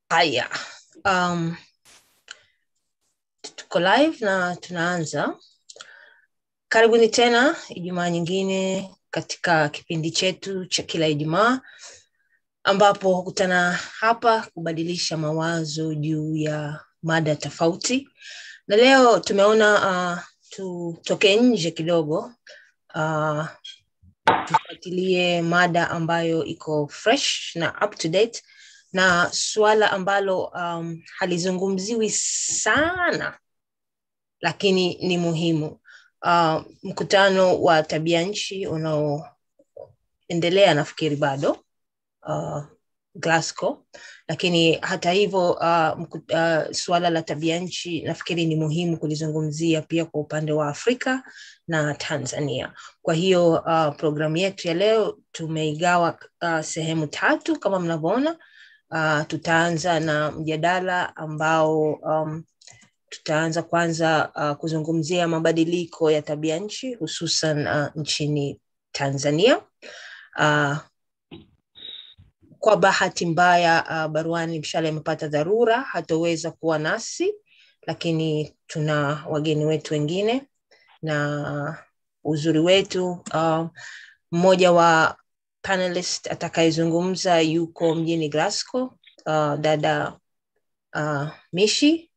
Haya, um, tuko live na tunaanza. Karibuni tena Ijumaa nyingine katika kipindi chetu cha kila Ijumaa ambapo hukutana hapa kubadilisha mawazo juu ya mada tofauti, na leo tumeona uh, tutoke nje kidogo uh, tufuatilie mada ambayo iko fresh na up to date na suala ambalo um, halizungumziwi sana lakini ni muhimu uh, mkutano wa tabia nchi unaoendelea nafikiri bado uh, Glasgow, lakini hata hivyo uh, uh, suala la tabia nchi nafikiri ni muhimu kulizungumzia pia kwa upande wa Afrika na Tanzania. Kwa hiyo uh, programu yetu ya leo tumeigawa uh, sehemu tatu kama mnavyoona. Uh, tutaanza na mjadala ambao um, tutaanza kwanza uh, kuzungumzia mabadiliko ya tabia nchi hususan uh, nchini Tanzania. Uh, kwa bahati mbaya uh, Baruani Mshale amepata dharura, hatoweza kuwa nasi, lakini tuna wageni wetu wengine na uzuri wetu uh, mmoja wa panelist atakayezungumza yuko mjini Glasgow, uh, dada uh, Mishi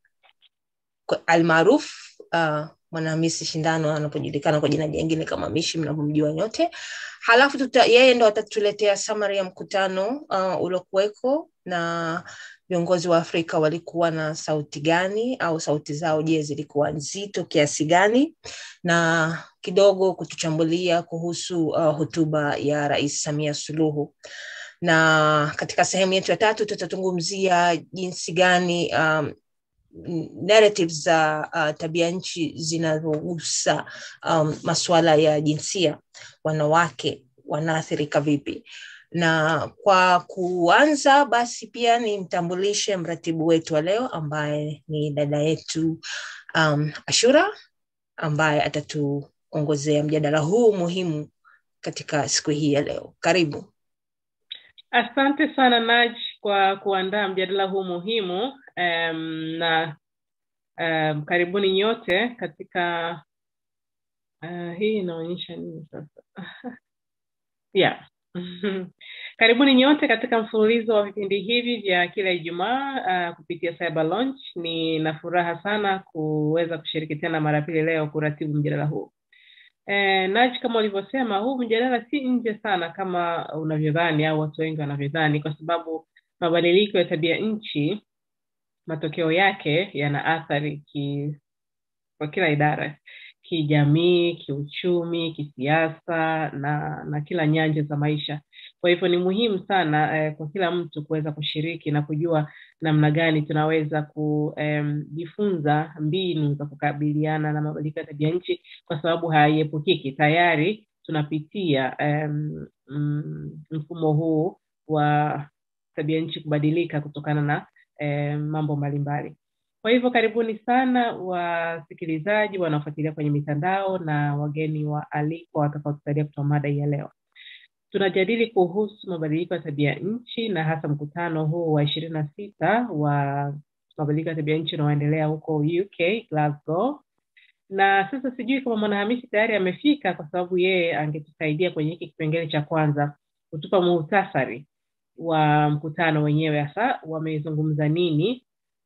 almaruf uh, mwanahamisi shindano anapojulikana kwa jina jingine kama Mishi mnavyomjua nyote. Halafu tuta, yeye ndo atatuletea summary ya mkutano uh, uliokuweko na viongozi wa Afrika walikuwa na sauti gani au sauti zao je, zilikuwa nzito kiasi gani, na kidogo kutuchambulia kuhusu uh, hotuba ya Rais Samia Suluhu na katika sehemu yetu ya tatu tutazungumzia jinsi gani um, narratives za uh, tabia nchi zinazogusa um, masuala ya jinsia, wanawake wanaathirika vipi. Na kwa kuanza basi, pia nimtambulishe mratibu wetu wa leo ambaye ni dada yetu um, Ashura ambaye atatuongozea mjadala huu muhimu katika siku hii ya leo. Karibu. Asante sana Naj kwa kuandaa mjadala huu muhimu um, na um, karibuni nyote katika uh, hii inaonyesha nini sasa? yeah. karibuni nyote katika mfululizo wa vipindi hivi vya kila Ijumaa uh, kupitia Cyber Launch. Ni na furaha sana kuweza kushiriki tena mara pili leo kuratibu mjadala huu. Eh, Naj, kama ulivyosema, huu mjadala si nje sana kama unavyodhani au watu wengi wanavyodhani, kwa sababu mabadiliko ya tabia nchi matokeo yake yana athari ki, kwa kila idara, kijamii, kiuchumi, kisiasa na na kila nyanja za maisha. Kwa hivyo ni muhimu sana eh, kwa kila mtu kuweza kushiriki na kujua namna gani tunaweza kujifunza um, mbinu za kukabiliana na mabadiliko ya tabia nchi, kwa sababu haiepukiki. Tayari tunapitia um, um, mfumo huu wa tabia nchi kubadilika kutokana na um, mambo mbalimbali. Kwa hivyo karibuni sana wasikilizaji wanaofuatilia kwenye mitandao na wageni wa alikwa watakaotusaidia kutoa mada hii ya leo. Tunajadili kuhusu mabadiliko ya tabia nchi na hasa mkutano huu wa ishirini na sita wa mabadiliko ya tabia nchi unaoendelea huko UK Glasgow. Na sasa sijui kama mwanahamisi tayari amefika, kwa sababu yeye angetusaidia kwenye hiki kipengele cha kwanza kutupa muhtasari wa mkutano wenyewe, hasa wamezungumza nini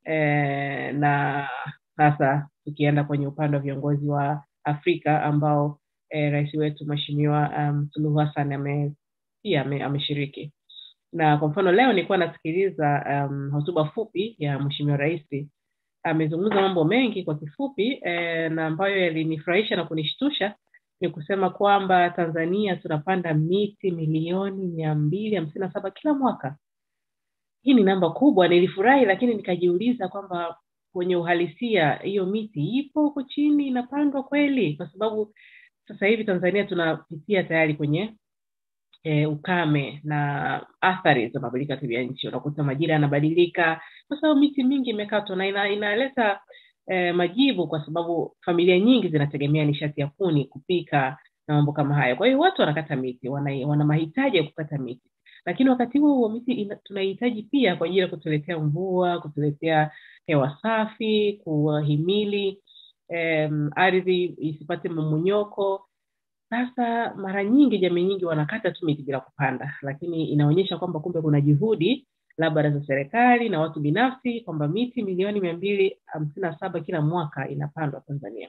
e, na sasa tukienda kwenye upande wa viongozi wa Afrika ambao e, rais wetu Mheshimiwa um, Suluhu Hassan ame pia ame, ameshiriki. Na kwa mfano leo nilikuwa nasikiliza um, hotuba fupi ya Mheshimiwa Rais. Amezungumza mambo mengi kwa kifupi e, na ambayo yalinifurahisha na kunishtusha ni kusema kwamba Tanzania tunapanda miti milioni mia mbili hamsini na saba kila mwaka. Hii ni namba kubwa, nilifurahi, lakini nikajiuliza kwamba kwenye uhalisia hiyo miti ipo huko chini inapandwa kweli? Kwa sababu sasa hivi Tanzania tunapitia tayari kwenye e, ukame na athari za mabadiliko ya tabia nchi. Unakuta majira yanabadilika kwa sababu miti mingi imekatwa na ina, inaleta e, majibu, kwa sababu familia nyingi zinategemea nishati ya kuni kupika na mambo kama hayo. Kwa hiyo watu wanakata miti, wana, wana mahitaji ya kukata miti. lakini wakati huo huo miti ina- tunaihitaji pia kwa ajili ya kutuletea mvua kutuletea hewa safi kuwahimili em, ardhi isipate mmonyoko sasa mara nyingi jamii nyingi wanakata tu miti bila kupanda lakini inaonyesha kwamba kumbe kuna juhudi labda za serikali na watu binafsi kwamba miti milioni mia mbili hamsini na saba kila mwaka inapandwa tanzania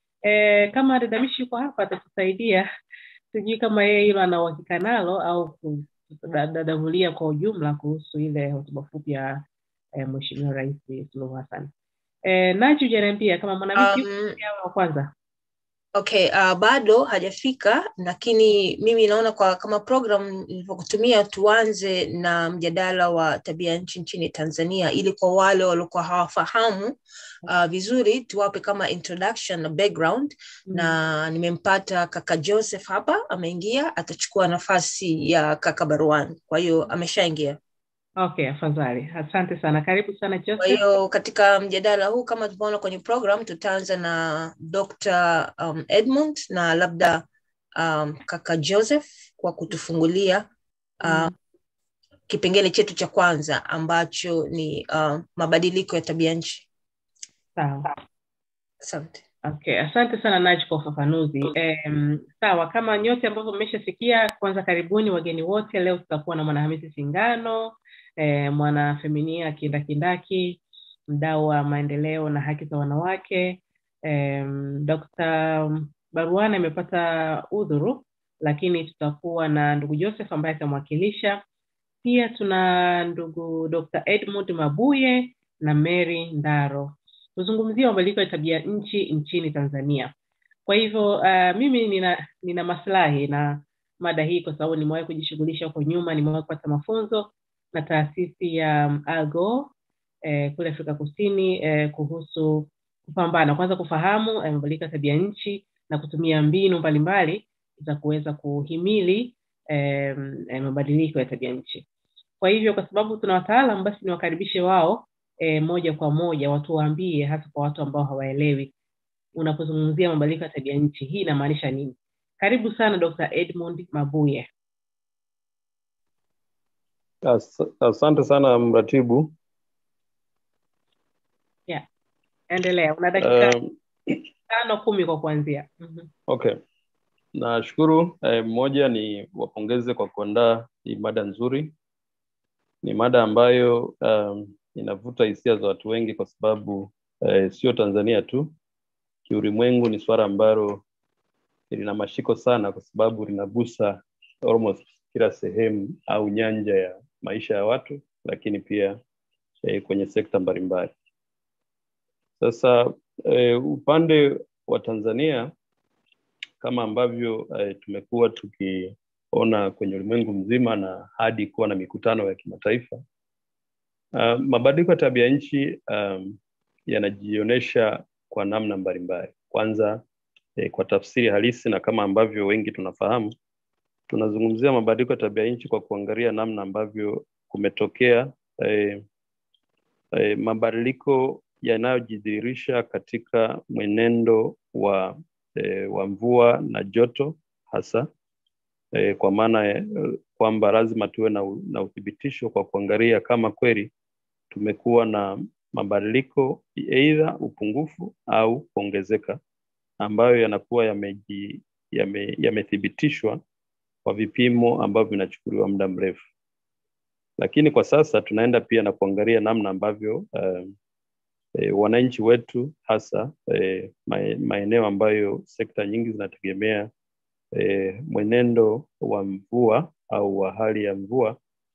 e, kama dadamishi yuko hapa atatusaidia sijui kama yeye hilo ana uhakika nalo au kudadavulia kwa ujumla kuhusu ile hotuba fupi ya e, mweshimiwa rais suluhu hassan e, nachi ujaniambia kama mwanamke Um, um, wa kwanza okay uh, bado hajafika lakini mimi naona kwa kama program ilivyokutumia tuanze na mjadala wa tabia nchi nchini tanzania ili kwa wale waliokuwa hawafahamu uh, vizuri tuwape kama introduction na background Mm. na nimempata kaka joseph hapa ameingia atachukua nafasi ya kaka baruan kwa hiyo ameshaingia okay afadhali asante sana karibu sana kwa joseph hiyo katika mjadala huu kama tumeona kwenye program tutaanza na dr um, edmund na labda um, kaka joseph kwa kutufungulia uh, Mm. kipengele chetu cha kwanza ambacho ni uh, mabadiliko ya tabia nchi sawa asante Okay, asante sana Naj kwa ufafanuzi. Um, sawa, kama nyote ambavyo mmeshasikia, kwanza karibuni wageni wote. Leo tutakuwa na Mwanahamisi Singano, eh, mwana feminia kindakindaki, mdau wa maendeleo na haki za wanawake. Um, Dr. Baruana amepata udhuru, lakini tutakuwa na ndugu Joseph ambaye atamwakilisha. Pia tuna ndugu Dr. Edmund Mabuye na Mary Ndaro kuzungumzia mabadiliko ya tabia nchi nchini Tanzania. Kwa hivyo uh, mimi nina nina maslahi na mada hii kwa sababu nimewahi kujishughulisha huko nyuma, nimewahi kupata mafunzo na taasisi ya um, Algo eh, kule Afrika Kusini eh, kuhusu kupambana kwanza kufahamu eh, mabadiliko ya tabia nchi na kutumia mbinu mbalimbali za kuweza kuhimili eh, eh, mabadiliko ya tabia nchi. Kwa hivyo kwa sababu tuna wataalam, basi niwakaribishe wao e, moja kwa moja watuwaambie, hasa kwa watu ambao hawaelewi, unapozungumzia mabadiliko ya tabia nchi hii inamaanisha nini? Karibu sana Dr. Edmund Mabuye. As, asante sana mratibu. Endelea, una dakika Um, tano kumi kwa kuanzia. Mhm. okay, nashukuru. Eh, moja ni wapongeze kwa kuandaa hii mada nzuri. Ni mada ambayo um, inavuta hisia za watu wengi kwa sababu eh, sio Tanzania tu, kiulimwengu ni suala ambalo lina mashiko sana, kwa sababu linagusa almost kila sehemu au nyanja ya maisha ya watu, lakini pia eh, kwenye sekta mbalimbali. Sasa eh, upande wa Tanzania kama ambavyo eh, tumekuwa tukiona kwenye ulimwengu mzima na hadi kuwa na mikutano ya kimataifa uh, mabadiliko ya tabia nchi um, yanajionyesha kwa namna mbalimbali. Kwanza eh, kwa tafsiri halisi na kama ambavyo wengi tunafahamu, tunazungumzia mabadiliko ya tabia nchi kwa kuangalia namna ambavyo kumetokea eh, eh, mabadiliko yanayojidhihirisha katika mwenendo wa e, wa mvua na joto hasa e, kwa maana e, kwamba lazima tuwe na, u- na uthibitisho kwa kuangalia kama kweli tumekuwa na mabadiliko aidha upungufu au kuongezeka ambayo yanakuwa yameji- yame- yamethibitishwa kwa vipimo ambavyo vinachukuliwa muda mrefu lakini kwa sasa tunaenda pia na kuangalia namna ambavyo um, e, wananchi wetu hasa e, mae- maeneo ambayo sekta nyingi zinategemea e, mwenendo wa mvua au wa hali ya mvua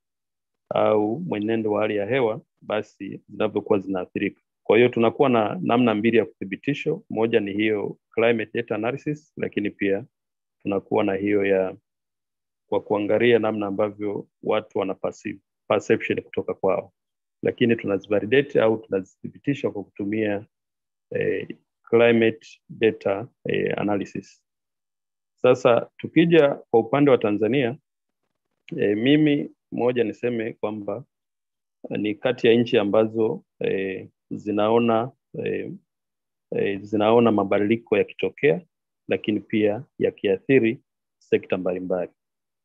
au mwenendo wa hali ya hewa basi zinavyokuwa zinaathirika. Kwa hiyo tunakuwa na namna mbili ya kuthibitisho. Moja ni hiyo climate data analysis, lakini pia tunakuwa na hiyo ya kwa kuangalia namna ambavyo watu wana perceive- perception kutoka kwao lakini tunazivalidate au tunazithibitisha kwa kutumia eh, climate data eh, analysis. Sasa tukija kwa upande wa Tanzania eh, mimi moja niseme kwamba eh, ni kati ya nchi ambazo eh, zinaona eh, eh, zinaona mabadiliko yakitokea, lakini pia yakiathiri sekta mbalimbali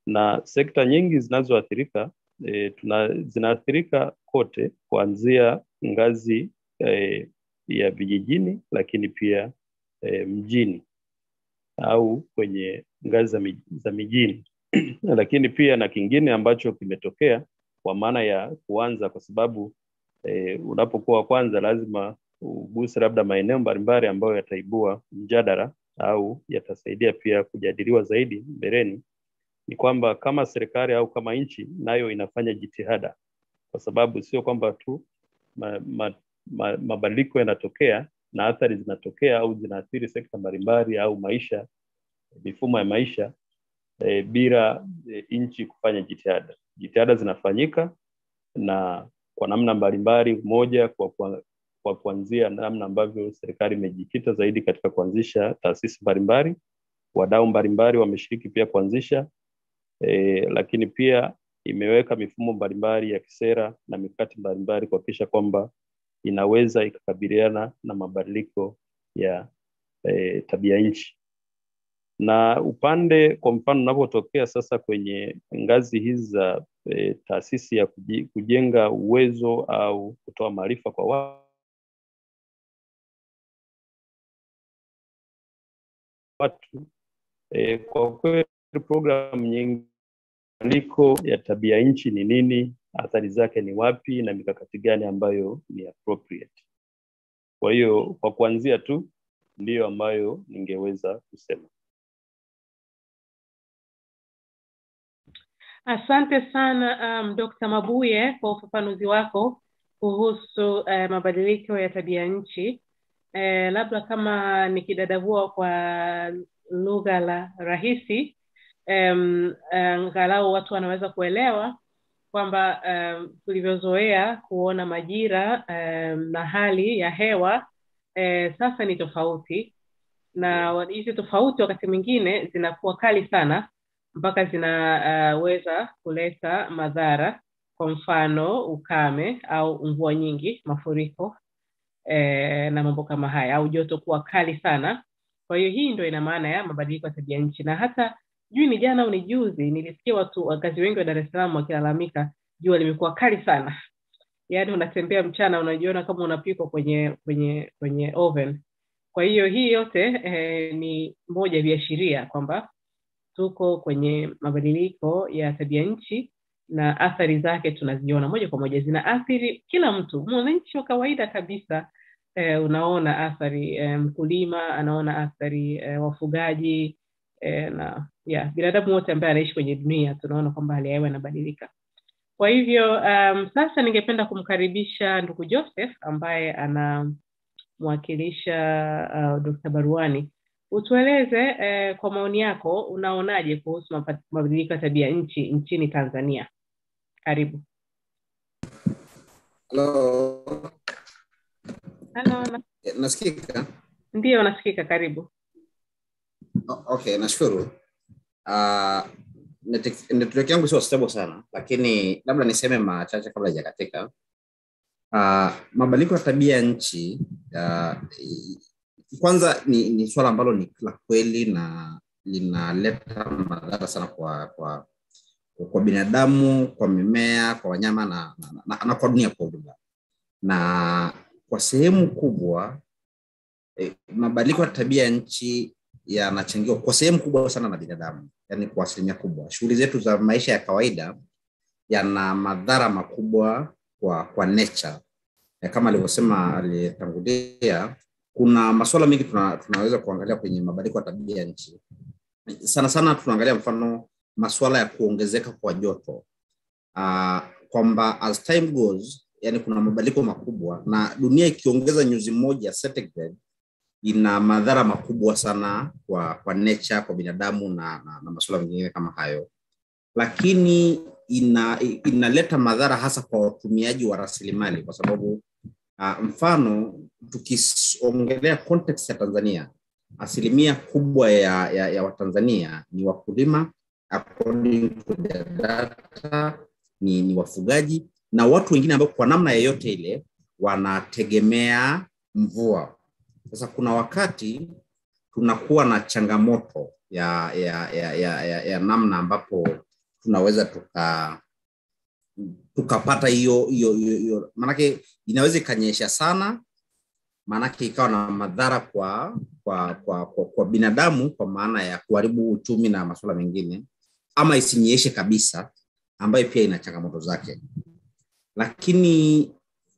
na sekta nyingi zinazoathirika e, tuna zinaathirika kote kuanzia ngazi e, ya vijijini lakini pia e, mjini au kwenye ngazi za, mi, za mijini lakini pia na kingine ambacho kimetokea kwa maana ya kuanza kwa sababu e, unapokuwa wa kwanza lazima uguse labda maeneo mbalimbali ambayo yataibua mjadala au yatasaidia pia kujadiliwa zaidi mbeleni ni kwamba kama serikali au kama nchi nayo inafanya jitihada kwa sababu sio kwamba tu ma, ma, ma, mabadiliko yanatokea na athari zinatokea au zinaathiri sekta mbalimbali au maisha mifumo ya maisha e, bila e, nchi kufanya jitihada jitihada zinafanyika na kwa namna mbalimbali moja kwa, kwa, kwa kuanzia namna ambavyo serikali imejikita zaidi katika kuanzisha taasisi mbalimbali wadau mbalimbali wameshiriki pia kuanzisha e, lakini pia imeweka mifumo mbalimbali ya kisera na mikakati mbalimbali kuhakikisha kwamba inaweza ikakabiliana na mabadiliko ya e, tabia nchi na upande kwa mfano unapotokea sasa kwenye ngazi hizi za e, taasisi ya kujenga uwezo au kutoa maarifa kwa watu e, kwa kweli programu nyingi mabadiliko ya tabia nchi ni nini athari zake ni wapi na mikakati gani ambayo ni appropriate kwa hiyo kwa kuanzia tu ndiyo ambayo ningeweza kusema Asante sana um, Dr. Mabuye kwa ufafanuzi wako kuhusu uh, mabadiliko ya tabia nchi. Uh, labda kama nikidadavua kwa lugha la rahisi um, angalau watu wanaweza kuelewa kwamba um, tulivyozoea kuona majira um, na hali ya hewa uh, sasa ni tofauti na hizi tofauti wakati mwingine zinakuwa kali sana mpaka zinaweza uh, kuleta madhara kwa mfano ukame au mvua nyingi mafuriko eh, na mambo kama haya au joto kuwa kali sana kwa hiyo hii ndo ina maana ya mabadiliko ya tabia nchi na hata jui ni jana au ni juzi nilisikia watu wakazi wengi wa dar es salaam wakilalamika jua limekuwa kali sana yaani unatembea mchana unajiona kama unapikwa kwenye kwenye kwenye oven kwa hiyo hii yote eh, ni moja ya viashiria kwamba tuko kwenye mabadiliko ya tabia nchi na athari zake tunaziona moja kwa moja zinaathiri kila mtu mwananchi wa kawaida kabisa eh, unaona athari eh, mkulima anaona athari eh, wafugaji eh, na yeah, binadamu wote ambaye anaishi kwenye dunia tunaona kwamba hali ya hewa inabadilika kwa hivyo um, sasa ningependa kumkaribisha ndugu joseph ambaye anamwakilisha uh, dr baruani utueleze eh, kwa maoni yako unaonaje kuhusu mabadiliko ya tabia nchi nchini tanzania karibu Halo. Halo, na... nasikika ndio nasikika karibu O- okay nashukuru uh, network yangu sio stable sana lakini labda niseme machache kabla hajakatika uh, mabadiliko ya tabia ya nchi uh, kwanza ni, ni swala ambalo ni la kweli na linaleta madhara sana kwa kwa kwa binadamu kwa mimea kwa wanyama na, na, na, na kwa dunia kwa ujumla na kwa sehemu kubwa eh, mabadiliko ya tabia ya nchi yanachangiwa kwa sehemu kubwa sana na binadamu yani kwa asilimia kubwa shughuli zetu za maisha ya kawaida yana madhara makubwa kwa kwa nature Eh, kama alivyosema aliyetangulia kuna masuala mengi tuna, tunaweza kuangalia kwenye mabadiliko ya tabia ya nchi sana sana tunaangalia mfano masuala ya kuongezeka kwa joto uh, kwamba as time goes yani kuna mabadiliko makubwa na dunia ikiongeza nyuzi moja centigrade ina madhara makubwa sana kwa kwa nature kwa binadamu na, na, na masuala mengine kama hayo lakini ina inaleta madhara hasa kwa watumiaji wa rasilimali kwa sababu uh, mfano tukiongelea context ya tanzania asilimia kubwa ya, ya, ya watanzania ni wakulima according to the data ni, ni wafugaji na watu wengine ambao kwa namna yeyote ile wanategemea mvua sasa kuna wakati tunakuwa na changamoto ya ya, ya, ya, ya, ya namna ambapo tunaweza tuka tukapata hiyo hiyo hiyo hiyo maanake inaweza ikanyesha sana maanake ikawa na madhara kwa kwa, kwa kwa kwa binadamu kwa maana ya kuharibu uchumi na masuala mengine ama isinyeshe kabisa ambayo pia ina changamoto zake lakini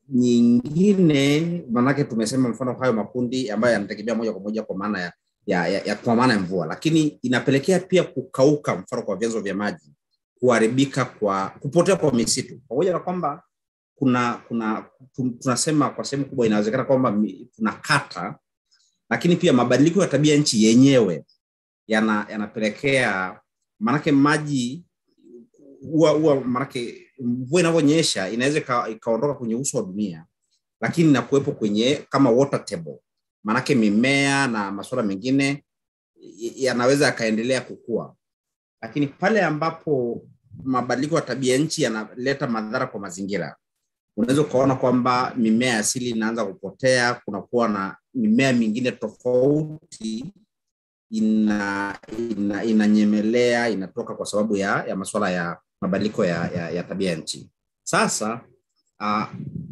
nyingine maanake tumesema mfano hayo makundi ambayo yanategemea moja kwa moja kwa maana ya, ya, ya, ya kwa maana ya mvua lakini inapelekea pia kukauka mfano kwa vyanzo vya maji kuharibika kwa kupotea kwa misitu pamoja na kwamba kuna kuna tu- tunasema kwa sehemu kubwa inawezekana kwamba mi- tunakata lakini pia mabadiliko ya tabia nchi yenyewe yana yanapelekea maanake maji huwa huwa maanake mvua inavyonyesha inaweza ika- ikaondoka kwenye uso wa dunia lakini na kuwepo kwenye kama water table maanake mimea na masuala mengine y- yanaweza yakaendelea kukua lakini pale ambapo mabadiliko ya tabia nchi yanaleta madhara kwa mazingira unaweza ukaona kwamba mimea asili inaanza kupotea kunakuwa na mimea mingine tofauti ina, ina inanyemelea inatoka kwa sababu ya, ya masuala ya mabadiliko ya, ya, ya tabia nchi sasa uh,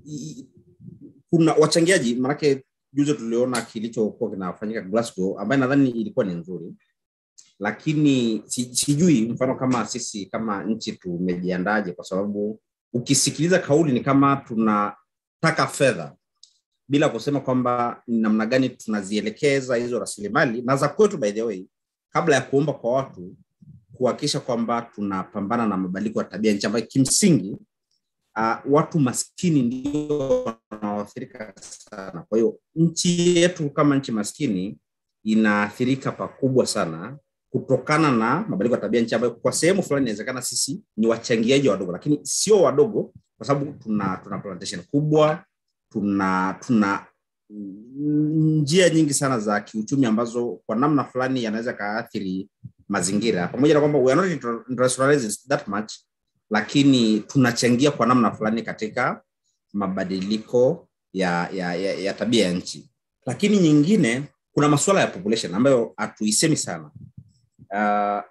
kuna wachangiaji maanake juzi tuliona kilichokuwa kinafanyika Glasgow ambaye nadhani ilikuwa ni nzuri lakini si- sijui mfano kama sisi kama nchi tumejiandaje kwa sababu ukisikiliza kauli ni kama tunataka fedha bila kusema kwamba ni namna gani tunazielekeza hizo rasilimali na za kwetu by the way kabla ya kuomba kwa watu kuhakikisha kwamba tunapambana na mabadiliko ya tabia nchi ambayo kimsingi uh, watu maskini ndio wanaoathirika sana kwa hiyo nchi yetu kama nchi maskini inaathirika pakubwa sana kutokana na mabadiliko ya tabia nchi ambayo kwa sehemu fulani inawezekana sisi ni wachangiaji wadogo lakini sio wadogo kwa sababu tuna tuna plantation kubwa tuna tuna mm, njia nyingi sana za kiuchumi ambazo kwa namna fulani yanaweza kaathiri mazingira pamoja na kwamba we are not industrialized that much lakini tunachangia kwa namna fulani katika mabadiliko ya, ya, ya, ya tabia ya nchi lakini nyingine kuna masuala ya population ambayo hatuisemi sana uh,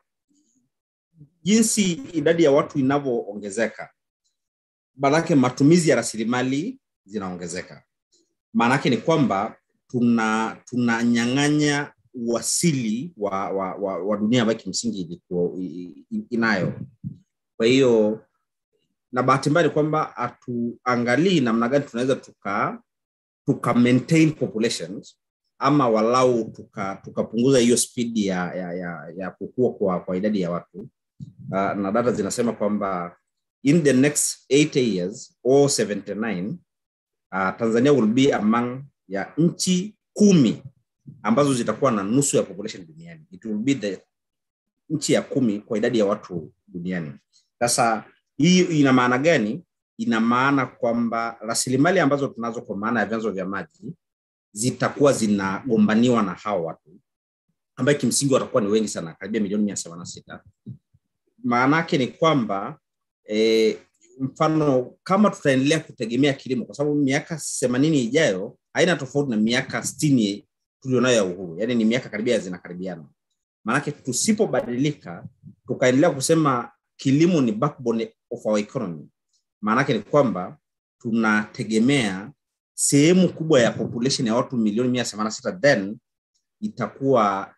jinsi idadi ya watu inavyoongezeka maanake matumizi ya rasilimali zinaongezeka maanake ni kwamba tuna tunanyang'anya uasili wa, wa, wa, wa dunia ambayo kimsingi ilikuwa i- i- inayo kwa hiyo na bahati mbaya ni kwamba hatuangalii namna gani tunaweza tuka tuka maintain populations ama walau tukapunguza tuka tukapunguza hiyo spidi ya, ya, ya, ya kukua kwa, kwa idadi ya watu uh, na data zinasema kwamba in the next 80 years or 79 uh, tanzania will be among ya nchi kumi ambazo zitakuwa na nusu ya population duniani it will be the nchi ya kumi kwa idadi ya watu duniani sasa hii ina maana gani ina maana kwamba rasilimali ambazo tunazo kwa maana ya vyanzo vya maji zitakuwa zinagombaniwa na hao watu ambaye kimsingi watakuwa ni wengi sana karibia milioni mia saba na sita maana yake ni kwamba e, mfano kama tutaendelea kutegemea kilimo kwa sababu miaka themanini ijayo haina tofauti na miaka stini tulionayo ya uhuru yaani ni miaka karibia zinakaribiana maanake tusipobadilika tukaendelea kusema kilimo ni backbone of our economy maanake ni kwamba tunategemea sehemu kubwa ya population ya watu milioni mia themanini na sita then itakuwa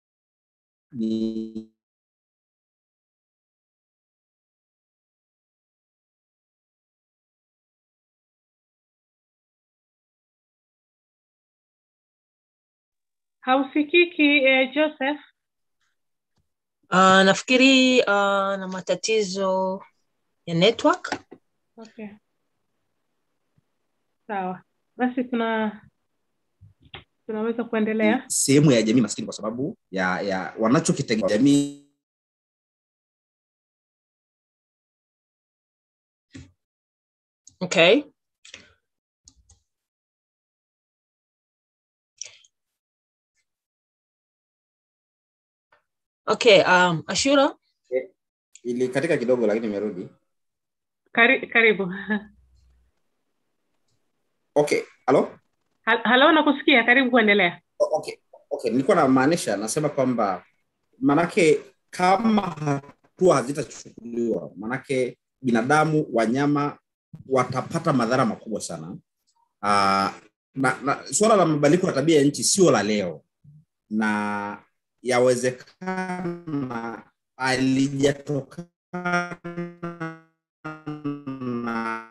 ni hausikiki eh, joseph Uh, nafikiri uh, na matatizo ya network. okay sawa basi tuna tunaweza kuendelea sehemu ya jamii maskini kwa sababu ya ya wanachokitegemea jamii Okay. Okay, um, Ashura, ilikatika kidogo lakini imerudi Kari, karibu okay halo Hal- halo nakusikia karibu kuendelea okay okay nilikuwa namaanisha nasema kwamba manake kama hatua hazitachukuliwa, manake binadamu, wanyama watapata madhara makubwa sana. Uh, na, na suala la mabadiliko ya tabia ya nchi sio la leo, na yawezekana alijatokana na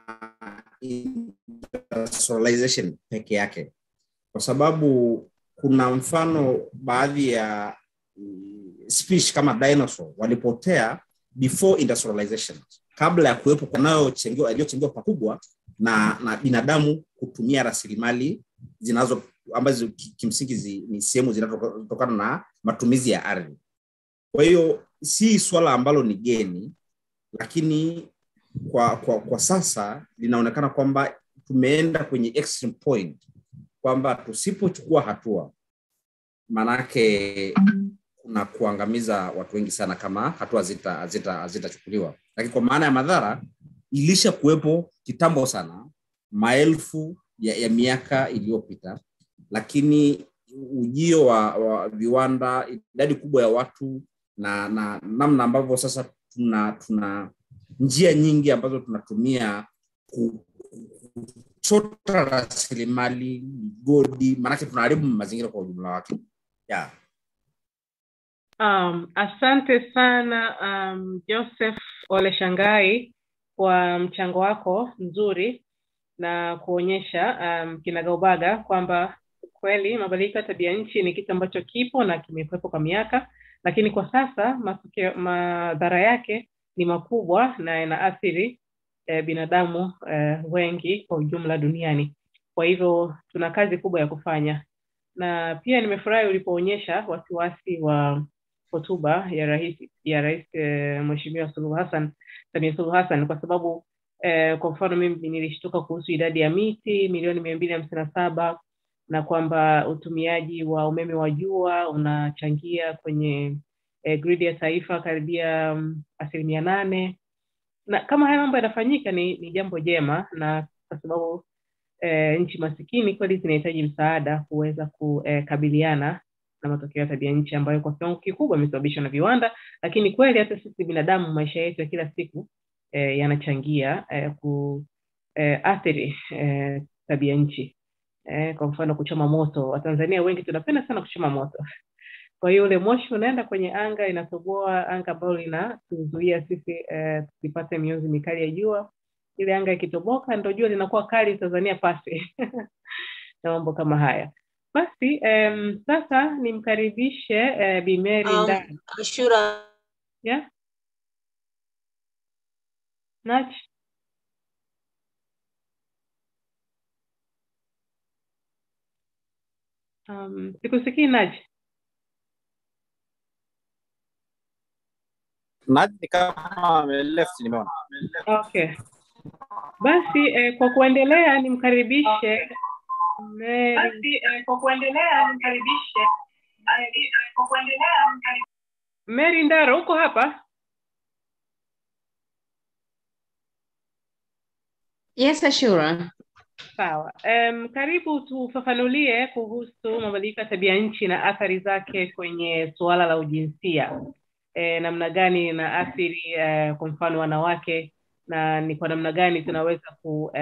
industrialization peke yake, kwa sababu kuna mfano baadhi ya mm, species kama dinosaur walipotea before industrialization, kabla ya kuwepo kunayochengewa yaliyochengewa pakubwa na, na binadamu kutumia rasilimali zinazo ambazo ki- kimsingi zi, ni sehemu zinazotokana na matumizi ya ardhi. Kwa hiyo si swala ambalo ni geni, lakini kwa, kwa, kwa sasa linaonekana kwamba tumeenda kwenye extreme point kwamba tusipochukua hatua maanake kuna kuangamiza watu wengi sana kama hatua hazita- hazita- hazitachukuliwa lakini kwa maana ya madhara ilisha kuwepo kitambo sana maelfu ya, ya miaka iliyopita lakini ujio wa, wa viwanda idadi kubwa ya watu na na namna ambavyo sasa tuna tuna njia nyingi ambazo tunatumia ku- kuchota rasilimali migodi maanake tunaharibu mazingira kwa ujumla wake yeah. Um, asante sana um, Joseph Ole Shangai kwa mchango wako mzuri na kuonyesha um, kinagaubaga kwamba kweli mabadiliko ya tabia nchi ni kitu ambacho kipo na kimekuwepo kwa miaka, lakini kwa sasa matokeo, madhara yake ni makubwa na yanaathiri eh, binadamu eh, wengi kwa ujumla duniani. Kwa hivyo tuna kazi kubwa ya kufanya, na pia nimefurahi ulipoonyesha wasiwasi wa hotuba ya rais ya rais eh, Mheshimiwa Suluhu Hassan Samia Suluhu Hassan kwa sababu eh, kwa mfano mimi nilishtuka kuhusu idadi ya miti milioni mia mbili hamsini na saba na kwamba utumiaji wa umeme wa jua unachangia kwenye eh, gridi ya taifa karibia um, asilimia nane na kama haya mambo yanafanyika ni, ni jambo jema na kwa sababu eh, nchi masikini kweli zinahitaji msaada kuweza kukabiliana na matokeo ya tabia nchi ambayo kwa kiwango kikubwa imesababishwa na viwanda, lakini kweli hata sisi binadamu maisha yetu ya kila siku eh, yanachangia eh, kuathiri eh, tabia nchi eh, kwa mfano kuchoma moto. Watanzania wengi tunapenda sana kuchoma moto. Kwa hiyo ule moshi unaenda kwenye anga, inatoboa anga ambalo linatuzuia sisi eh, tusipate mionzi mikali ya jua. Ile anga ikitoboka, ndo jua linakuwa kali Tanzania pasi na mambo kama haya. Basi um, sasa nimkaribishe uh, Bimeri Um, ndani Ashura, yeah? Nach um, sikusikii Nach. Naji ni kama ameleft nimeona. Okay, basi eh, kwa kuendelea nimkaribishe Mary. Basi eh, kwa kuendelea nimkaribishe kwa kuendelea Mary Ndaro, uko hapa? Yes, Ashura. Sawa. Um, karibu tufafanulie kuhusu mabadiliko ya tabia nchi na athari zake kwenye suala la ujinsia. E, namna gani inaathiri e, kwa mfano wanawake na ni kwa namna gani tunaweza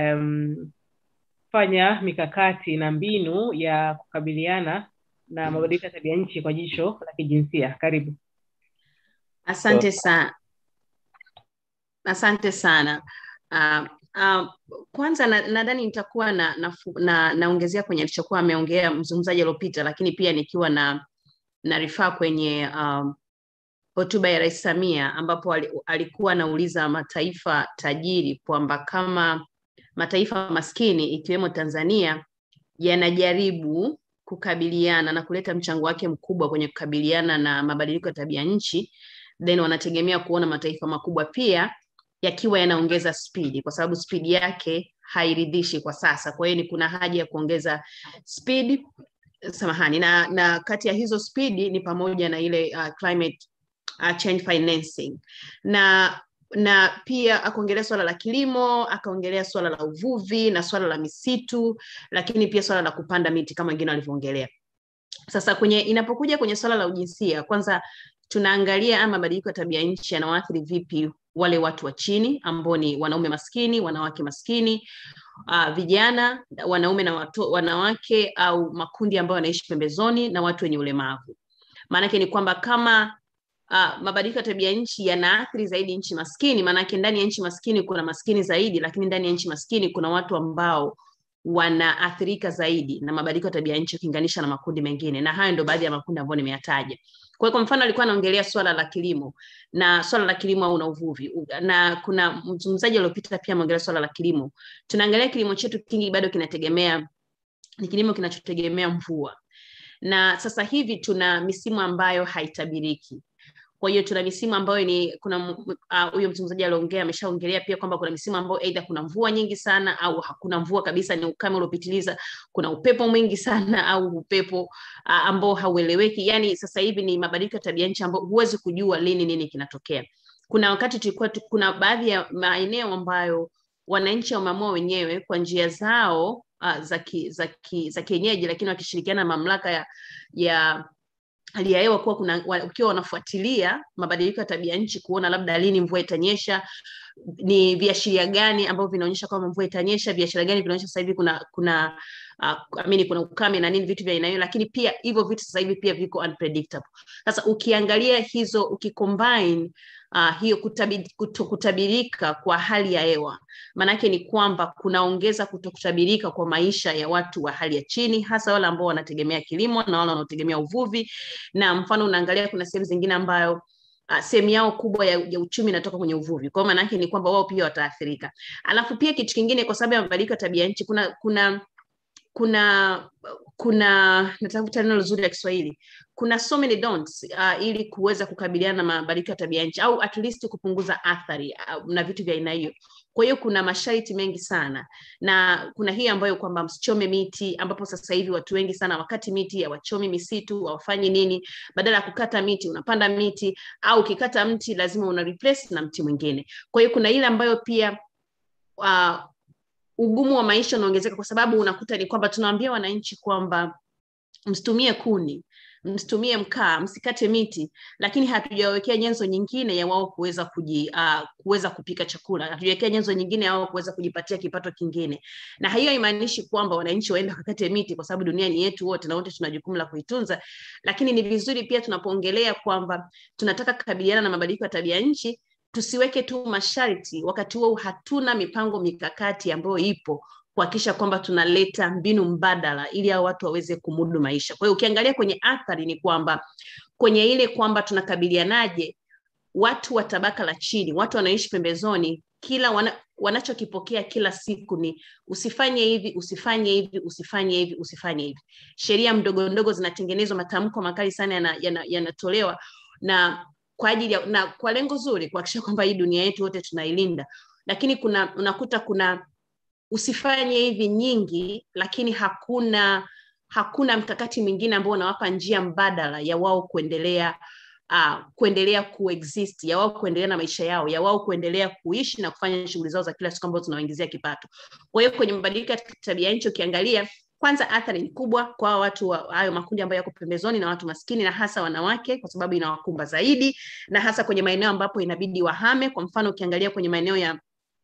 kufanya mikakati na mbinu ya kukabiliana na mabadiliko ya tabia nchi kwa jicho la kijinsia. Karibu. Asante sana. Asante sana. Uh, uh, kwanza na- nadhani nitakuwa na naongezea na, naongezea kwenye alichokuwa ameongea mzungumzaji aliopita, lakini pia nikiwa na na rifaa kwenye um, hotuba ya Rais Samia ambapo ali- alikuwa anauliza mataifa tajiri kwamba kama mataifa maskini ikiwemo Tanzania yanajaribu kukabiliana na kuleta mchango wake mkubwa kwenye kukabiliana na mabadiliko ya tabia nchi, then wanategemea kuona mataifa makubwa pia yakiwa yanaongeza spidi, kwa sababu spidi yake hairidhishi kwa sasa. Kwa hiyo ni kuna haja ya kuongeza spidi, samahani, na, na kati ya hizo spidi ni pamoja na ile uh, climate uh, change financing na na pia akaongelea swala la kilimo, akaongelea swala la uvuvi na swala la misitu, lakini pia swala la kupanda miti kama wengine walivyoongelea. Sasa kwenye inapokuja kwenye swala la ujinsia, kwanza tunaangalia ama mabadiliko ya tabia nchi yanawaathiri vipi wale watu wa chini ambao ni wanaume maskini wanawake maskini uh, vijana wanaume na watu, wanawake au makundi ambayo wanaishi pembezoni na watu wenye ulemavu maanake ni kwamba kama uh, mabadiliko ya tabia nchi yanaathiri zaidi nchi maskini maanake ndani ya nchi maskini kuna maskini zaidi lakini ndani ya nchi maskini kuna watu ambao wanaathirika zaidi na mabadiliko ya tabia nchi ukilinganisha na makundi mengine na hayo ndio baadhi ya makundi ambayo nimeyataja kwa hiyo kwa mfano alikuwa anaongelea swala la kilimo na swala la kilimo au na uvuvi na kuna mzungumzaji aliopita pia ameongelea swala la kilimo tunaangalia kilimo chetu kingi bado kinategemea ni kilimo kinachotegemea mvua na sasa hivi tuna misimu ambayo haitabiriki kwa hiyo tuna misimu ambayo ni kuna huyo uh, mzungumzaji aliongea ameshaongelea pia kwamba kuna misimu ambayo aidha kuna mvua nyingi sana au hakuna mvua kabisa ni ukame uliopitiliza kuna upepo mwingi sana au upepo uh, ambao haueleweki yani sasa hivi ni mabadiliko ya tabia nchi ambao huwezi kujua lini nini kinatokea kuna wakati tulikuwa kuna baadhi ya maeneo ambayo wananchi wameamua wenyewe kwa njia zao uh, za ki, za ki, za kienyeji lakini wakishirikiana na mamlaka ya, ya hali ya hewa kuwa kuna ukiwa wanafuatilia mabadiliko ya tabia nchi kuona labda lini mvua itanyesha ni viashiria gani ambavyo vinaonyesha kwamba mvua itanyesha viashiria gani vinaonyesha sasa hivi kuna kuna uh, amini kuna ukame na nini vitu vya aina hiyo lakini pia hivyo vitu sasa hivi pia viko unpredictable sasa ukiangalia hizo ukicombine uh, hiyo kutabi, kuto, kutabirika kwa hali ya hewa maanake ni kwamba kunaongeza kutokutabirika kwa maisha ya watu wa hali ya chini hasa wale ambao wanategemea kilimo na wale wanaotegemea uvuvi na mfano unaangalia kuna sehemu zingine ambayo uh, sehemu yao kubwa ya, ya uchumi inatoka kwenye uvuvi kwao maana yake ni kwamba wao pia wataathirika alafu pia kitu kingine kwa sababu ya mabadiliko ya tabia nchi kuna kuna kuna kuna natafuta neno zuri la kiswahili kuna so many don'ts uh, ili kuweza kukabiliana na mabadiliko ya tabia nchi au at least kupunguza athari uh, na vitu vya aina hiyo kwa hiyo kuna masharti mengi sana na kuna hii ambayo kwamba msichome miti ambapo sasa hivi watu wengi sana wakati miti hawachomi misitu hawafanyi nini badala ya kukata miti unapanda miti au ukikata mti lazima una replace na mti mwingine kwa hiyo kuna ile ambayo pia uh, ugumu wa maisha unaongezeka kwa sababu unakuta ni kwamba tunawaambia wananchi kwamba msitumie kuni msitumie mkaa msikate miti lakini hatujawekea nyenzo nyingine ya wao kuweza kuji uh, kuweza kupika chakula hatujawekea nyenzo nyingine ya wao kuweza kujipatia kipato kingine na hiyo haimaanishi kwamba wananchi waende wakakate miti kwa sababu dunia ni yetu wote na wote tuna jukumu la kuitunza lakini ni vizuri pia tunapoongelea kwamba tunataka kukabiliana na mabadiliko ya tabia nchi tusiweke tu masharti wakati huo hatuna mipango mikakati ambayo ipo kuhakikisha kwamba tunaleta mbinu mbadala ili hao watu waweze kumudu maisha kwa hiyo ukiangalia kwenye athari ni kwamba kwenye ile kwamba tunakabilianaje watu wa tabaka la chini watu wanaishi pembezoni kila wana, wanachokipokea kila siku ni usifanye hivi usifanye hivi usifanye hivi usifanye hivi sheria mdogo ndogo zinatengenezwa matamko makali sana yanatolewa yana, yana na kwa ajili ya, na kwa lengo zuri kuhakikisha kwamba hii dunia yetu wote tunailinda lakini kuna unakuta kuna usifanye hivi nyingi lakini hakuna hakuna mkakati mwingine ambao unawapa njia mbadala ya wao kuendelea uh, kuendelea kuexist ya wao kuendelea na maisha yao ya wao kuendelea kuishi na kufanya shughuli zao za kila siku ambazo zinawaingizia kipato kwa hiyo kwenye mabadiliko ya tabia nchi ukiangalia kwanza athari ni kubwa kwa watu wa hayo makundi ambayo yako pembezoni na watu maskini na hasa wanawake kwa sababu inawakumba zaidi na hasa kwenye maeneo ambapo inabidi wahame kwa mfano ukiangalia kwenye maeneo ya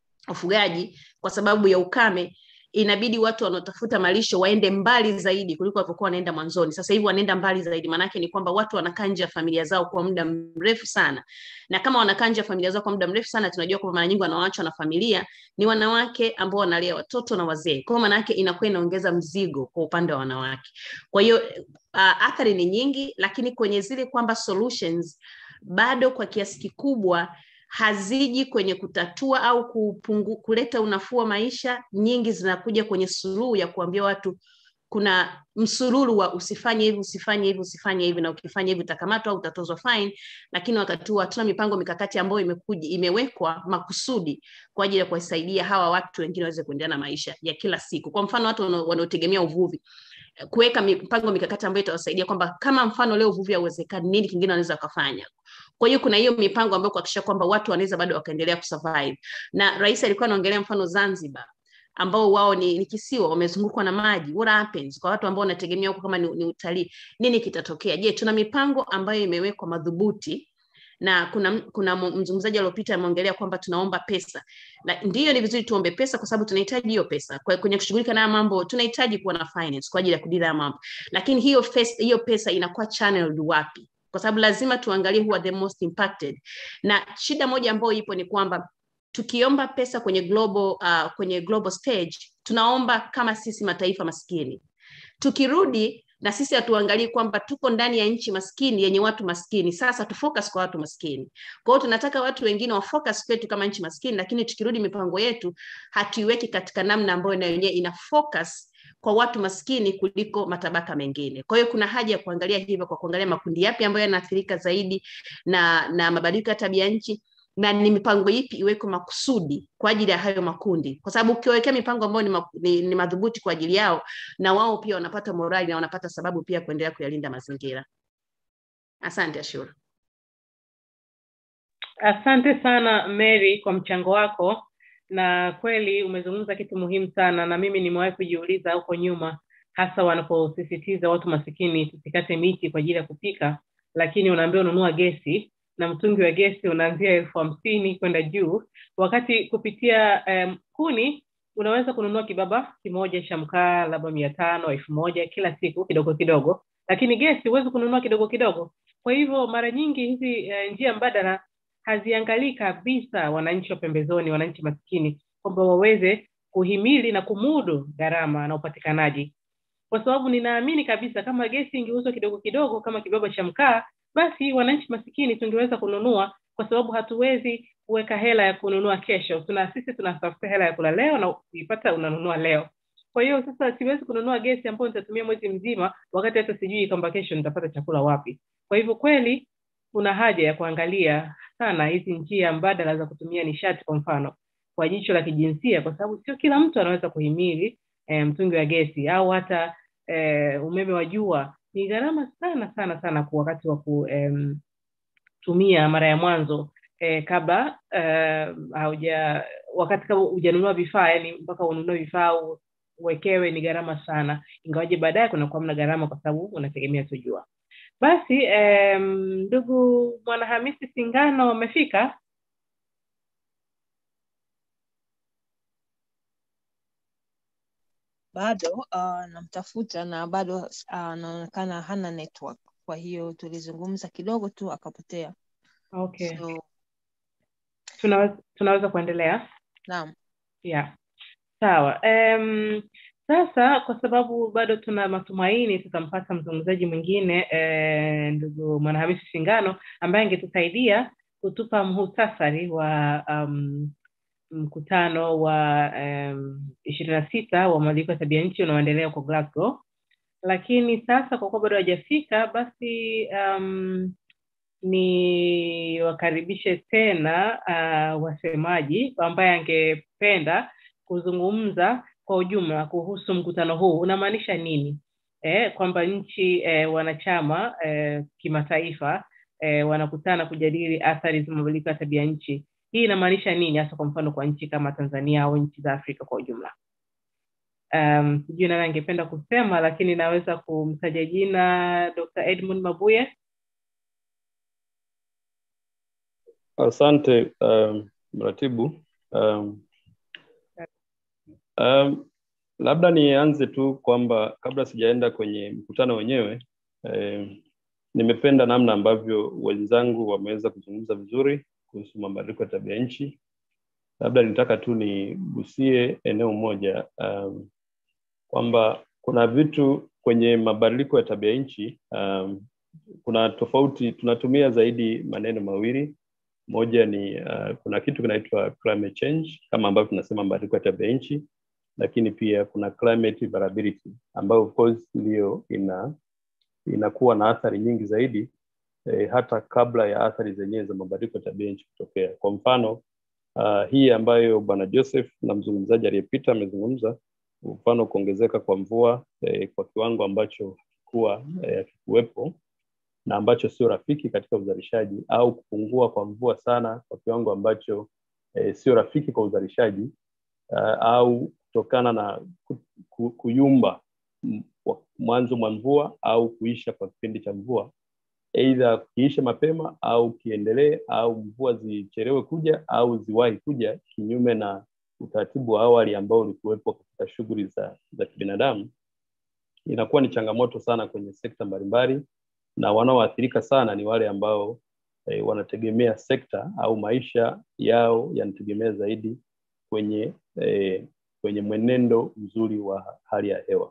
ufugaji kwa sababu ya ukame inabidi watu wanaotafuta malisho waende mbali zaidi kuliko walivyokuwa wanaenda mwanzoni sasa hivi wanaenda mbali zaidi maanake ni kwamba watu wanakaa nje ya familia zao kwa muda mrefu sana na kama wanakaa nje ya familia zao kwa muda mrefu sana tunajua kwamba mara nyingi wanaoachwa na familia ni wanawake ambao wanalea watoto na wazee kwao maanake inakuwa inaongeza mzigo kwa upande wa wanawake kwa hiyo uh, athari ni nyingi lakini kwenye zile kwamba solutions bado kwa kiasi kikubwa haziji kwenye kutatua au kupungu, kuleta unafuu wa maisha nyingi zinakuja kwenye suluhu ya kuambia watu kuna msururu wa usifanye hivi usifanye hivi usifanye hivi na ukifanya hivi utakamatwa au utatozwa fine lakini wakati huo hatuna mipango mikakati ambayo imekuja imewekwa makusudi kwa ajili ya kuwasaidia hawa watu wengine waweze kuendelea na maisha ya kila siku kwa mfano watu wanaotegemea uvuvi kuweka mipango mikakati ambayo itawasaidia kwamba kama mfano leo uvuvi hauwezekani nini kingine wanaweza wakafanya kwa hiyo kuna hiyo mipango ambayo kuhakikisha kwamba watu wanaweza bado wakaendelea kusurvive na rais alikuwa anaongelea mfano zanzibar ambao wao ni, ni kisiwa wamezungukwa na maji what happens kwa watu ambao wanategemea huko kama ni, ni utalii nini kitatokea je tuna mipango ambayo imewekwa madhubuti na kuna kuna mzungumzaji aliopita ameongelea kwamba tunaomba pesa na ndiyo ni vizuri tuombe pesa kwa sababu tunahitaji hiyo pesa kwa, kwenye kushughulika na mambo tunahitaji kuwa na finance kwa ajili ya kudira mambo lakini hiyo pesa, hiyo pesa inakuwa channeled wapi kwa sababu lazima tuangalie who are the most impacted na shida moja ambayo ipo ni kwamba tukiomba pesa kwenye global uh, kwenye global stage tunaomba kama sisi mataifa maskini tukirudi na sisi hatuangalii kwamba tuko ndani ya nchi maskini yenye watu maskini sasa tufocus kwa watu maskini kwa hiyo tunataka watu wengine wafocus kwetu kama nchi maskini lakini tukirudi mipango yetu hatuiweki katika namna ambayo na yenyewe ina focus kwa watu maskini kuliko matabaka mengine kwa hiyo kuna haja ya kuangalia hivyo kwa kuangalia makundi yapi ambayo yanaathirika zaidi na na mabadiliko ya tabia nchi na ni mipango ipi iwekwe makusudi kwa ajili ya hayo makundi kwa sababu ukiwekea mipango ambayo ni, ma, ni, ni madhubuti kwa ajili yao na wao pia wanapata morali na wanapata sababu pia kuendelea kuyalinda mazingira asante ashura asante sana mary kwa mchango wako na kweli umezungumza kitu muhimu sana na mimi nimewahi kujiuliza huko nyuma hasa wanaposisitiza watu masikini tusikate miti kwa ajili ya kupika lakini unaambia ununua gesi na mtungi wa gesi unaanzia elfu hamsini kwenda juu wakati kupitia um, kuni unaweza kununua kibaba kimoja cha mkaa labda mia tano elfu moja kila siku kidogo kidogo lakini gesi huwezi kununua kidogo kidogo kwa hivyo mara nyingi hizi uh, njia mbadala haziangalii kabisa wananchi wa pembezoni wananchi maskini kwamba waweze kuhimili na kumudu gharama na upatikanaji kwa sababu ninaamini kabisa kama gesi ingeuzwa kidogo kidogo kama kibaba cha mkaa basi wananchi masikini tungeweza kununua kwa sababu hatuwezi kuweka hela ya kununua kesho tuna sisi tunatafuta hela ya kula leo na ukiipata unanunua leo kwa hiyo sasa siwezi kununua gesi ambayo nitatumia mwezi mzima wakati hata sijui kwamba kesho nitapata chakula wapi kwa hivyo kweli kuna haja ya kuangalia sana hizi njia mbadala za kutumia nishati kwa mfano kwa jicho la kijinsia kwa sababu sio kila mtu anaweza kuhimili e, mtungi wa gesi au hata e, umeme wa jua ni gharama sana sana sana kwa wakati wa kutumia um, mara ya mwanzo eh, kabla uh, hauja wakati kama hujanunua vifaa yani mpaka ununue vifaa uwekewe ni gharama sana ingawaje baadaye kunakuwa mna gharama kwa sababu unategemea tujua basi ndugu um, mwanahamisi singano amefika bado uh, namtafuta na bado anaonekana uh, hana network kwa hiyo tulizungumza kidogo tu akapotea okay so, tunaweza, tunaweza kuendelea naam yeah sawa um, sasa kwa sababu bado tuna matumaini tutampata mzungumzaji mwingine eh, ndugu mwanahamisi shingano ambaye angetusaidia kutupa mhutasari wa um, mkutano wa ishirini um, na sita wa mabadiliko ya tabia nchi unaoendelea kwa Glasgow. Lakini sasa kwa kuwa bado hajafika, basi um, ni wakaribishe tena uh, wasemaji ambaye angependa kuzungumza kwa ujumla kuhusu mkutano huu unamaanisha nini, eh, kwamba nchi eh, wanachama eh, kimataifa eh, wanakutana kujadili athari za mabadiliko ya tabia nchi hii inamaanisha nini hasa kwa mfano kwa nchi kama tanzania au nchi za afrika kwa ujumla um, sijui nani angependa kusema lakini naweza kumtaja jina dr edmund mabuye asante um, mratibu um, um, labda nianze tu kwamba kabla sijaenda kwenye mkutano wenyewe um, nimependa namna ambavyo wenzangu wameweza kuzungumza vizuri kuhusu mabadiliko ya tabia nchi labda nitaka tu nigusie eneo moja um, kwamba kuna vitu kwenye mabadiliko ya tabia nchi um, kuna tofauti tunatumia zaidi maneno mawili moja ni uh, kuna kitu kinaitwa climate change kama ambavyo tunasema mabadiliko ya tabia nchi lakini pia kuna climate variability ambayo of course ndiyo ina inakuwa na athari nyingi zaidi eh, hata kabla ya athari zenyewe za mabadiliko ya tabia nchi kutokea kwa mfano uh, hii ambayo bwana joseph na mzungumzaji aliyepita amezungumza mfano kuongezeka kwa mvua eh, kwa kiwango ambacho hakikuwa hakikuwepo eh, na ambacho sio rafiki katika uzalishaji au kupungua kwa mvua sana kwa kiwango ambacho eh, sio rafiki kwa uzalishaji uh, au kutokana na ku, ku, kuyumba mwanzo mwa mvua au kuisha kwa kipindi cha mvua eidha kiishe mapema au kiendelee au mvua zichelewe kuja au ziwahi kuja kinyume na utaratibu wa awali ambao ulikuwepo katika shughuli za, za kibinadamu inakuwa ni changamoto sana kwenye sekta mbalimbali na wanaoathirika sana ni wale ambao e, wanategemea sekta au maisha yao yanategemea zaidi kwenye e, kwenye mwenendo mzuri wa hali ya hewa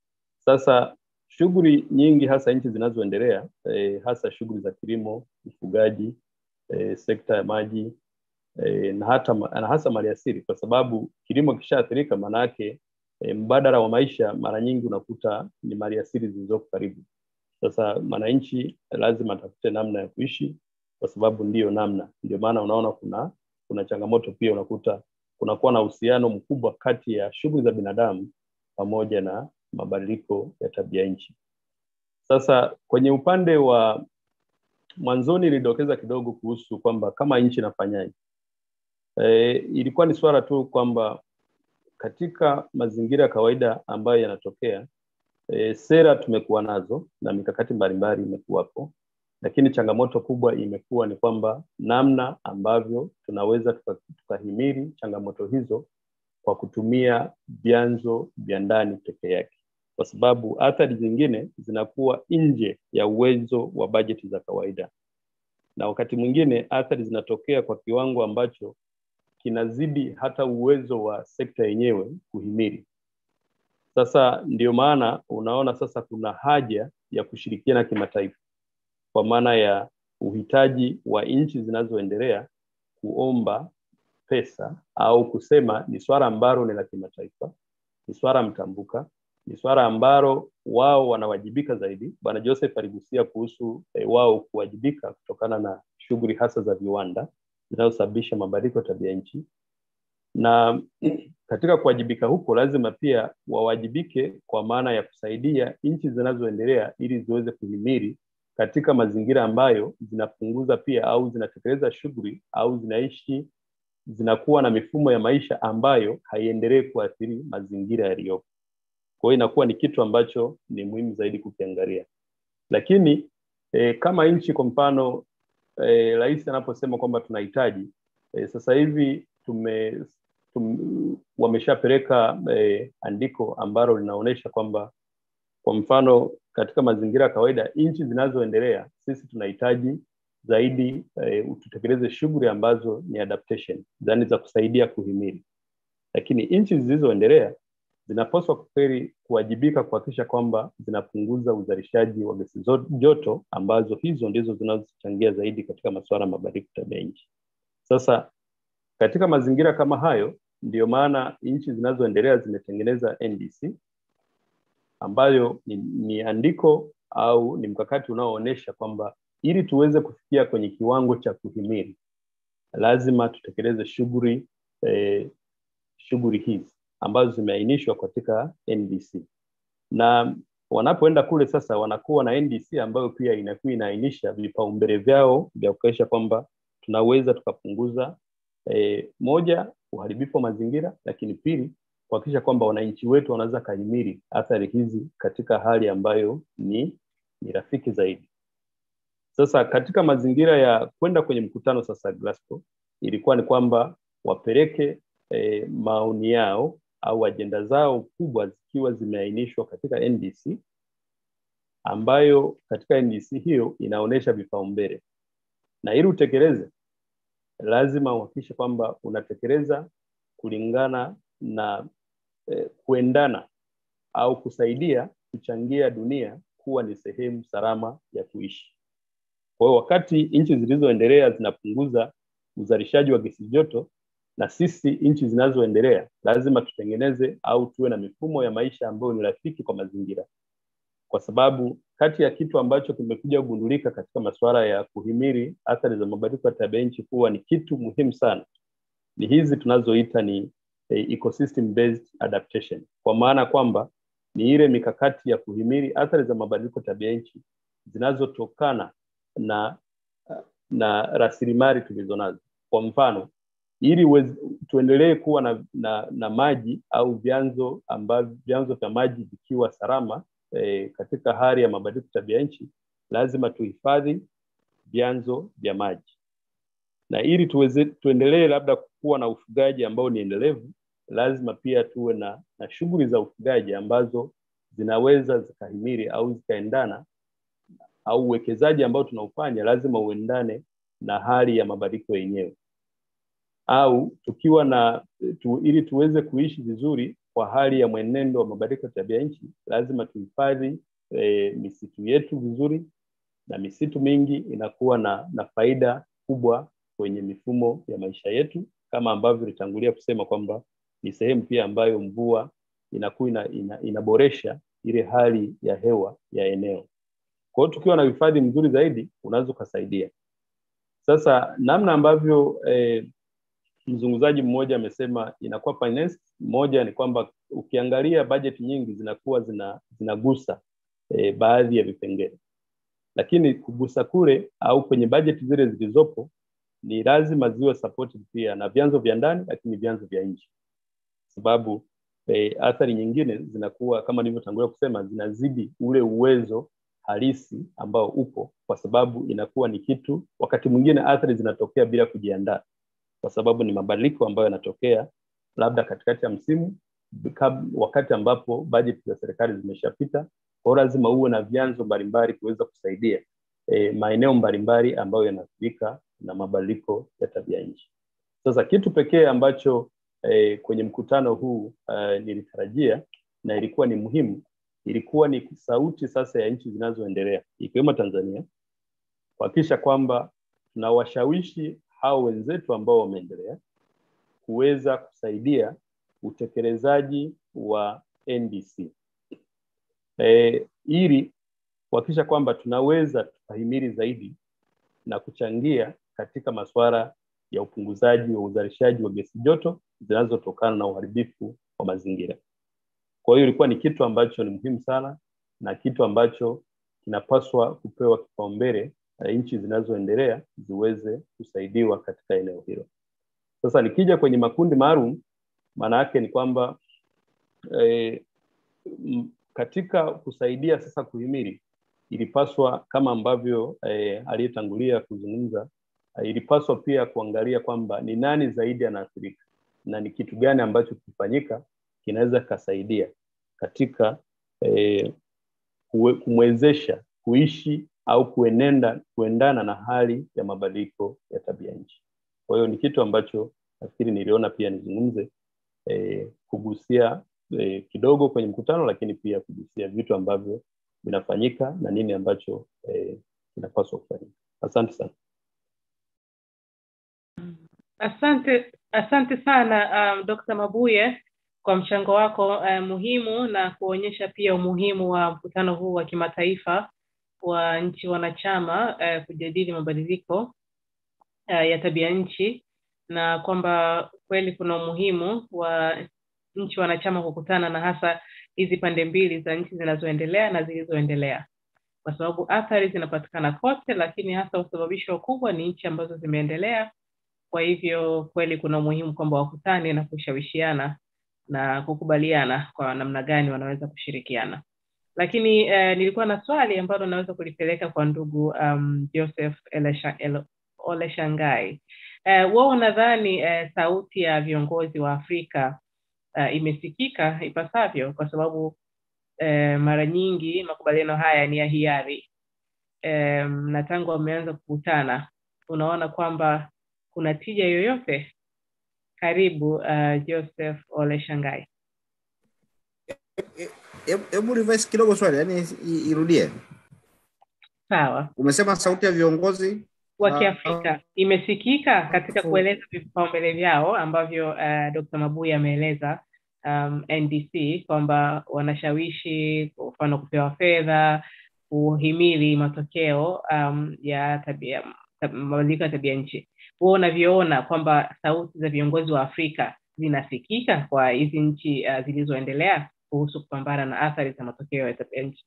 sasa shughuli nyingi hasa nchi zinazoendelea e, hasa shughuli za kilimo ufugaji e, sekta ya maji e, na hata na hasa maliasili kwa sababu kilimo kishaathirika maanaake e, mbadala wa maisha mara nyingi unakuta ni maliasili zilizoko karibu sasa mwananchi lazima atafute namna ya kuishi kwa sababu ndiyo namna ndio maana unaona kuna kuna changamoto pia unakuta kunakuwa na uhusiano mkubwa kati ya shughuli za binadamu pamoja na mabadiliko ya tabia nchi sasa kwenye upande wa mwanzoni ilidokeza kidogo kuhusu kwamba kama nchi inafanyaje e, ilikuwa ni swala tu kwamba katika mazingira ya kawaida ambayo yanatokea e, sera tumekuwa nazo na mikakati mbalimbali imekuwapo lakini changamoto kubwa imekuwa ni kwamba namna ambavyo tunaweza tukahimili tuka changamoto hizo kwa kutumia vyanzo vya ndani peke yake kwa sababu athari zingine zinakuwa nje ya uwezo wa bajeti za kawaida na wakati mwingine athari zinatokea kwa kiwango ambacho kinazidi hata uwezo wa sekta yenyewe kuhimili sasa ndio maana unaona sasa kuna haja ya kushirikiana kimataifa kwa maana ya uhitaji wa nchi zinazoendelea kuomba pesa au kusema ni swala ambalo ni la kimataifa ni swala mtambuka ni swala ambalo wao wanawajibika zaidi bwana joseph aligusia kuhusu eh, wao kuwajibika kutokana na shughuli hasa za viwanda zinazosababisha mabadiliko ya tabia nchi na katika kuwajibika huko lazima pia wawajibike kwa maana ya kusaidia nchi zinazoendelea ili ziweze kuhimili katika mazingira ambayo zinapunguza pia au zinatekeleza shughuli au zinaishi zinakuwa na mifumo ya maisha ambayo haiendelee kuathiri mazingira yaliyopo kwa hiyo inakuwa ni kitu ambacho ni muhimu zaidi kukiangalia lakini e, kama nchi kwa mfano rais e, anaposema kwamba tunahitaji e, sasa hivi tume tum, wameshapeleka e, andiko ambalo linaonyesha kwamba kwa mfano katika mazingira ya kawaida nchi zinazoendelea sisi tunahitaji zaidi e, tutekeleze shughuli ambazo ni adaptation yani za kusaidia kuhimili lakini nchi zilizoendelea zinapaswa kweli kuwajibika kuhakikisha kwamba zinapunguza uzalishaji wa gesi joto ambazo hizo ndizo zinazochangia zaidi katika masuala ya mabadiliko tabia nchi sasa katika mazingira kama hayo ndiyo maana nchi zinazoendelea zimetengeneza ndc ambayo ni, ni andiko au ni mkakati unaoonyesha kwamba ili tuweze kufikia kwenye kiwango cha kuhimili lazima tutekeleze shughuli eh, shughuli hizi ambazo zimeainishwa katika ndc na wanapoenda kule sasa wanakuwa na ndc ambayo pia inakuwa inaainisha vipaumbele vyao vya kuhakikisha kwamba tunaweza tukapunguza eh, moja uharibifu wa mazingira lakini pili kuhakikisha kwamba wananchi wetu wanaweza kahimili athari hizi katika hali ambayo ni ni rafiki zaidi sasa katika mazingira ya kwenda kwenye mkutano sasa Glasgow ilikuwa ni kwamba wapeleke e, maoni yao au ajenda zao kubwa zikiwa zimeainishwa katika NDC ambayo katika NDC hiyo inaonyesha vipaumbele na ili utekeleze lazima uhakikishe kwamba unatekeleza kulingana na eh, kuendana au kusaidia kuchangia dunia kuwa ni sehemu salama ya kuishi kwa hiyo wakati nchi zilizoendelea zinapunguza uzalishaji wa gesi joto na sisi nchi zinazoendelea lazima tutengeneze au tuwe na mifumo ya maisha ambayo ni rafiki kwa mazingira kwa sababu kati ya kitu ambacho kimekuja kugundulika katika masuala ya kuhimili athari za mabadiliko ya tabia nchi kuwa ni kitu muhimu sana ni hizi tunazoita ni eh, ecosystem based adaptation kwa maana kwamba ni ile mikakati ya kuhimili athari za mabadiliko tabia nchi zinazotokana na na rasilimali tulizo nazo kwa mfano ili uweze- tuendelee kuwa na, na, na maji au vyanzo ambavyo vyanzo vya maji vikiwa salama eh, katika hali ya mabadiliko ya tabia nchi, lazima tuhifadhi vyanzo vya maji na ili tuweze tuendelee labda kuwa na ufugaji ambao ni endelevu, lazima pia tuwe na, na shughuli za ufugaji ambazo zinaweza zikahimili au zikaendana au uwekezaji ambao tunaufanya lazima uendane na hali ya mabadiliko yenyewe au tukiwa na tu, ili tuweze kuishi vizuri kwa hali ya mwenendo wa mabadiliko ya tabia nchi lazima tuhifadhi e, misitu yetu vizuri na misitu mingi inakuwa na, na faida kubwa kwenye mifumo ya maisha yetu kama ambavyo nilitangulia kusema kwamba ni sehemu pia ambayo mvua inakuwa ina, ina, inaboresha ile hali ya hewa ya eneo kwa hiyo tukiwa na uhifadhi mzuri zaidi unaweza ukasaidia sasa namna ambavyo eh, mzungumzaji mmoja amesema inakuwa finance moja ni kwamba ukiangalia bajeti nyingi zinakuwa zina, zinagusa eh, baadhi ya vipengele lakini kugusa kule au kwenye bajeti zile zilizopo ni lazima ziwe supported pia na vyanzo vya ndani lakini vyanzo vya nje sababu eh, athari nyingine zinakuwa kama nilivyotangulia kusema zinazidi ule uwezo halisi ambao upo kwa sababu inakuwa ni kitu wakati mwingine athari zinatokea bila kujiandaa kwa sababu ni mabadiliko ambayo yanatokea labda katikati ya msimu kab- wakati ambapo bajeti za serikali zimeshapita kwao lazima uwe na vyanzo mbalimbali kuweza kusaidia e, maeneo mbalimbali ambayo yanaathirika na mabadiliko ya tabia nchi sasa kitu pekee ambacho e, kwenye mkutano huu e, nilitarajia na ilikuwa ni muhimu ilikuwa ni sauti sasa ya nchi zinazoendelea ikiwemo tanzania kuhakikisha kwamba tunawashawishi hao wenzetu ambao wameendelea kuweza kusaidia utekelezaji wa NDC e, ili kuhakikisha kwamba tunaweza tukahimili zaidi na kuchangia katika masuala ya upunguzaji wa uzalishaji wa gesi joto zinazotokana na uharibifu wa mazingira. Kwa hiyo ilikuwa ni kitu ambacho ni muhimu sana na kitu ambacho kinapaswa kupewa kipaumbele na nchi zinazoendelea ziweze kusaidiwa katika eneo hilo. Sasa nikija kwenye makundi maalum, maana yake ni kwamba e, m, katika kusaidia sasa kuhimili ilipaswa kama ambavyo e, aliyetangulia kuzungumza e, ilipaswa pia kuangalia kwamba ni nani zaidi anaathirika na ni kitu gani ambacho kikifanyika kinaweza kikasaidia katika e, kumwezesha kuishi au kuenenda kuendana na hali ya mabadiliko ya tabia nchi. Kwa hiyo ni kitu ambacho nafikiri niliona pia nizungumze e, kugusia e, kidogo kwenye mkutano, lakini pia kugusia vitu ambavyo vinafanyika na nini ambacho e, kinapaswa kufanyika. Asante sana. Asante, asante sana um, Dr. Mabuye kwa mchango wako uh, muhimu na kuonyesha pia umuhimu wa mkutano huu wa kimataifa wa nchi wanachama uh, kujadili mabadiliko uh, ya tabia nchi na kwamba kweli kuna umuhimu wa nchi wanachama kukutana na hasa hizi pande mbili za nchi zinazoendelea na zilizoendelea kwa sababu athari zinapatikana kote lakini hasa usababisho kubwa ni nchi ambazo zimeendelea kwa hivyo kweli kuna umuhimu kwamba wakutane na kushawishiana na kukubaliana kwa namna gani wanaweza kushirikiana lakini eh, nilikuwa na swali ambalo naweza kulipeleka kwa ndugu um, joseph Elesha, El, oleshangai eh, wao nadhani eh, sauti ya viongozi wa afrika uh, imesikika ipasavyo kwa sababu eh, mara nyingi makubaliano haya ni ya hiari eh, na tangu wameanza kukutana unaona kwamba kuna tija yoyote karibu uh, joseph ole shangai hebu revise kidogo swali yani irudie sawa umesema sauti ya viongozi wa kiafrika imesikika katika kueleza vipaumbele vyao ambavyo uh, dr mabuya ameeleza um, ndc kwamba wanashawishi kwa mfano kupewa fedha kuhimili matokeo um, ya tabia mabadiliko ya tabia nchi huo unavyoona kwamba sauti za viongozi wa afrika zinasikika kwa hizi nchi uh, zilizoendelea kuhusu kupambana na athari za matokeo ya tabia nchi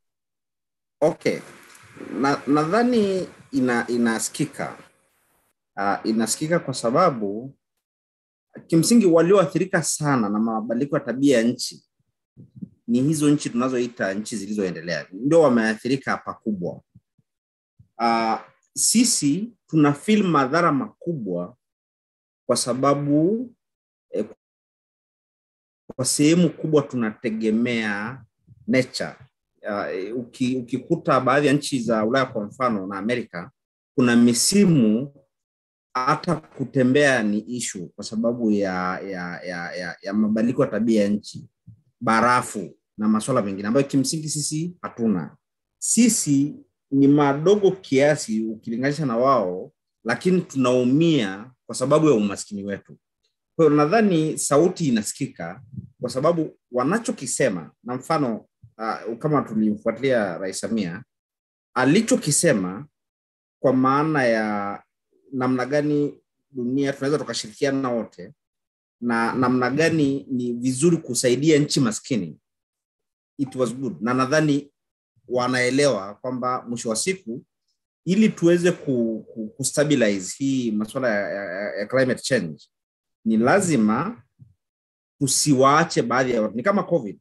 okay nadhani ina inasikika uh, inasikika kwa sababu kimsingi walioathirika sana na mabadiliko ya tabia ya nchi ni hizo nchi tunazoita nchi zilizoendelea, ndio wameathirika pakubwa. Uh, sisi tuna feel madhara makubwa kwa sababu eh, kwa sehemu kubwa tunategemea nature. Uh, uki, ukikuta baadhi ya nchi za Ulaya kwa mfano na Amerika, kuna misimu hata kutembea ni ishu kwa sababu ya ya ya, ya, ya mabadiliko ya tabia ya nchi, barafu na masuala mengine ambayo kimsingi sisi hatuna. Sisi ni madogo kiasi ukilinganisha na wao, lakini tunaumia kwa sababu ya umaskini wetu. Kwa hiyo nadhani sauti inasikika kwa sababu wanachokisema, na mfano uh, kama tulimfuatilia Rais Samia alichokisema kwa maana ya namna gani dunia tunaweza tukashirikiana wote na namna gani ni vizuri kusaidia nchi maskini, it was good, na nadhani wanaelewa kwamba mwisho wa siku ili tuweze ku, ku, kustabilize hii masuala ya, ya, ya climate change ni lazima tusiwaache baadhi ya watu. Ni kama COVID,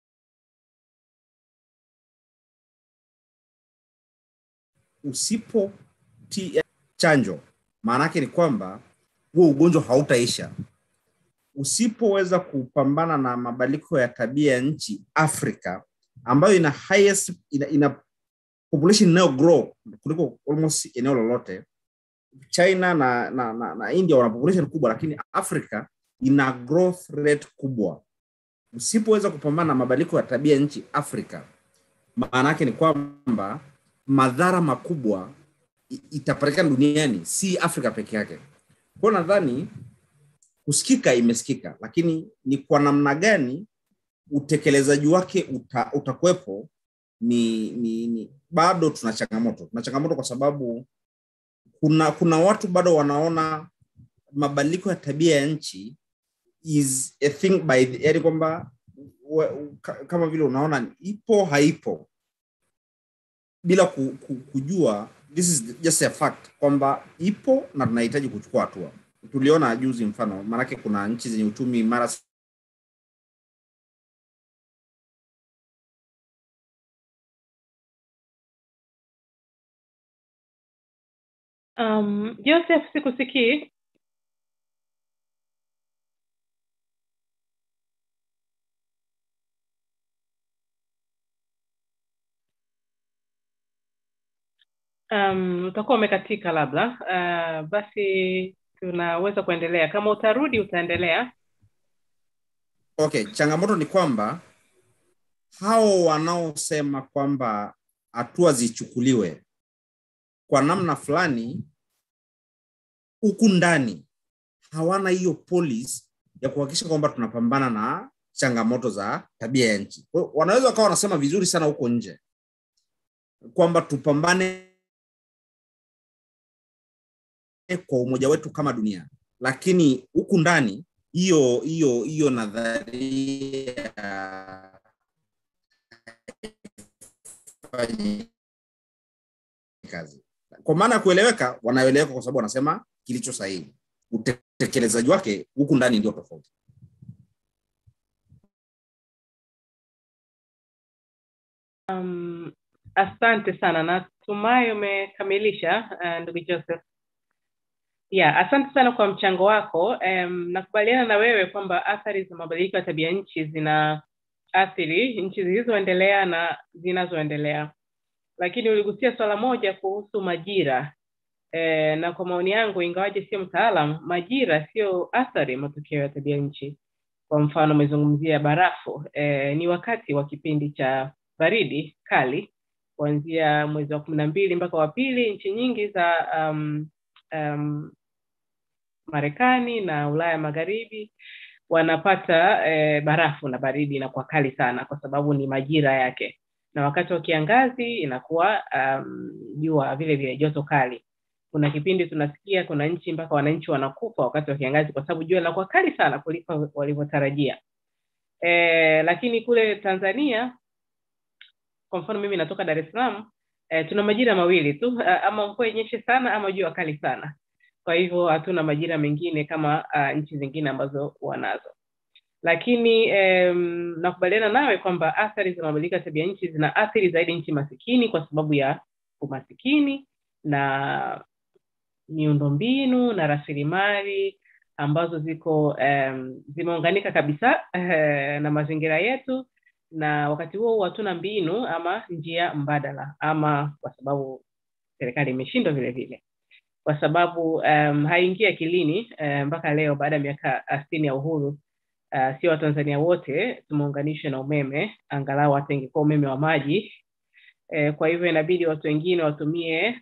usipo chanjo maana yake ni kwamba huo ugonjwa hautaisha. Usipoweza kupambana na mabadiliko ya tabia ya nchi Afrika ambayo ina highest, ina, ina population inayo grow kuliko almost eneo lolote. China na, na, na, na India wana population kubwa, lakini Afrika ina growth rate kubwa. Usipoweza kupambana na mabadiliko ya tabia ya nchi Afrika, maana yake ni kwamba madhara makubwa itapatikana duniani, si Afrika peke yake. Kwa nadhani kusikika imesikika, lakini ni kwa namna gani utekelezaji wake uta, utakuwepo ni, ni, ni bado tuna changamoto. Tuna changamoto kwa sababu kuna kuna watu bado wanaona mabadiliko ya tabia ya nchi is a thing by the, yani kwamba kama vile unaona ipo haipo bila ku, ku, kujua this is just a fact kwamba ipo na tunahitaji kuchukua hatua. Tuliona juzi mfano, maanake kuna nchi zenye uchumi imara Um, Joseph, sikusikii. Um, utakuwa umekatika labda. Uh, basi tunaweza kuendelea. Kama utarudi utaendelea. Okay, changamoto ni kwamba hao wanaosema kwamba hatua zichukuliwe kwa namna fulani huku ndani hawana hiyo policy ya kuhakikisha kwamba tunapambana na changamoto za tabia ya nchi. Wanaweza wakawa wanasema vizuri sana huko nje kwamba tupambane kwa umoja wetu kama dunia, lakini huku ndani hiyo hiyo hiyo nadharia kazi kwa maana ya kueleweka, wanaeleweka kwa sababu wanasema kilicho sahihi. Utekelezaji wake huku ndani ndio tofauti. Um, asante sana, natumai umekamilisha uh, ndugu Joseph. Yeah, asante sana kwa mchango wako. Um, nakubaliana na wewe kwamba athari za mabadiliko ya tabia nchi zina athiri nchi zilizoendelea na zinazoendelea lakini uligusia swala moja kuhusu majira e, na kwa maoni yangu ingawaje sio mtaalam majira sio athari matokeo ya tabia nchi kwa mfano umezungumzia barafu e, ni wakati wa kipindi cha baridi kali kuanzia mwezi wa kumi na mbili mpaka wa pili nchi nyingi za um, um, marekani na ulaya magharibi wanapata e, barafu na baridi inakuwa kali sana kwa sababu ni majira yake na wakati wa kiangazi inakuwa jua um, vile vile joto kali kuna kipindi tunasikia kuna nchi mpaka wananchi wanakufa wakati wa kiangazi kwa sababu jua linakuwa kali sana kuliko walivyotarajia e, lakini kule tanzania kwa mfano mimi natoka dar es salaam e, tuna majira mawili tu ama mvua inyeshe sana ama jua kali sana kwa hivyo hatuna majira mengine kama uh, nchi zingine ambazo wanazo lakini um, nakubaliana nawe kwamba athari za mabadiliko ya tabia nchi zina athiri zaidi nchi masikini kwa sababu ya umasikini na miundombinu na rasilimali ambazo ziko um, zimeunganika kabisa uh, na mazingira yetu na wakati huo huo hatuna mbinu ama njia mbadala ama kwa sababu serikali imeshindwa vile vile kwa sababu um, haingii akilini um, mpaka leo baada ya miaka sitini ya uhuru uh, sio watanzania wote tumeunganishwa na umeme angalau hata ingekuwa umeme wa maji eh, kwa hivyo inabidi watu wengine watumie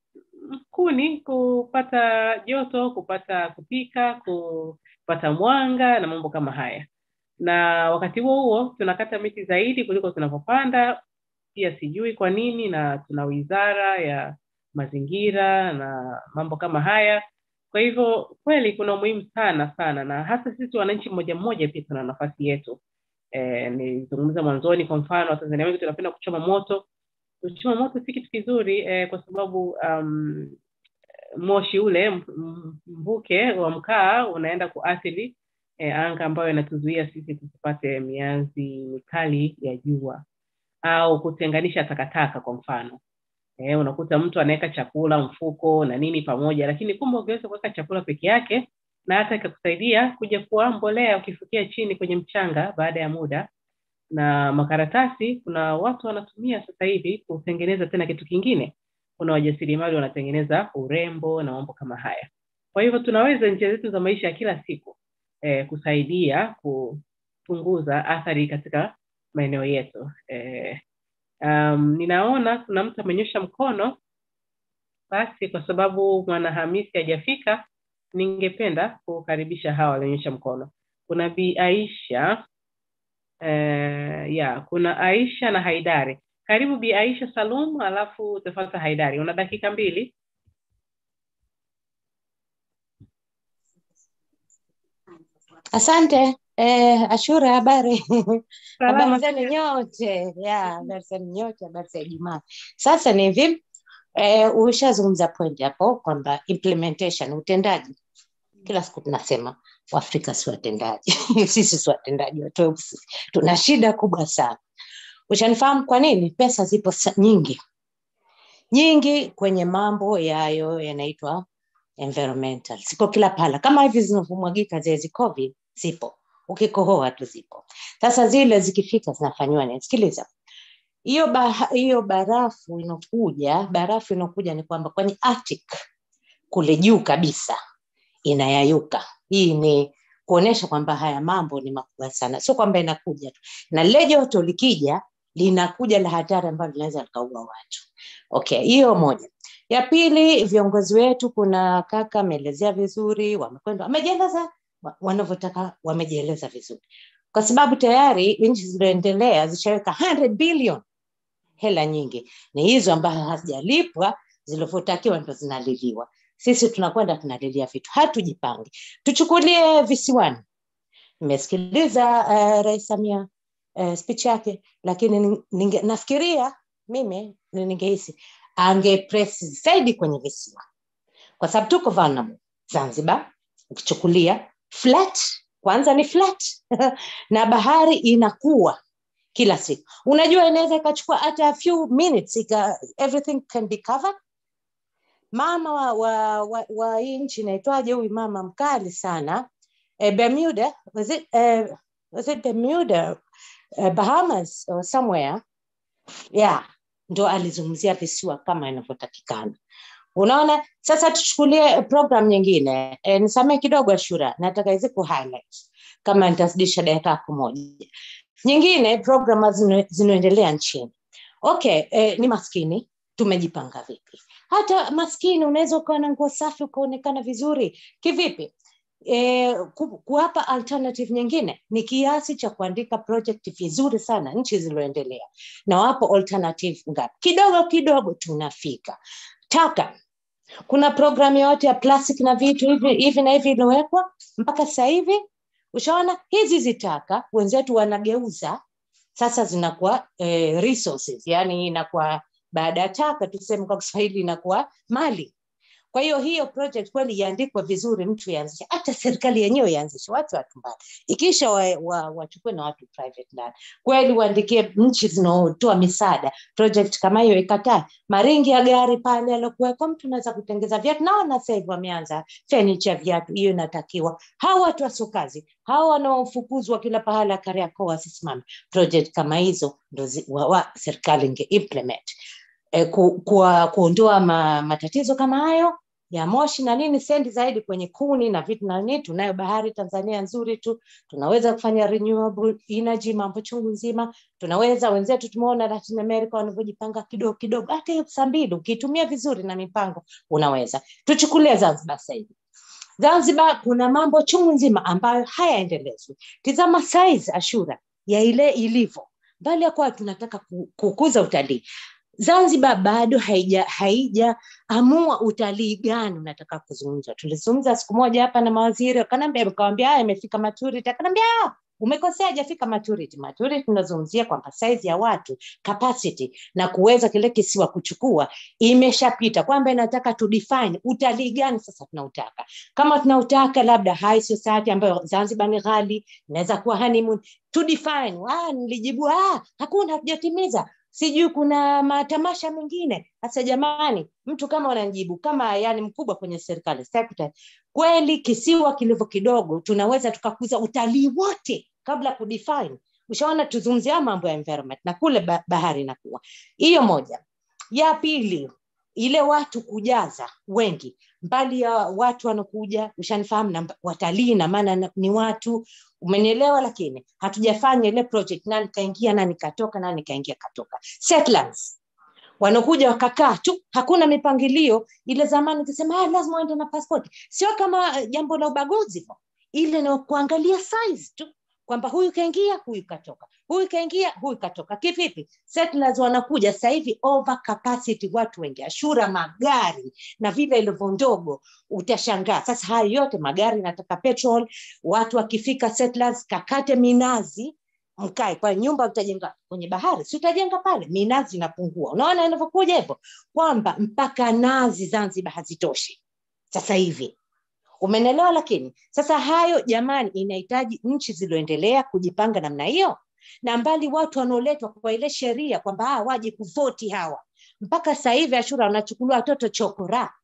kuni kupata joto kupata kupika kupata mwanga na mambo kama haya na wakati huo huo tunakata miti zaidi kuliko tunavyopanda pia sijui kwa nini na tuna wizara ya mazingira na mambo kama haya kwa hivyo kweli kuna umuhimu sana sana na hasa sisi wananchi mmoja mmoja pia tuna nafasi yetu e, nilizungumza mwanzoni kwa mfano watanzania wengi tunapenda kuchoma moto kuchoma moto si kitu kizuri e, kwa sababu um, moshi ule mvuke wa mkaa unaenda kuathiri e, anga ambayo inatuzuia sisi tusipate mianzi mikali ya jua au kutenganisha takataka kwa mfano e, unakuta mtu anaweka chakula mfuko na nini pamoja lakini kumbe ungeweza kuweka chakula peke yake na hata ikakusaidia kuja kuwa mbolea ukifukia chini kwenye mchanga baada ya muda na makaratasi kuna watu wanatumia sasa hivi kutengeneza tena kitu kingine kuna wajasiriamali wanatengeneza urembo na mambo kama haya kwa hivyo tunaweza njia zetu za maisha ya kila siku eh, kusaidia kupunguza athari katika maeneo yetu eh, um, ninaona kuna mtu amenyosha mkono basi kwa sababu mwanahamisi hajafika ningependa kukaribisha hawa walionyesha mkono kuna bi aisha eh, ya kuna aisha na haidari karibu bi aisha salum alafu utafata haidari una dakika mbili Asante eh, Ashura, habari Salama. habari zenu nyote ya habari zenu nyote, habari za Ijumaa. Sasa ni hivi eh, ushazungumza point hapo kwamba implementation, utendaji. Kila siku tunasema Waafrika si watendaji sisi si watendaji watosi, tuna shida kubwa sana. Ushanifahamu kwa nini? Pesa zipo sa- nyingi nyingi kwenye mambo yayo yanaitwa environmental, ziko kila pala, kama hivi zinavyomwagika zile zikovi zipo, ukikohoa tu zipo. Sasa zile zikifika zinafanyiwa nini? Sikiliza, hiyo ba, hiyo barafu inokuja, barafu inokuja ni kwamba kwenye Arctic kule juu kabisa inayayuka. Hii ni kuonesha kwamba haya mambo ni makubwa sana, sio kwamba inakuja tu, na lile joto likija linakuja la hatari ambalo linaweza likaua watu. Okay, hiyo moja. Ya pili, viongozi wetu, kuna kaka ameelezea vizuri, wamekwenda wamejieleza wa- wanavyotaka, wamejieleza vizuri, kwa sababu tayari nchi zilizoendelea zishaweka 100 billion hela nyingi, ni hizo ambazo hazijalipwa zilivyotakiwa ndo zinaliliwa. Sisi tunakwenda tunalilia vitu, hatujipangi. Tuchukulie visiwani, nimesikiliza uh, Rais Samia uh, speech yake, lakini nin- ninge, nafikiria mimi ni- ningehisi angepress zaidi kwenye visiwa, kwa sababu tuko vulnerable. Zanzibar ukichukulia flat, kwanza ni flat na bahari inakuwa kila siku. Unajua, inaweza ikachukua hata a few minutes ika, everything can be covered. Mama wa, wa, wa, wa hii nchi inaitwaje huyu mama mkali sana eh, Bermuda was it, eh, was it Bermuda eh, Bahamas or somewhere yeah, ndo alizungumzia visiwa kama inavyotakikana. Unaona, sasa tuchukulie program nyingine e, nisamee kidogo Ashura, nataka hizi ku highlight kama nitazidisha dakika yako moja. Nyingine program zino- zinaendelea nchini okay, e, ni maskini, tumejipanga vipi? Hata maskini unaweza ukawa na nguo safi ukaonekana vizuri kivipi? E, ku, kuwapa alternative nyingine ni kiasi cha kuandika project vizuri sana nchi zilizoendelea, na wapo alternative ngapi? Kidogo kidogo tunafika taka kuna programu yote ya plastic na vitu hivi hivi na hivi iliyowekwa mpaka sasa hivi ushaona hizi zitaka wenzetu wanageuza sasa zinakuwa eh, resources yani inakuwa baada ya taka tuseme kwa kiswahili inakuwa mali kwa hiyo hiyo project kweli iandikwe vizuri mtu ianzishe hata serikali yenyewe ianzishe watu watu mbali ikisha wachukue wa, wa na watu private ndani kweli waandikie nchi zinaotoa misaada project kama hiyo ikataa maringi ya gari pale alokuweko mtu unaweza kutengeza viatu naona sasa hivi wameanza fenicha viatu hiyo inatakiwa hawa watu wasokazi hawa wanaofukuzwa kila pahala kariakoo wasisimame project kama hizo ndo wa, wa, serikali inge implement e, ku, ku, kuondoa ma, matatizo kama hayo ya moshi na nini sendi zaidi kwenye kuni na vitu na nini tunayo bahari tanzania nzuri tu tunaweza kufanya renewable energy mambo chungu nzima tunaweza wenzetu tumeona latin america wanavyojipanga kidogo kidogo hata hiyo saa mbili ukiitumia vizuri na mipango unaweza tuchukulie zanzibar sasa hivi zanzibar kuna mambo chungu nzima ambayo hayaendelezwi tizama size ashura ya ile ilivyo mbali ya kuwa tunataka kukuza utalii zanzibar bado haija haijaamua utalii gani unataka kuzungumza tulizungumza siku moja hapa na mawaziri akanaambia kawambia haya imefika maturity akanaambia umekosea hajafika maturity maturity tunazungumzia kwamba size ya watu capacity na kuweza kile kisiwa kuchukua imeshapita kwamba inataka tu define utalii gani sasa tunautaka kama tunautaka labda high society ambayo zanzibar ni ghali inaweza kuwa honeymoon to define ah, nilijibu ah, hakuna hatujatimiza sijui kuna matamasha mengine sasa jamani mtu kama unanijibu kama yani mkubwa kwenye serikali secretary kweli kisiwa kilivyo kidogo tunaweza tukakuza utalii wote kabla kudefine ushaona tuzungumzia mambo ya environment na kule bahari inakuwa hiyo moja ya pili ile watu kujaza wengi mbali ya watu wanakuja ushanifahamu na watalii na maana ni watu umenielewa lakini hatujafanya ile project nani kaingia nani katoka nani kaingia katoka settlers wanakuja wakakaa tu hakuna mipangilio ile zamani ukisema ah, lazima uende na passport sio kama jambo la ubaguzi ile ni kuangalia size tu kwamba huyu kaingia huyu katoka huyu kaingia huyu katoka kivipi settlers wanakuja sasa hivi over capacity watu wengi ashura magari na vile ilivyo ndogo utashangaa sasa haya yote magari nataka petrol watu wakifika settlers kakate minazi mkae kwa nyumba utajenga kwenye bahari si utajenga pale minazi inapungua unaona inavyokuja hivyo kwamba mpaka nazi zanzibar hazitoshi sasa hivi umenelewa lakini sasa hayo jamani inahitaji nchi zilizoendelea kujipanga namna hiyo na mbali watu wanaoletwa kwa ile sheria kwamba ah, waje kuvoti hawa mpaka sasa hivi ashura wanachukuliwa watoto chokora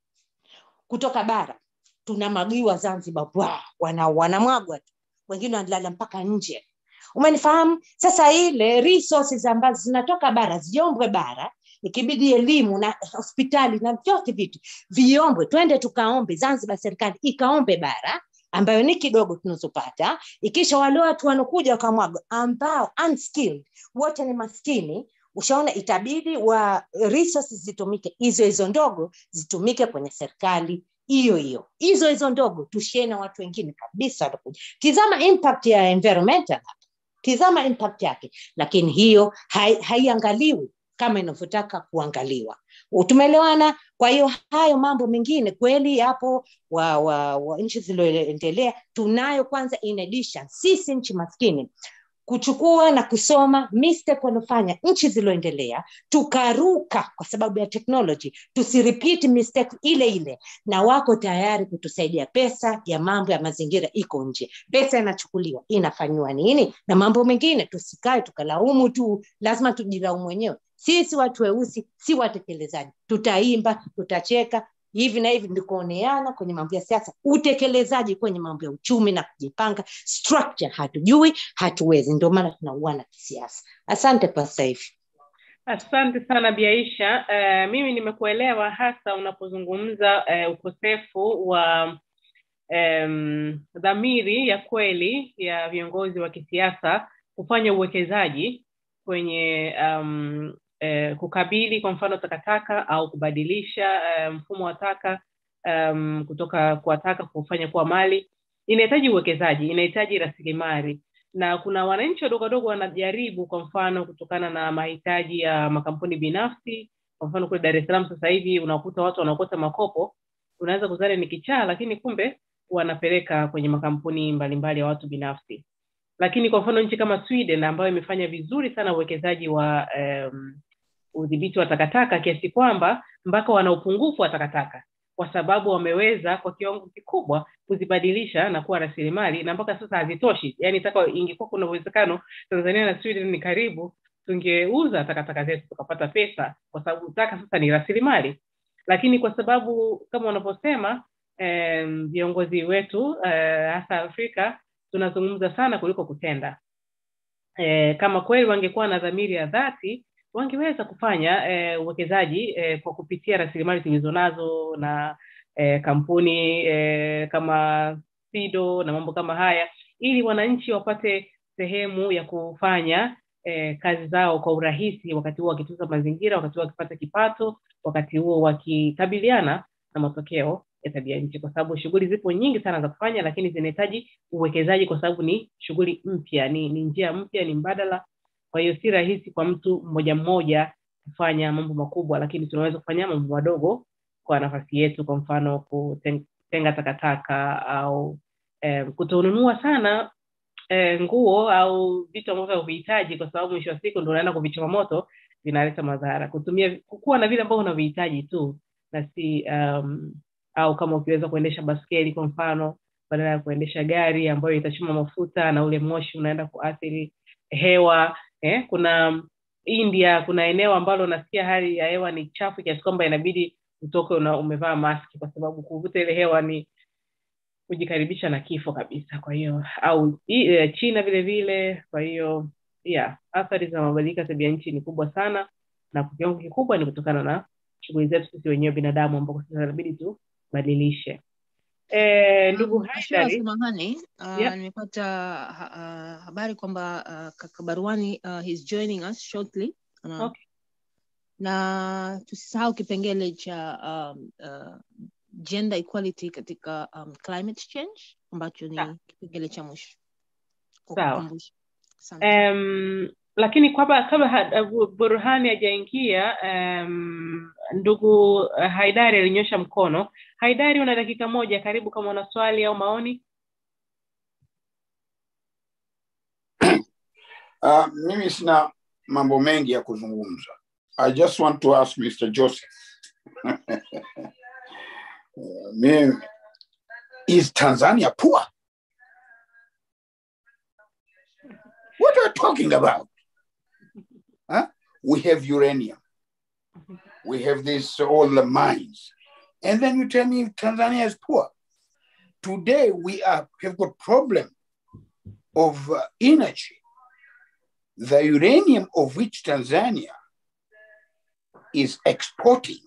kutoka bara tunamwagiwa zanzibar wana, wanamwagwa tu wengine wanalala mpaka nje umenifahamu sasa ile resources ambazo zinatoka bara ziombwe bara ikibidi elimu na hospitali na vyote vitu viombwe twende tukaombe zanzibar serikali ikaombe bara ambayo ni kidogo tunazopata ikisha wale watu wanakuja wakamwaga ambao unskilled wote ni maskini ushaona itabidi wa resources zitumike hizo hizo ndogo zitumike kwenye serikali hiyo hiyo hizo hizo ndogo tushie na watu wengine kabisa watakuja tizama impact ya environmental tizama impact yake lakini hiyo haiangaliwi hai kama inavyotaka kuangaliwa tumeelewana kwa hiyo hayo mambo mengine kweli yapo wa, wa, wa nchi zilizoendelea tunayo kwanza in addition sisi nchi maskini kuchukua na kusoma mistake waliofanya nchi zilizoendelea tukaruka kwa sababu ya technology tusirepeat mistake ile ile na wako tayari kutusaidia pesa ya mambo ya mazingira iko nje pesa inachukuliwa inafanyiwa nini na mambo mengine tusikae tukalaumu tu lazima tujilaumu wenyewe sisi watu weusi si watekelezaji tutaimba tutacheka hivi na hivi ndikuoneana kwenye mambo ya siasa utekelezaji kwenye mambo ya uchumi na kujipanga structure hatujui hatuwezi ndio maana tunauana kisiasa asante kwa sasa hivi asante sana biaisha uh, mimi nimekuelewa hasa unapozungumza uh, ukosefu wa um, dhamiri ya kweli ya viongozi wa kisiasa kufanya uwekezaji kwenye um, eh, kukabili kwa mfano takataka au kubadilisha eh, mfumo wa taka um, kutoka kwa taka kufanya kuwa mali inahitaji uwekezaji inahitaji rasilimali na kuna wananchi wadogo wadogo wanajaribu kwa mfano kutokana na mahitaji ya makampuni binafsi kwa mfano kule dar es salaam sasa hivi unakuta watu wanaokota makopo unaweza kuzani ni kichaa lakini kumbe wanapeleka kwenye makampuni mbalimbali ya watu binafsi lakini kwa mfano nchi kama sweden ambayo imefanya vizuri sana uwekezaji wa um, udhibiti wa takataka kiasi kwamba mpaka wana upungufu wa takataka kwa sababu wameweza kwa kiwango kikubwa kuzibadilisha na kuwa rasilimali na mpaka sasa hazitoshi yaani taka ingekuwa kuna uwezekano tanzania na sweden ni karibu tungeuza takataka zetu tukapata pesa kwa sababu taka sasa ni rasilimali lakini kwa sababu kama unavyosema viongozi um, wetu uh, hasa afrika tunazungumza sana kuliko kutenda e, kama kweli wangekuwa na dhamiri ya dhati wangeweza kufanya e, uwekezaji e, kwa kupitia rasilimali tulizonazo na e, kampuni e, kama sido na mambo kama haya ili wananchi wapate sehemu ya kufanya e, kazi zao kwa urahisi wakati huo wakitunza mazingira wakati huo wakipata kipato wakati huo wakikabiliana na matokeo ya tabia nchi kwa sababu shughuli zipo nyingi sana za kufanya lakini zinahitaji uwekezaji kwa sababu ni shughuli mpya ni, ni njia mpya ni mbadala kwa hiyo si rahisi kwa mtu mmoja mmoja kufanya mambo makubwa lakini tunaweza kufanya mambo madogo kwa nafasi yetu kwa mfano kutenga takataka au eh, kutonunua sana eh, nguo au vitu ambavyo havihitaji kwa sababu mwisho wa siku ndo unaenda kuvichoma moto vinaleta madhara kutumia kuwa na vile ambavyo unavihitaji tu na si um, au kama ukiweza kuendesha baskeli kwa mfano badala ya kuendesha gari ambayo itachoma mafuta na ule moshi unaenda kuathiri hewa eh? kuna india kuna eneo ambalo unasikia hali ya hewa ni chafu kiasi kwamba inabidi utoke una, umevaa maski kwa sababu kuvuta ile hewa ni kujikaribisha na kifo kabisa kwa hiyo au e, china vile vile kwa hiyo yeah athari za mabadiliko ya tabia nchi ni kubwa sana na kwa kiwango kikubwa ni kutokana na shughuli zetu sisi wenyewe binadamu ambako sasa inabidi tubadilishe e, ndugu haidari samahani uh, Yep. nimepata ha, uh, habari kwamba uh, kaka baruani uh, he's joining us shortly uh, Okay. na tusisahau kipengele cha um, uh, gender equality katika um, climate change ambacho ni Sawa. kipengele cha mwisho Kwa Sawa. kukumbusha. Asante. um, lakini kabla kabla ha- burhani hajaingia um, ndugu uh, haidari alinyosha mkono haidari una dakika moja karibu kama una swali au maoni Uh, mimi sina mambo mengi ya kuzungumza. I just want to ask Mr. Joseph. Uh, mimi, is Tanzania poor? What are you talking about? Huh? We have uranium. We have this all the mines. And then you tell me Tanzania is poor. Today we are, have got problem of uh, energy the uranium of which Tanzania is exporting,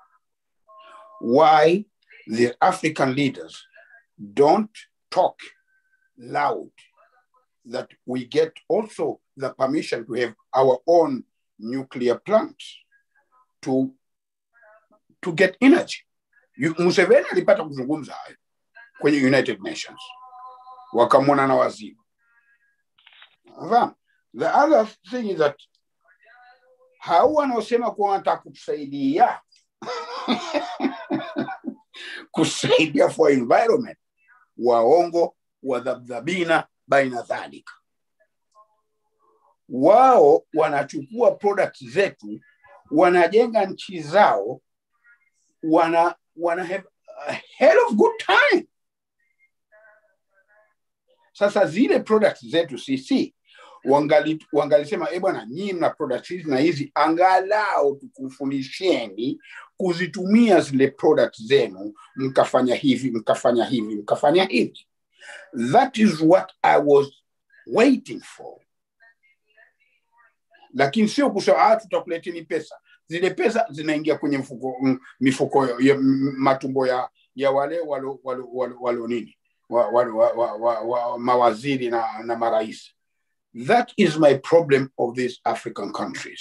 why the African leaders don't talk loud that we get also the permission to have our own nuclear plants to, to get energy. You- Museveni alipata kuzungumza hayo kwenye United Nations, wakamwona na waziri. Unafahamu? The other thing is that hao wanaosema kuwa wanataka kutusaidia kusaidia for environment, waongo, wadhabdhabina baina dhalika. Wao wanachukua products zetu, wanajenga nchi zao, wana, wana have a hell of good time. Sasa zile products zetu sisi wangali wangalisema e bwana nyinyi mna products hizi na hizi angalau tukufundisheni kuzitumia zile products zenu mkafanya hivi mkafanya hivi mkafanya hivi that is what i was waiting for lakini sio kusema ah, tutakuleteni pesa zile pesa zinaingia kwenye mfuko, m- mifuko ya m- matumbo ya ya wale walo, walo, walo, walo nini wa, wa, wa, wa, wa, wa, mawaziri na, na marais That is my problem of these African countries.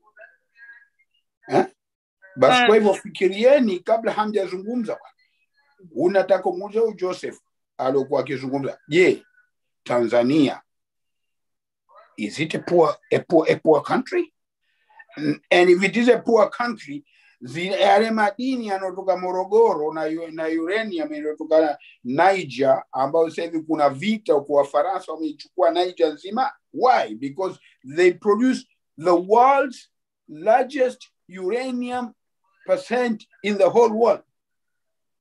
Eh? Basi kwa hivyo fikirieni kabla hamjazungumza bwana. Unataka kumuuliza huyu Joseph aliokuwa akizungumza, je, Tanzania is it a poor, a poor, a poor country? N- And if it is a poor country, zile yale madini yanayotoka Morogoro na, yu- na uranium inayotoka Niger ambayo sasa hivi kuna vita huko Wafaransa wameichukua Niger nzima. Why? Because they produce the world's largest uranium percent in the whole world.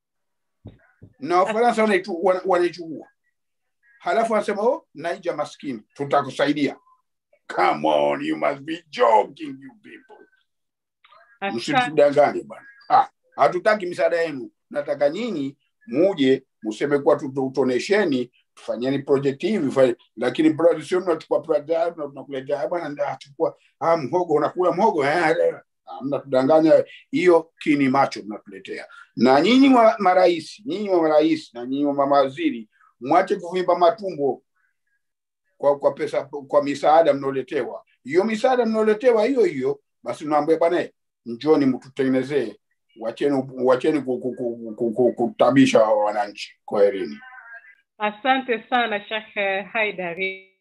na Wafaransa wanaitu- wana- wanaichukua, halafu wanasema oh, Naija maskini, tutakusaidia. Come on, you must be joking you people. Asante. msitudanganye bwana. Ah, hatutaki misaada yenu, nataka nyinyi muje mseme kuwa tutonesheni, tufanyeni project hivi, fanye- lakini pro- sio mnachukua project na tunakuletea "Ah, bwana, ndio achukua ah, mhogo unakula mhogo eh, eh." Ah, mnatudanganya. Hiyo kini macho mnatuletea. Na nyinyi wa marais, nyinyi wa marais na nyinyi wa mawaziri, mwache kuvimba matumbo kwa, kwa pesa kwa misaada mnaoletewa. Hiyo misaada mnaoletewa hiyo hiyo, basi mnaambia bwana njoni mtutengenezee, wacheni wacheni ku- ku- ku- ku- ku- kutabisha hawa wananchi. Kwaherini. Asante sana Sheikh Haidari.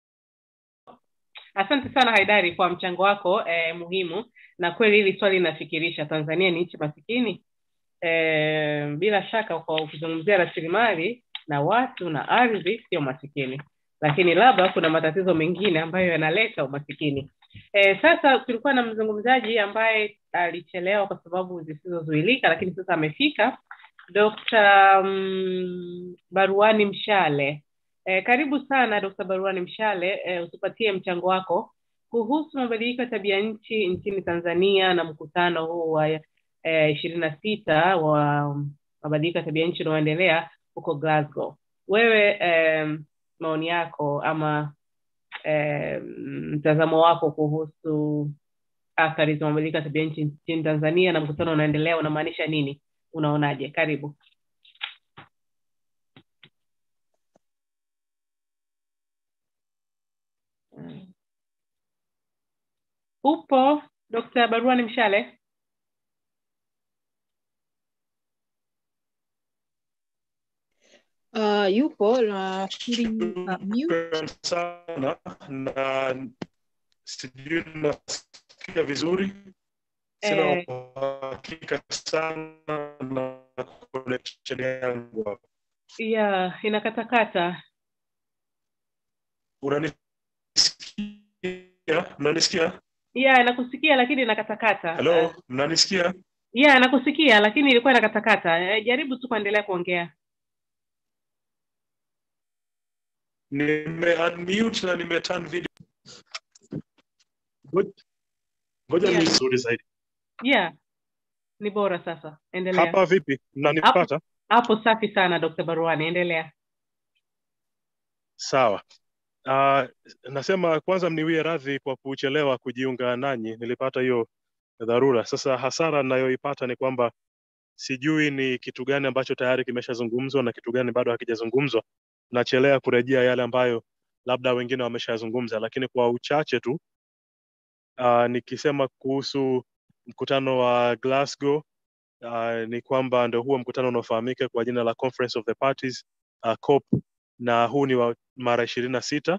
Asante sana Haidari kwa mchango wako eh, muhimu, na kweli hili swali linafikirisha. Tanzania ni nchi masikini eh, bila shaka kwa kuzungumzia rasilimali na watu na ardhi, sio masikini, lakini labda kuna matatizo mengine ambayo yanaleta umasikini. Eh, sasa tulikuwa na mzungumzaji ambaye alichelewa kwa sababu zisizozuilika, lakini sasa amefika. Dr. um, Baruani Mshale. E, karibu sana Dr. Baruani Mshale, e, utupatie mchango wako kuhusu mabadiliko ya tabia nchi nchini Tanzania na mkutano huu wa ishirini na sita wa mabadiliko ya tabia nchi unaoendelea huko Glasgow. Wewe e, maoni yako ama e, mtazamo wako kuhusu athari za mabadiliko ya tabia nchi nchini Tanzania na mkutano unaendelea unamaanisha nini? Unaonaje? Karibu. Upo Dr. Baruani Mshale? Uh, yupo nafikiri uh, mute. Shukran sana na sijui nasikia vizuri sina Eh. uhakika sana na connection yangu hapa ya inakatakata unanisikia mnanisikia ya nakusikia lakini inakatakata halo mnanisikia ya nakusikia lakini ilikuwa inakatakata Eh, jaribu tu kuendelea kuongea nime unmute na nime turn video Ngoja- ngoja Yeah. ni nzuri zaidi ya ni bora sasa endelea hapa vipi mnanipata hapo safi sana Dr. Baruani endelea Sawa. Uh, nasema kwanza mniwie radhi kwa kuchelewa kujiunga nanyi, nilipata hiyo dharura. Sasa hasara ninayoipata ni kwamba sijui ni kitu gani ambacho tayari kimeshazungumzwa na kitu gani bado hakijazungumzwa. Nachelea kurejea yale ambayo labda wengine wameshazungumza, lakini kwa uchache tu uh, nikisema kuhusu mkutano wa Glasgow uh, ni kwamba ndio huo mkutano unaofahamika kwa jina la Conference of the Parties uh, COP na huu ni wa mara ishirini na sita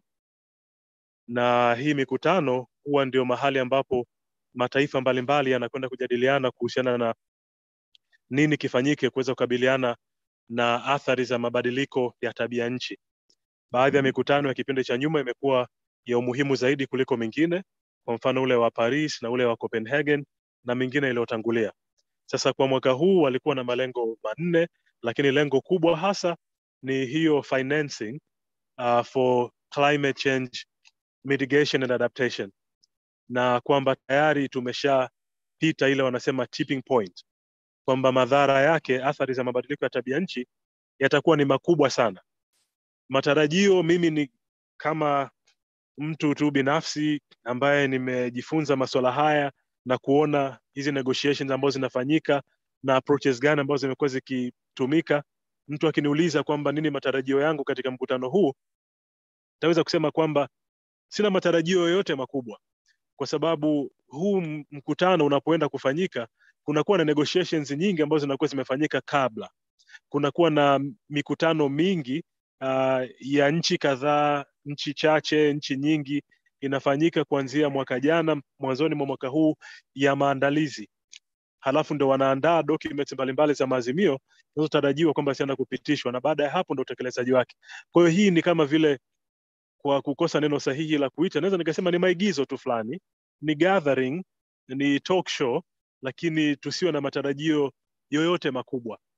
na hii mikutano huwa ndio mahali ambapo mataifa mbalimbali yanakwenda kujadiliana kuhusiana na nini kifanyike kuweza kukabiliana na athari za mabadiliko ya tabia nchi. Baadhi ya mikutano ya kipindi cha nyuma imekuwa ya umuhimu zaidi kuliko mingine, kwa mfano ule wa Paris na ule wa Copenhagen na mingine iliyotangulia. Sasa kwa mwaka huu walikuwa na malengo manne, lakini lengo kubwa hasa ni hiyo financing uh, for climate change mitigation and adaptation, na kwamba tayari tumeshapita ile wanasema tipping point, kwamba madhara yake, athari za mabadiliko ya tabia nchi yatakuwa ni makubwa sana. Matarajio mimi ni kama mtu tu binafsi ambaye nimejifunza masuala haya na kuona hizi negotiations ambazo zinafanyika na approaches gani ambazo zimekuwa zikitumika mtu akiniuliza kwamba nini matarajio yangu katika mkutano huu taweza kusema kwamba sina matarajio yoyote makubwa kwa sababu huu m- mkutano unapoenda kufanyika kunakuwa na negotiations nyingi ambazo zinakuwa zimefanyika kabla kunakuwa na mikutano mingi uh, ya nchi kadhaa nchi chache nchi nyingi inafanyika kuanzia mwaka jana mwanzoni mwa mwaka huu ya maandalizi halafu ndo wanaandaa documents mbalimbali za maazimio zinazotarajiwa kwamba zitaenda kupitishwa na baada ya hapo ndo utekelezaji wake kwa hiyo hii ni kama vile kwa kukosa neno sahihi la kuita naweza nikasema ni maigizo tu fulani ni gathering ni talk show lakini tusiwe na matarajio yoyote makubwa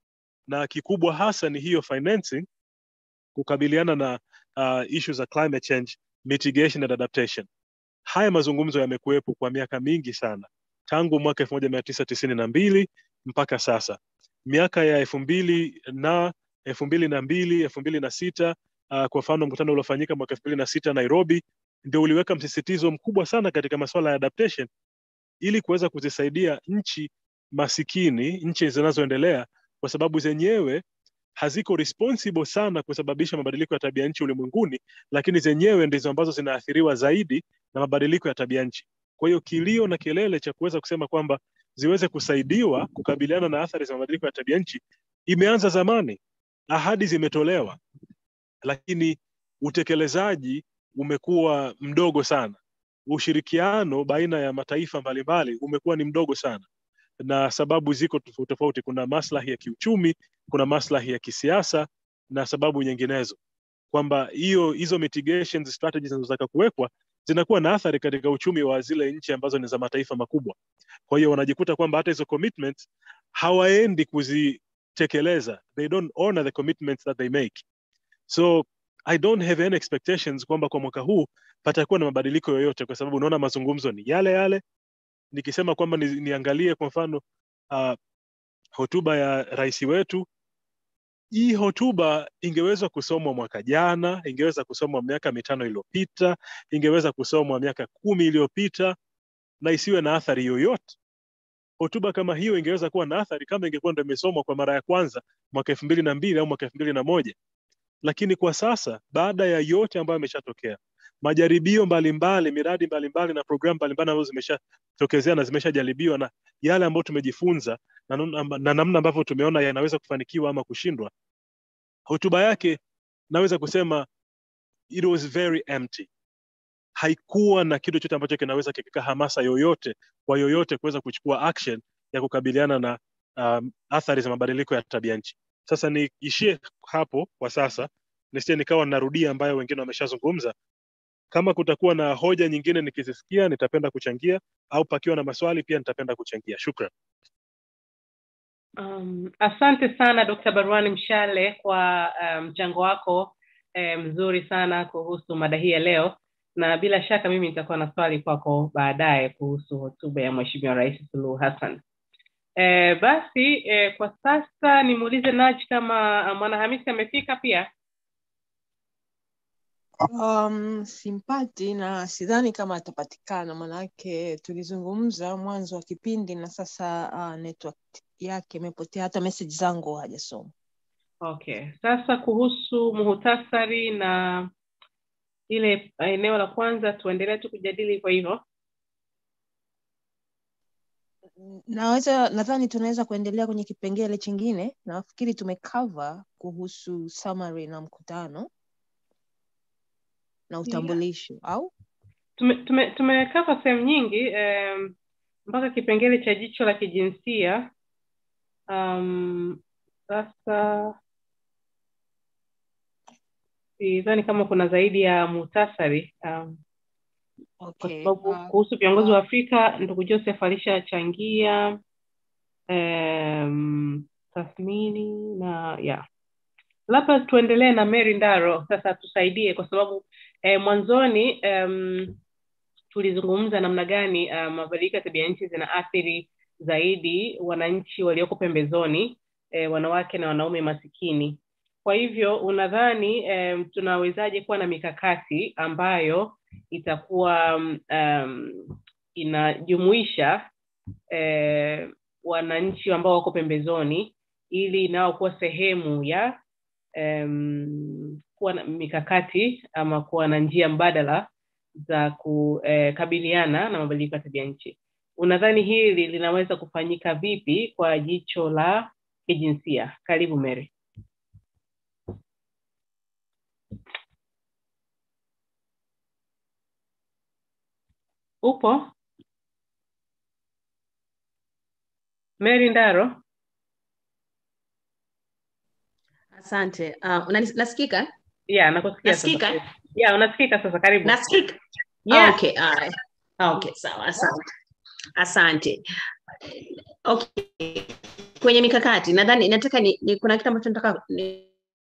na kikubwa hasa ni hiyo financing kukabiliana na uh, issue za climate change mitigation and adaptation haya mazungumzo yamekuwepo kwa miaka mingi sana tangu mwaka elfu moja mia tisa tisini na mbili mpaka sasa miaka ya elfu mbili na elfu mbili na mbili elfu mbili na sita uh, kwa mfano mkutano uliofanyika mwaka elfu mbili na sita nairobi ndio uliweka msisitizo mkubwa sana katika masuala ya adaptation ili kuweza kuzisaidia nchi masikini nchi zinazoendelea kwa sababu zenyewe haziko responsible sana kusababisha mabadiliko ya tabia nchi ulimwenguni lakini zenyewe ndizo ambazo zinaathiriwa zaidi na mabadiliko ya tabia nchi kwa hiyo kilio na kelele cha kuweza kusema kwamba ziweze kusaidiwa kukabiliana na athari za mabadiliko ya tabia nchi imeanza zamani ahadi zimetolewa lakini utekelezaji umekuwa mdogo sana ushirikiano baina ya mataifa mbalimbali umekuwa ni mdogo sana na sababu ziko tofauti tofauti kuna maslahi ya kiuchumi kuna maslahi ya kisiasa na sababu nyinginezo kwamba hiyo hizo mitigation strategies zinazotaka kuwekwa zinakuwa na athari katika uchumi wa zile nchi ambazo ni za mataifa makubwa kwa hiyo wanajikuta kwamba hata hizo commitments hawaendi kuzitekeleza they don't honor the commitments that they make so i don't have any expectations kwamba kwa mwaka huu patakuwa na mabadiliko yoyote kwa sababu unaona mazungumzo ni yale yale nikisema kwamba ni, niangalie kwa mfano uh, hotuba ya rais wetu hii hotuba ingeweza kusomwa mwaka jana ingeweza kusomwa miaka mitano iliyopita ingeweza kusomwa miaka kumi iliyopita na isiwe na athari yoyote hotuba kama hiyo ingeweza kuwa na athari kama ingekuwa ndo imesomwa kwa mara ya kwanza mwaka elfu mbili na mbili au mwaka elfu mbili na moja lakini kwa sasa baada ya yote ambayo yameshatokea majaribio mbalimbali miradi mbalimbali na programu mbalimbali ambazo zimeshatokezea na zimeshajaribiwa na yale ambayo tumejifunza na, na namna ambavyo tumeona yanaweza kufanikiwa ama kushindwa hotuba yake naweza kusema it was very empty haikuwa na kitu chote ambacho kinaweza kikika hamasa yoyote kwa yoyote kuweza kuchukua action ya kukabiliana na um, athari za mabadiliko ya tabia nchi sasa niishie hapo kwa sasa nisije nikawa narudia ambayo wengine wameshazungumza kama kutakuwa na hoja nyingine nikizisikia nitapenda kuchangia au pakiwa na maswali pia nitapenda kuchangia shukran Um, asante sana Dr. Barwani Mshale kwa mchango um, wako eh, mzuri sana kuhusu mada hii ya leo, na bila shaka mimi nitakuwa na swali kwako baadaye kuhusu hotuba ya Mheshimiwa Rais Suluhu Hassan. Eh, basi eh, kwa sasa nimuulize Naj kama uh, Mwanahamisi amefika pia. Um, simpati na sidhani kama atapatikana, manake tulizungumza mwanzo wa kipindi na sasa uh, network yake imepotea, hata message zangu hajasoma. Okay, sasa kuhusu muhutasari na ile eneo la kwanza, tuendelee tu kujadili kwa hivyo. Naweza, nadhani tunaweza kuendelea kwenye kipengele chingine. Nafikiri tumecover kuhusu summary na mkutano na utambulisho yeah. au tumekava tume, tume sehemu nyingi um, mpaka kipengele cha jicho la kijinsia um, sasa sidhani kama kuna zaidi ya muhtasari um, okay. kwa sababu uh, kuhusu viongozi wa Afrika ndugu Joseph alishachangia um, tathmini na yeah labda tuendelee na Mary Ndaro sasa tusaidie kwa sababu eh, mwanzoni um, tulizungumza namna gani uh, mabadiliko ya tabia nchi zinaathiri zaidi wananchi walioko pembezoni eh, wanawake na wanaume masikini kwa hivyo unadhani um, tunawezaje kuwa na mikakati ambayo itakuwa um, inajumuisha eh, wananchi ambao wako pembezoni ili nao kuwa sehemu ya um, kuwa na mikakati ama kuwa na njia mbadala za kukabiliana na mabadiliko ya tabia nchi unadhani hili linaweza kufanyika vipi kwa jicho la kijinsia karibu mary upo mary ndaro asante uh, nasikika yeah nakusikia nasikika sasa. yeah unasikika sasa karibu nasikika Yeah. okay alright. okay sawa asante asante okay kwenye mikakati nadhani nataka ni, ni kuna kitu ambacho nataka ni,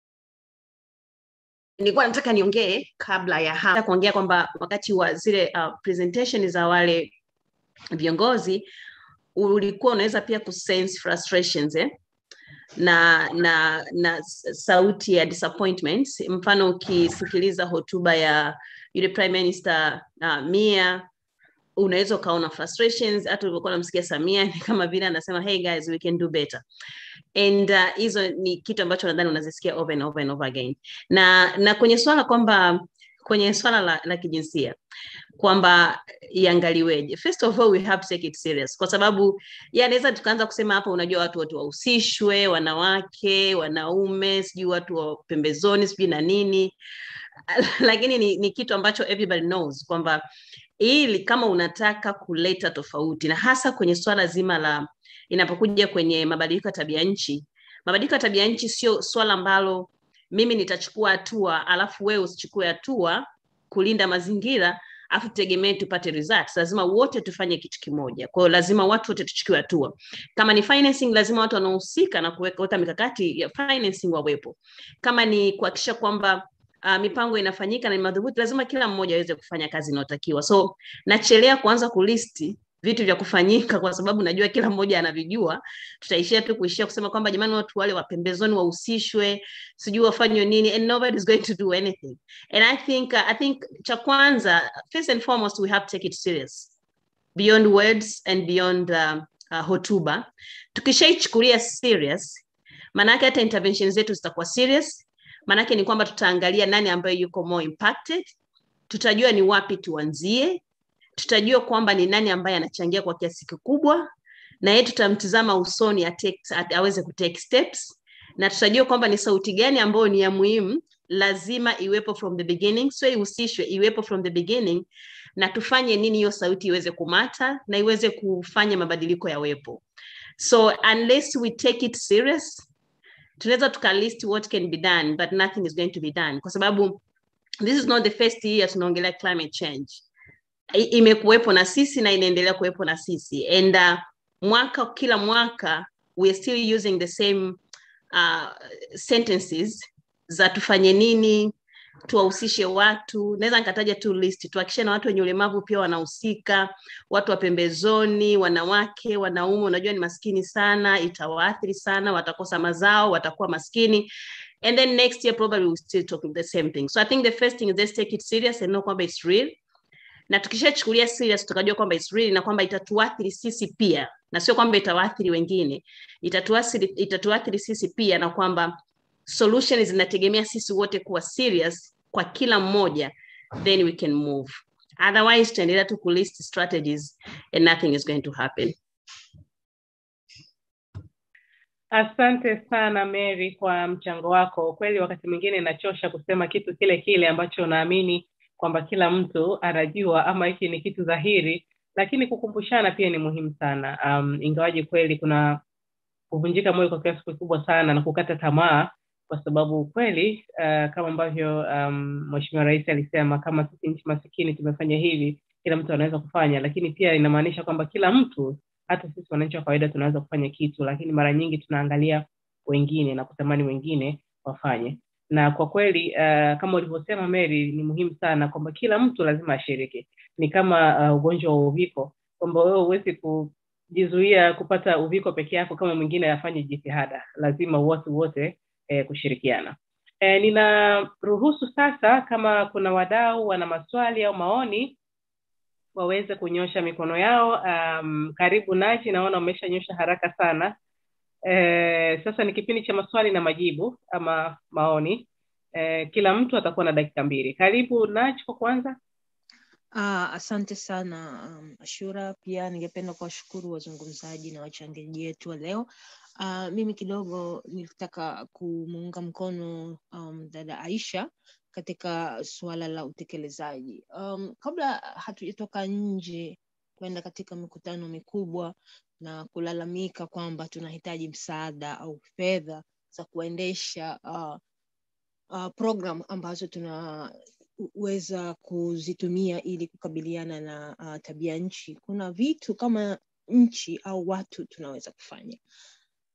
nilikuwa nataka niongee kabla ya hapa kuongea kwamba wakati wa zile uh, presentation za wale viongozi ulikuwa unaweza pia kusense frustrations eh? na na na sauti ya disappointment mfano ukisikiliza hotuba ya yule prime minister uh, mia unaweza ukaona frustrations hata ulivyokuwa namsikia samia ni kama vile anasema hey guys we can do better and hizo uh, ni kitu ambacho nadhani unazisikia over and over and over again na na kwenye swala kwamba kwenye swala la, la kijinsia kwamba iangaliweje first of all we have to take it serious kwa sababu yanaweza tukaanza kusema hapa unajua watu wote wahusishwe wanawake wanaume sijui watu wa pembezoni sijui na nini lakini ni, ni kitu ambacho everybody knows kwamba ili kama unataka kuleta tofauti na hasa kwenye swala zima la inapokuja kwenye mabadiliko ya tabia nchi mabadiliko ya tabia nchi sio swala ambalo mimi nitachukua hatua alafu wewe usichukue hatua kulinda mazingira afu tutegemee tupate results lazima wote tufanye kitu kimoja kwa hiyo lazima watu wote tuchukue hatua kama ni financing lazima watu wanaohusika na kuweka mikakati ya financing wawepo kama ni kuhakikisha kwamba uh, mipango inafanyika na ni madhubuti lazima kila mmoja aweze kufanya kazi inayotakiwa so nachelea kuanza kulisti vitu vya kufanyika kwa sababu najua kila mmoja anavijua tutaishia tu kuishia kusema kwamba jamani watu wale wapembezoni wahusishwe sijui wafanywe nini and nobody is going to do anything and i think uh, i think cha kwanza first and foremost we have to take it serious beyond words and beyond uh, uh, hotuba tukishaichukulia serious maanake hata intervention zetu zitakuwa serious maanake ni kwamba tutaangalia nani ambayo yuko more impacted tutajua ni wapi tuanzie tutajua kwamba ni nani ambaye anachangia kwa kiasi kikubwa na yeye tutamtizama usoni atake, at, aweze kutake steps na tutajua kwamba ni sauti gani ambayo ni ya muhimu lazima iwepo from the beginning sio ihusishwe iwepo from the beginning na tufanye nini hiyo sauti iweze kumata na iweze kufanya mabadiliko yawepo so unless we take it serious tunaweza tukalist what can be done but nothing is going to be done kwa sababu this is not the first year tunaongelea climate change imekuwepo na sisi na inaendelea kuwepo na sisi and uh, mwaka kila mwaka we are still using the same uh, sentences za tufanye nini tuwahusishe watu naweza nikataja tu list tuhakikishe na watu wenye ulemavu pia wanahusika watu wa pembezoni wanawake wanaume unajua ni maskini sana itawaathiri sana watakosa mazao watakuwa maskini and then next year probably we'll still talking the same thing so i think the first thing is let's take it serious and know kwamba it's real na tukishachukulia serious tukajua kwamba it's real na kwamba itatuathiri sisi pia na sio kwamba itawaathiri wengine itatuathiri, itatuathiri sisi pia na kwamba solution zinategemea sisi wote kuwa serious kwa kila mmoja then we can move otherwise tutaendelea tu kulist strategies and nothing is going to happen asante sana mary kwa mchango wako kweli wakati mwingine inachosha kusema kitu kile kile ambacho unaamini kwamba kila mtu anajua ama hiki ni kitu dhahiri lakini kukumbushana pia ni muhimu sana um, ingawaji kweli kuna kuvunjika moyo kwa kiasi kikubwa sana na kukata tamaa kwa sababu kweli uh, kama ambavyo um, mweshimiwa rais alisema kama sisi nchi masikini tumefanya hivi kila mtu anaweza kufanya lakini pia inamaanisha kwamba kila mtu hata sisi wananchi wa kawaida tunaweza kufanya kitu lakini mara nyingi tunaangalia wengine na kutamani wengine wafanye na kwa kweli uh, kama ulivyosema mary ni muhimu sana kwamba kila mtu lazima ashiriki ni kama uh, ugonjwa wa uviko kwamba wewe huwezi kujizuia kupata uviko peke yako kama mwingine afanye jitihada lazima wote wote eh, kushirikiana eh, ninaruhusu sasa kama kuna wadau wana maswali au maoni waweze kunyosha mikono yao um, karibu nachi naona umeshanyosha haraka sana eh, sasa ni kipindi cha maswali na majibu ama maoni eh, kila mtu atakuwa na dakika mbili karibu nach kwa kwanza Ah, asante sana um, Ashura. Pia ningependa kuwashukuru wazungumzaji na wachangiaji wetu wa leo. Uh, mimi kidogo nilitaka kumuunga mkono um, dada Aisha katika suala la utekelezaji. Um, kabla hatujatoka nje kwenda katika mikutano mikubwa na kulalamika kwamba tunahitaji msaada au fedha za kuendesha uh, uh, program ambazo tuna weza kuzitumia ili kukabiliana na uh, tabia nchi kuna vitu kama nchi au watu tunaweza kufanya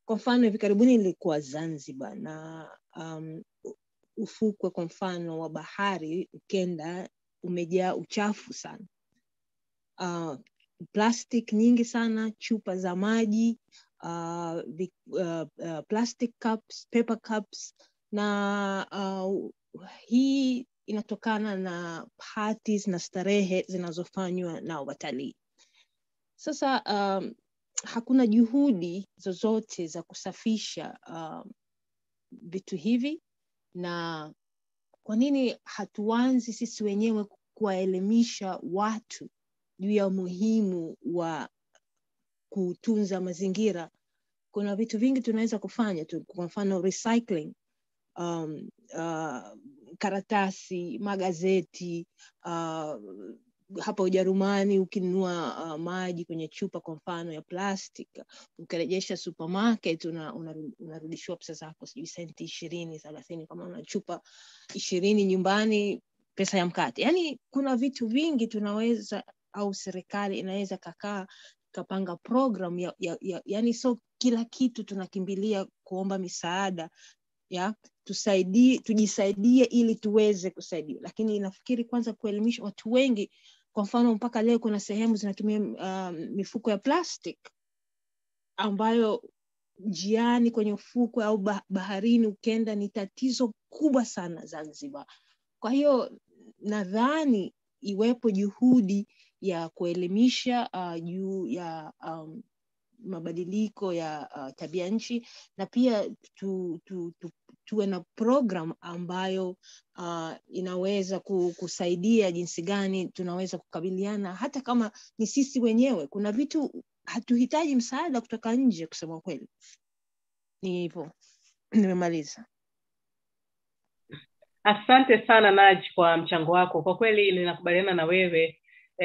kwa mfano hivi karibuni nilikuwa zanzibar na um, ufukwe kwa mfano wa bahari ukenda umejaa uchafu sana uh, plastic nyingi sana chupa za maji uh, vi, uh, uh, plastic cups paper cups na uh, hii inatokana na parties na starehe zinazofanywa na watalii sasa um, hakuna juhudi zozote za kusafisha um, vitu hivi na kwa nini hatuanzi sisi wenyewe kuwaelimisha watu juu ya umuhimu wa kutunza mazingira kuna vitu vingi tunaweza kufanya tu kwa mfano recycling um, uh, karatasi magazeti uh, hapa ujerumani ukinunua uh, maji kwenye chupa kwa mfano ya plastic ukirejesha supermarket una, una, unarudishiwa pesa zako sijui senti ishirini thelathini kama una chupa ishirini nyumbani pesa ya mkate yaani kuna vitu vingi tunaweza au serikali inaweza kakaa kapanga program ya, ya, ya, yani so kila kitu tunakimbilia kuomba misaada ya tusaidie tujisaidie ili tuweze kusaidiwa lakini nafikiri kwanza kuelimisha watu wengi kwa mfano mpaka leo kuna sehemu zinatumia um, mifuko ya plastic ambayo njiani kwenye ufukwe au baharini ukenda ni tatizo kubwa sana zanzibar kwa hiyo nadhani iwepo juhudi ya kuelimisha uh, juu ya um, mabadiliko ya uh, tabia nchi na pia tu, tu, tu, tuwe na program ambayo uh, inaweza kusaidia jinsi gani tunaweza kukabiliana hata kama ni sisi wenyewe kuna vitu hatuhitaji msaada kutoka nje kusema kweli ni hivyo nimemaliza asante sana naj kwa mchango wako kwa kweli ninakubaliana na wewe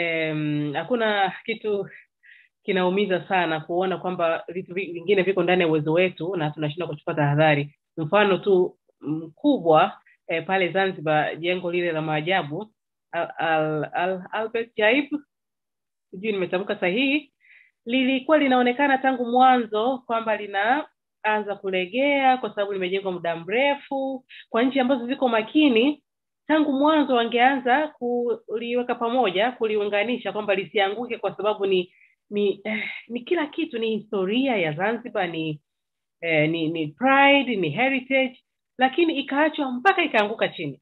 hakuna um, kitu kinaumiza sana kuona kwamba vitu vingine viko ndani ya uwezo wetu na tunashindwa kuchukua tahadhari mfano tu mkubwa eh, pale zanzibar jengo lile la maajabu al, al, al, albert jaib sijui nimetamka sahihi lilikuwa linaonekana tangu mwanzo kwamba linaanza kulegea kwa sababu limejengwa muda mrefu kwa nchi ambazo ziko makini tangu mwanzo wangeanza kuliweka pamoja kuliunganisha kwamba lisianguke kwa sababu ni ni eh, ni kila kitu ni historia ya zanzibar ni eh, ni ni pride ni heritage lakini ikaachwa mpaka ikaanguka chini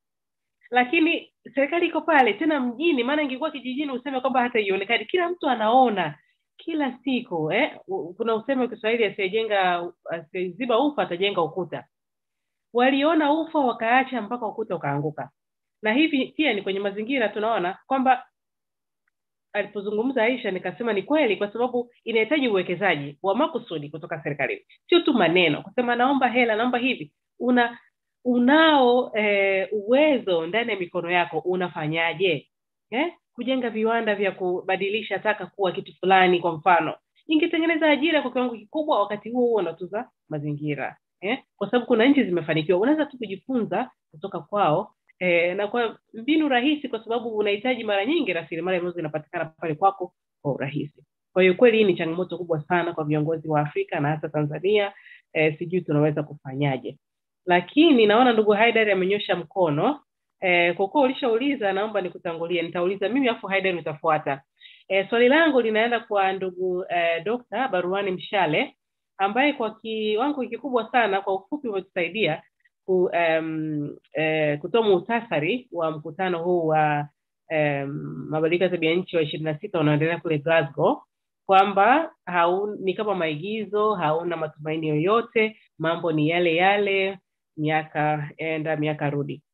lakini serikali iko pale tena mjini maana ingekuwa kijijini useme kwamba hata ionekani kila mtu anaona kila siku eh? kuna useme wa kiswahili asiyejenga asiyeziba ufa atajenga ukuta waliona ufa wakaacha mpaka ukuta ukaanguka na hivi pia ni kwenye mazingira tunaona kwamba alipozungumza aisha nikasema ni kweli kwa sababu inahitaji uwekezaji wa makusudi kutoka serikalini sio tu maneno kusema naomba hela naomba hivi una unao eh, uwezo ndani ya mikono yako unafanyaje eh? kujenga viwanda vya kubadilisha taka kuwa kitu fulani kwa mfano ingetengeneza ajira kwa kiwango kikubwa wakati huo huo unatuza mazingira eh? kwa sababu kuna nchi zimefanikiwa unaweza tu kujifunza kutoka kwao eh, na kwa mbinu rahisi kwa sababu unahitaji mara nyingi rasilimali ambazo zinapatikana pale kwako kwa urahisi kwa hiyo kweli hii ni changamoto kubwa sana kwa viongozi wa afrika na hasa tanzania eh, sijui tunaweza kufanyaje lakini naona ndugu haidari amenyosha mkono eh, kwa kuwa ulishauliza naomba nikutangulie nitauliza mimi afu haidari utafuata eh, swali langu linaenda kwa ndugu eh, dokta baruani mshale ambaye kwa kiwango kikubwa sana kwa ufupi umetusaidia ku, um, eh, kutoa muhtasari wa mkutano huu wa um, mabadiliko ya tabia nchi wa ishirini na sita unaoendelea kule Glasgow kwamba ni kama maigizo, hauna matumaini yoyote, mambo ni yale yale, miaka enda miaka rudi.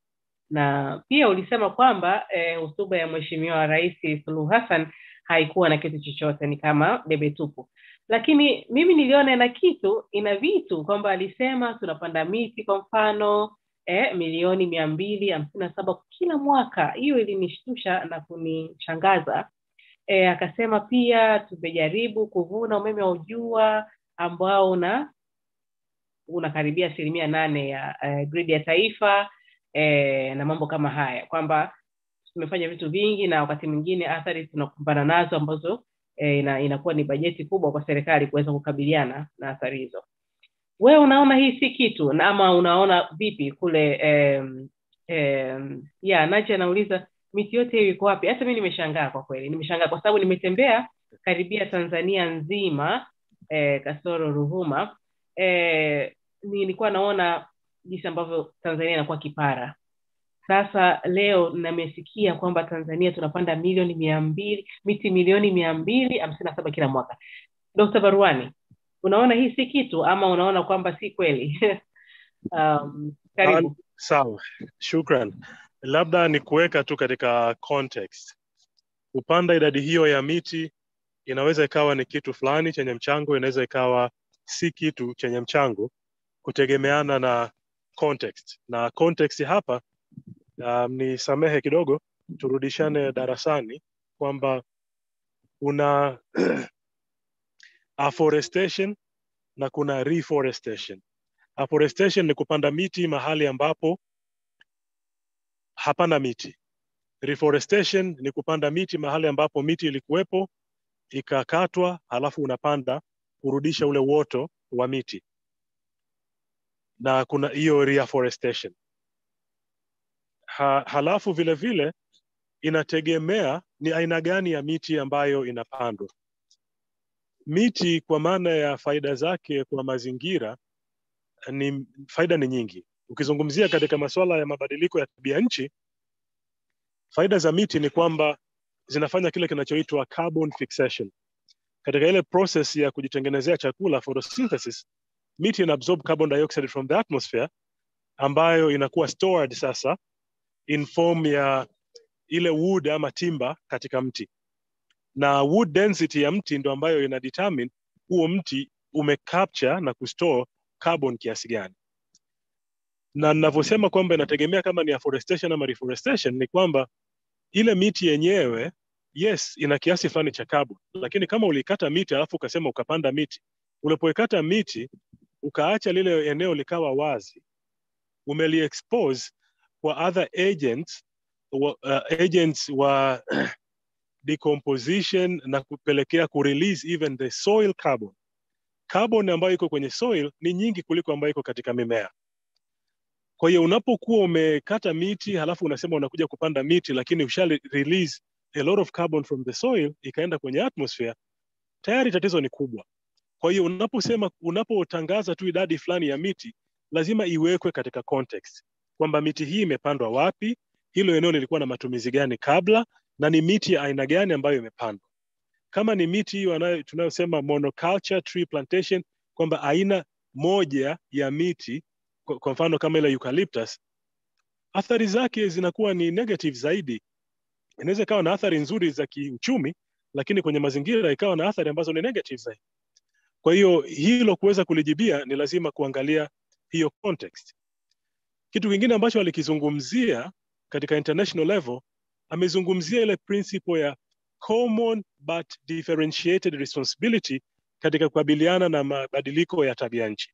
Na pia ulisema kwamba hotuba eh, ya Mheshimiwa Rais Suluhu Hassan haikuwa na kitu chochote, ni kama debe tupu lakini mimi niliona ina kitu ina vitu kwamba alisema tunapanda miti kwa mfano eh, milioni mia mbili hamsini na saba kila mwaka hiyo ilinishtusha na kunishangaza eh, akasema pia tumejaribu kuvuna umeme wa ujua ambao una unakaribia asilimia nane ya eh, gridi ya taifa eh, na mambo kama haya kwamba tumefanya vitu vingi na wakati mwingine athari tunakumbana nazo ambazo e, ina, inakuwa ni bajeti kubwa kwa serikali kuweza kukabiliana na athari hizo wewe unaona hii si kitu na ama unaona vipi kule em, em, ya nache anauliza miti yote hiyo iko wapi hata mi nimeshangaa kwa kweli nimeshangaa kwa sababu nimetembea karibia tanzania nzima eh, kasoro ruhuma eh, nilikuwa naona jinsi ambavyo tanzania inakuwa kipara sasa leo namesikia kwamba tanzania tunapanda milioni mia mbili miti milioni mia mbili hamsini na saba kila mwaka dr baruani unaona hii si kitu ama unaona kwamba si kweli um, karibu Ah, sawa shukran labda ni kuweka tu katika context kupanda idadi hiyo ya miti inaweza ikawa ni kitu fulani chenye mchango inaweza ikawa si kitu chenye mchango kutegemeana na context na context hapa um, ni samehe kidogo turudishane darasani kwamba kuna afforestation na kuna reforestation afforestation ni kupanda miti mahali ambapo hapana miti reforestation ni kupanda miti mahali ambapo miti ilikuwepo ikakatwa halafu unapanda kurudisha ule uoto wa miti na kuna hiyo reforestation ha, halafu vile vile inategemea ni aina gani ya miti ambayo inapandwa miti kwa maana ya faida zake kwa mazingira ni faida ni nyingi ukizungumzia katika masuala ya mabadiliko ya tabia nchi faida za miti ni kwamba zinafanya kile kinachoitwa carbon fixation katika ile process ya kujitengenezea chakula photosynthesis miti ina absorb carbon dioxide from the atmosphere ambayo inakuwa stored sasa in form ya ile wood ama timba katika mti na wood density ya mti ndo ambayo ina determine huo mti umecapture na kustore carbon kiasi gani na ninavyosema kwamba inategemea kama ni afforestation ama reforestation ni kwamba ile miti yenyewe yes ina kiasi fulani cha carbon lakini kama ulikata miti alafu ukasema ukapanda miti ulipoikata miti ukaacha lile eneo likawa wazi umeliexpose kwa other agents wa, uh, agents wa decomposition na kupelekea kurelease even the soil carbon carbon ambayo iko kwenye soil ni nyingi kuliko ambayo iko katika mimea kwa hiyo unapokuwa umekata miti halafu unasema unakuja kupanda miti lakini usha release a lot of carbon from the soil ikaenda kwenye atmosphere tayari tatizo ni kubwa kwa hiyo unaposema unapotangaza tu idadi fulani ya miti lazima iwekwe katika context kwamba miti hii imepandwa wapi hilo eneo lilikuwa na matumizi gani kabla na ni miti ya aina gani ambayo imepandwa kama ni miti hiyo tunayosema monoculture tree plantation kwamba aina moja ya miti kwa, kwa mfano kama ile eucalyptus athari zake zinakuwa ni negative zaidi inaweza ikawa na athari nzuri za kiuchumi lakini kwenye mazingira ikawa na athari ambazo ni negative zaidi kwa hiyo hilo kuweza kulijibia ni lazima kuangalia hiyo context kitu kingine ambacho alikizungumzia katika international level amezungumzia ile principle ya common but differentiated responsibility katika kukabiliana na mabadiliko ya tabia nchi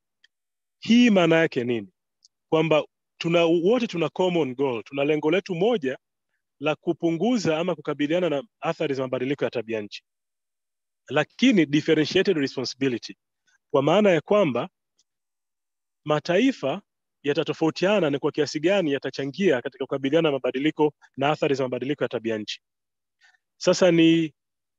hii maana yake nini kwamba tuna wote tuna common goal tuna lengo letu moja la kupunguza ama kukabiliana na athari za mabadiliko ya tabia nchi lakini differentiated responsibility kwa maana ya kwamba mataifa yatatofautiana ni kwa kiasi gani yatachangia katika kukabiliana na mabadiliko na athari za mabadiliko ya tabia nchi sasa ni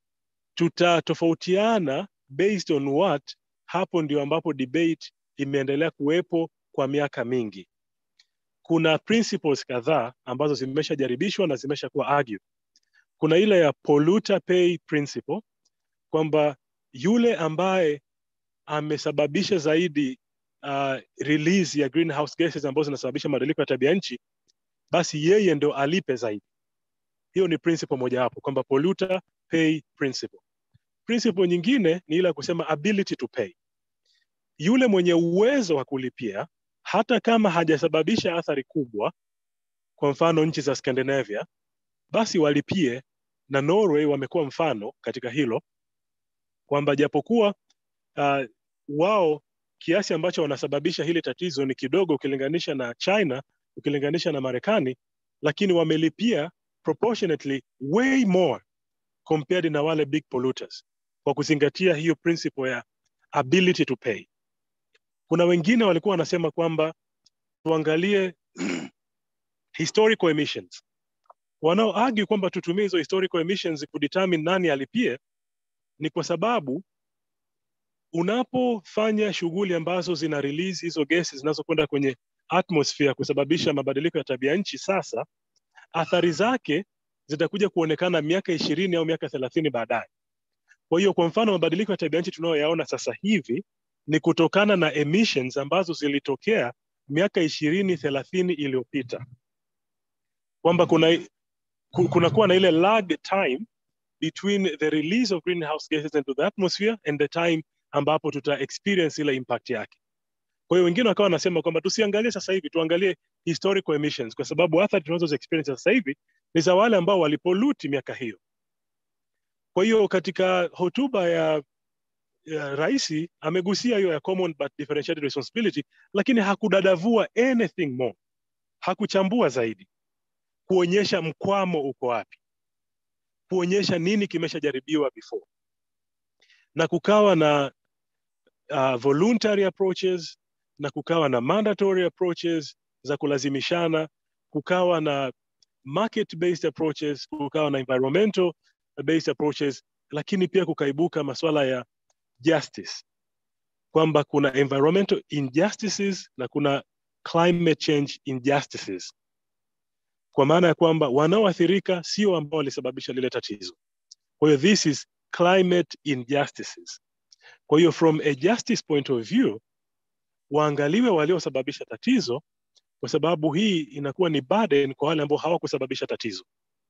tutatofautiana based on what hapo ndio ambapo debate imeendelea kuwepo kwa miaka mingi kuna principles kadhaa ambazo zimeshajaribishwa na zimeshakuwa argue kuna ile ya polluter pay principle kwamba yule ambaye amesababisha zaidi uh, release ya greenhouse gases ambazo zinasababisha mabadiliko ya tabia nchi basi yeye ndo alipe zaidi hiyo ni principle mojawapo kwamba polluter pay principle principle nyingine ni ile ya kusema ability to pay yule mwenye uwezo wa kulipia hata kama hajasababisha athari kubwa kwa mfano nchi za scandinavia basi walipie na norway wamekuwa mfano katika hilo kwamba japokuwa uh, wao kiasi ambacho wanasababisha hili tatizo ni kidogo ukilinganisha na china ukilinganisha na marekani lakini wamelipia proportionately way more compared na wale big polluters kwa kuzingatia hiyo principle ya ability to pay. Kuna wengine walikuwa wanasema kwamba tuangalie historical emissions. Wanao argue kwamba tutumie hizo historical emissions kudetermine nani alipie, ni kwa sababu unapofanya shughuli ambazo zina release hizo gesi zinazokwenda kwenye atmosphere kusababisha mabadiliko ya tabia nchi, sasa athari zake zitakuja kuonekana miaka ishirini au miaka thelathini baadaye. Kwa hiyo kwa mfano mabadiliko ya tabia nchi tunayoyaona sasa hivi ni kutokana na emissions ambazo zilitokea miaka ishirini thelathini iliyopita, kwamba kuna kunakuwa na ile lag time between the release of greenhouse gases into the atmosphere and the time ambapo tuta experience ile impact yake. Kwa hiyo wengine wakawa wanasema kwamba tusiangalie sasa hivi, tuangalie historical emissions, kwa sababu athari tunazo experience sasa hivi ni za wale ambao walipoluti miaka hiyo. Kwa hiyo katika hotuba ya, ya rais amegusia hiyo ya common but differentiated responsibility, lakini hakudadavua anything more, hakuchambua zaidi kuonyesha mkwamo uko wapi, kuonyesha nini kimeshajaribiwa before, na kukawa na uh, voluntary approaches na kukawa na mandatory approaches za kulazimishana, kukawa na market based approaches, kukawa na environmental based approaches, lakini pia kukaibuka masuala ya justice, kwamba kuna environmental injustices na kuna climate change injustices, kwa maana ya kwamba wanaoathirika sio ambao walisababisha lile tatizo. Kwa hiyo this is climate injustices. Kwa hiyo from a justice point of view, waangaliwe waliosababisha tatizo, kwa sababu hii inakuwa ni burden kwa wale ambao hawakusababisha tatizo.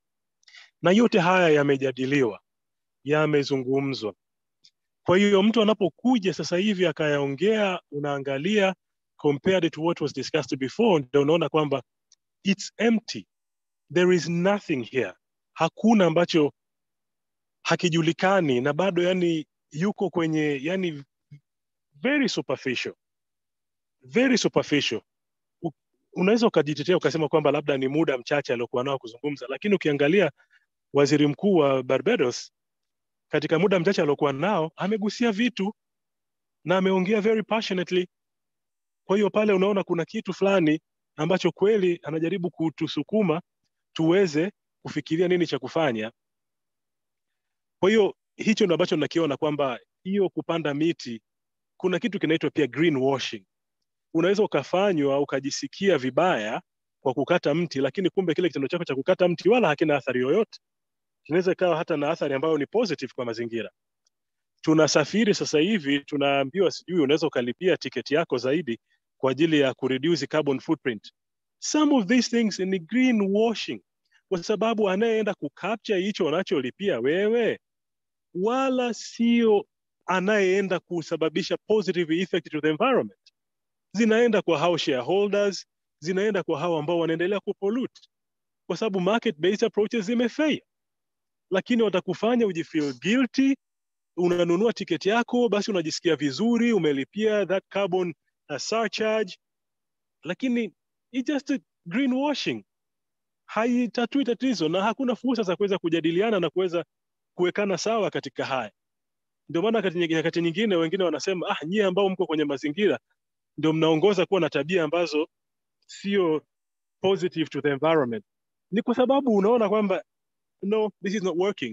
Na yote haya yamejadiliwa, yamezungumzwa. Kwa hiyo mtu anapokuja sasa hivi akayaongea, unaangalia compared to what was discussed before, ndio unaona kwamba it's empty, there is nothing here, hakuna ambacho hakijulikani na bado yani yuko kwenye yani very superficial very superficial unaweza ukajitetea ukasema kwamba labda ni muda mchache aliokuwa nao kuzungumza lakini ukiangalia waziri mkuu wa barbados katika muda mchache aliokuwa nao amegusia vitu na ameongea very passionately kwa hiyo pale unaona kuna kitu fulani ambacho kweli anajaribu kutusukuma tuweze kufikiria nini cha kufanya kwa hiyo hicho ndo ambacho nakiona kwamba hiyo kupanda miti kuna kitu kinaitwa pia greenwashing unaweza ukafanywa ukajisikia vibaya kwa kukata mti lakini kumbe kile kitendo chako cha kukata mti wala hakina athari yoyote kinaweza ikawa hata na athari ambayo ni positive kwa mazingira tunasafiri sasa hivi tunaambiwa sijui unaweza ukalipia tiketi yako zaidi kwa ajili ya kureduce carbon footprint some of these things ni greenwashing kwa sababu anayeenda kucapture hicho unacholipia wewe wala sio anayeenda kusababisha positive effect to the environment zinaenda kwa hao shareholders zinaenda kwa hao ambao wanaendelea kupollute kwa sababu market based approaches zimefail lakini watakufanya ujifeel guilty unanunua tiketi yako basi unajisikia vizuri umelipia that carbon uh, surcharge lakini it's just a greenwashing haitatui tatizo na hakuna fursa za kuweza kujadiliana na kuweza kuwekana sawa katika haya ndio maana wakati nyingine wengine wanasema ah nyie ambao mko kwenye mazingira ndio mnaongoza kuwa na tabia ambazo sio positive to the environment ni kwa sababu unaona kwamba no this is not working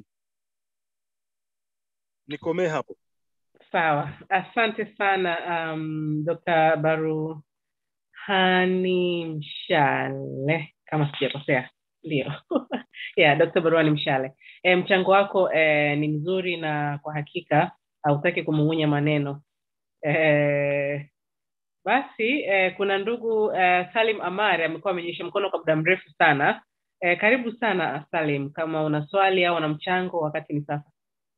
nikomee hapo sawa asante sana um, dr baruhani mshale kama sijakosea ndio yeah, dr baruhani mshale e, mchango wako e, ni mzuri na kwa hakika hautaki kumung'unya maneno e, basi e, kuna ndugu e, salim amari amekuwa amenyesha mkono kwa muda mrefu sana e, karibu sana salim kama una swali au una mchango wakati ni sasa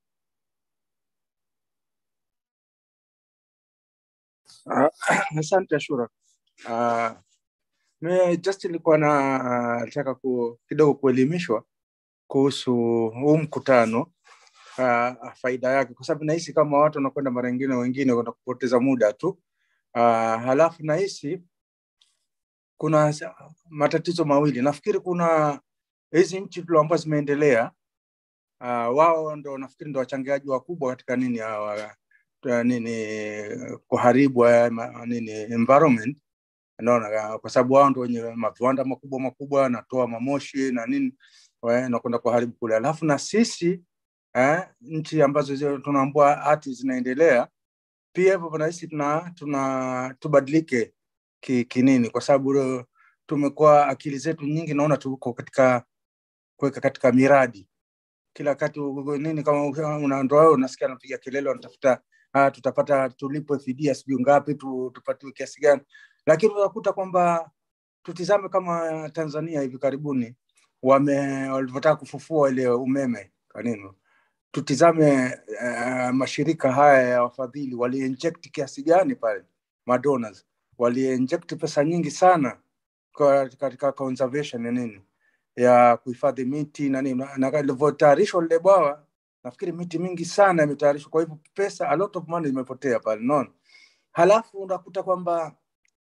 Uh, asante Ashura. Uh, me just nilikuwa nataka uh, ku, kidogo kuelimishwa kuhusu huu mkutano uh, faida yake, kwa sababu nahisi kama watu wanakwenda mara nyingine, wengine kwenda kupoteza muda tu uh, halafu nahisi kuna matatizo mawili. Nafikiri kuna hizi nchi tu ambazo zimeendelea uh, wao ndo nafikiri ndo wachangiaji wakubwa katika nini hawa uh, nini kuharibu haya ma- nini environment naona kwa sababu wao ndo wenye maviwanda makubwa makubwa wanatoa mamoshi na nini wa- na kwenda kuharibu kule alafu na sisi eh, nchi ambazo zio- tunaambua hati zinaendelea pia hivyo nahisi tuna, tuna tubadilike ki, kinini kwa sababu uh, tumekuwa akili zetu nyingi naona tuko katika kuweka katika miradi kila wakati u- nini kama u- una- ndo wewe unasikia anapiga kelele wanatafuta ah, tutapata tulipwe fidia sijui ngapi tu, tupatiwe kiasi gani lakini unakuta kwamba tutizame kama tanzania hivi karibuni wame walivyotaka kufufua ile umeme kwa nini tutizame uh, mashirika haya ya wafadhili waliinject kiasi gani pale madonors waliinject pesa nyingi sana kwa- katika conservation ya nini ya kuhifadhi miti na nini na ilivyotayarishwa lile bwawa nafikiri miti mingi sana imetayarishwa kwa hivyo pesa a lot of money imepotea pale non halafu unakuta kwamba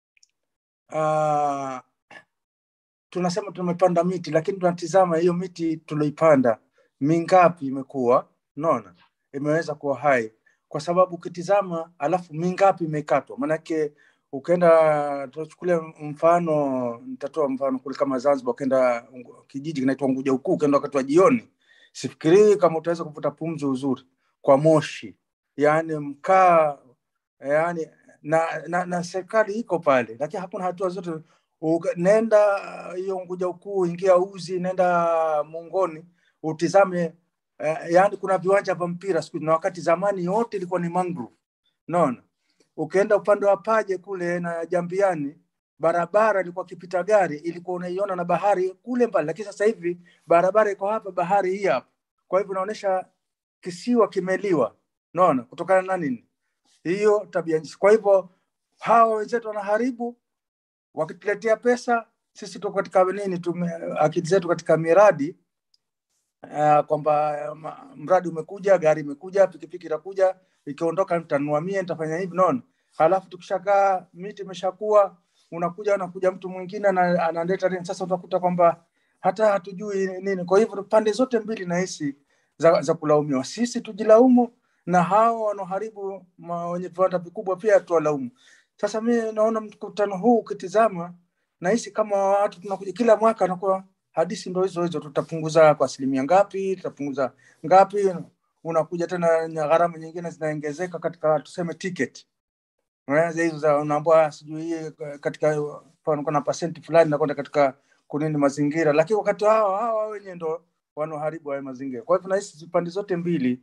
uh, tunasema tumepanda miti lakini tunatizama hiyo miti tulioipanda mingapi imekuwa naona imeweza kuwa hai kwa sababu ukitizama alafu mingapi imekatwa maanake ukaenda tuchukulia mfano nitatoa mfano kule kama zanzibar ukaenda Ungu- kijiji kinaitwa nguja ukuu ukaenda wakati wa jioni sifikirii kama utaweza kuvuta pumzi uzuri kwa moshi yaani mkaa yaani na, na, na serikali iko pale lakini hakuna hatua zote Uka- nenda hiyo nguja ukuu ingia uzi nenda mungoni utizame eh, yaani kuna viwanja vya mpira siku hizi, na wakati zamani yote ilikuwa ni mangrove naona ukienda upande wa paje kule na jambiani barabara ilikuwa kipita gari ilikuwa unaiona na bahari kule mbali lakini sasa hivi barabara iko hapa bahari hii hapa kwa hivyo inaonyesha kisiwa kimeliwa naona kutokana na nini hiyo tabia nchi kwa hivyo hawa wenzetu wanaharibu wakituletea pesa sisi tuko katika nini tume, akili zetu katika miradi uh, kwamba ma- mradi umekuja gari imekuja pikipiki itakuja ikiondoka nitanunua mie nitafanya hivi naona halafu tukishakaa miti imeshakuwa unakuja unakuja mtu mwingine ana- analeta nini sasa utakuta kwamba hata hatujui nini kwa hivyo pande zote mbili nahisi za, za kulaumiwa sisi tujilaumu na hao wanaoharibu ma- wenye viwanda vikubwa pia tuwalaumu sasa mi naona mkutano huu ukitizama nahisi kama watu tunakuja kila mwaka anakuwa hadisi ndo hizo hizo tutapunguza kwa asilimia ngapi tutapunguza ngapi unakuja tena na gharama nyingine zinaongezeka katika tuseme ticket Eh, hizo za unaambua sijui hii katika mfano kuna pasenti fulani nakwenda katika kunini mazingira lakini wakati hawa hawa wenyewe ndo wanaoharibu haya mazingira kwa hivyo nahisi pande zote mbili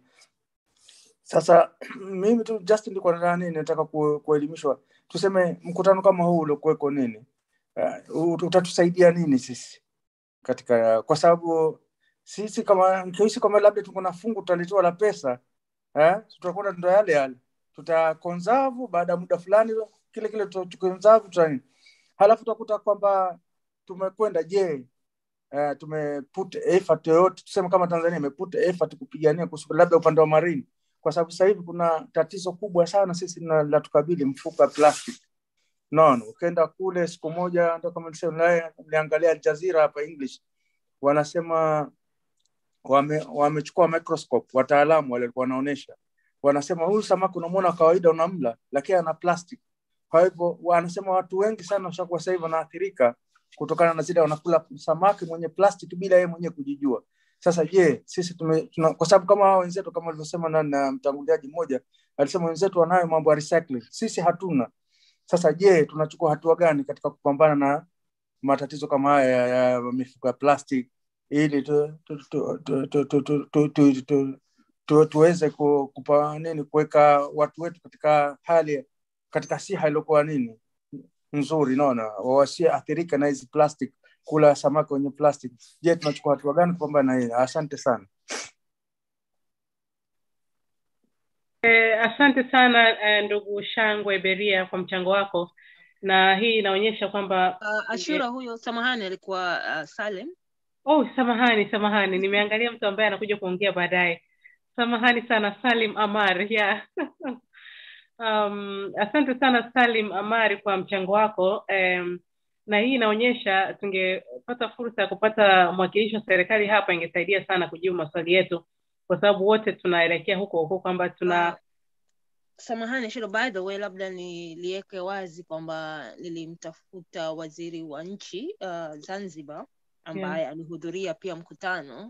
sasa mimi tu just nilikuwa nataka nini nataka ku- kuelimishwa tuseme mkutano kama huu uliokuweko nini uh, utatusaidia nini sisi katika kwa sababu sisi kama nikihisi kama labda tuko na fungu tutalitoa la pesa eh, tutakwenda ndo yale yale tutakonserve baada ya muda fulani kile kile tukonserve tuta nini halafu utakuta kwamba tumekwenda je uh, tumeput effort yoyote tuseme kama tanzania imeput effort kupigania kuhusu labda upande wa marini kwa sababu sasa hivi kuna tatizo kubwa sana sisi na- la tukabili mfuko wa plastic naona ukienda kule siku moja ndo kama nilisema, niliangalia Aljazeera hapa english wanasema wame- wamechukua microscope wataalamu wale walikuwa wanaonyesha wanasema huyu samaki unamwona kawaida unamla lakini ana plastic kwa hivyo wanasema watu wengi sana washakuwa sasa hivi wanaathirika kutokana na zile wanakula samaki mwenye plastic bila yeye mwenyewe kujijua sasa je sisi tume, tuna, kwa sababu kama hao wenzetu kama walivyosema na, na mtanguliaji mmoja alisema wenzetu wanayo mambo ya recycling sisi hatuna sasa je tunachukua hatua gani katika kupambana na matatizo kama haya ya, ya mifuko ya plastic ili tu, tu, tu, tu, tu, tu, tu, tu, tu, tu, tu, tuweze ku- kupa nini kuweka watu wetu katika hali katika siha iliyokuwa nini nzuri naona wasiathirika na hizi plastic kula samaki wenye plastic je tunachukua hatua gani kupambana na hili asante sana Eh, asante sana eh, ndugu Shangwe Beria kwa mchango wako, na hii inaonyesha kwamba Uh, Ashura huyo samahani alikuwa uh, Salem. oh, samahani samahani, nimeangalia mtu ambaye anakuja kuongea baadaye. Samahani sana Salim Amar, yeah. um, asante sana Salim Amari kwa mchango wako um, na hii inaonyesha tungepata fursa ya kupata mwakilishi wa serikali hapa, ingesaidia sana kujibu maswali yetu kwa sababu wote tunaelekea huko huko kwamba tuna samahani shilo by the way labda niliweke wazi kwamba nilimtafuta waziri wa nchi uh, zanzibar ambaye Yeah. alihudhuria pia mkutano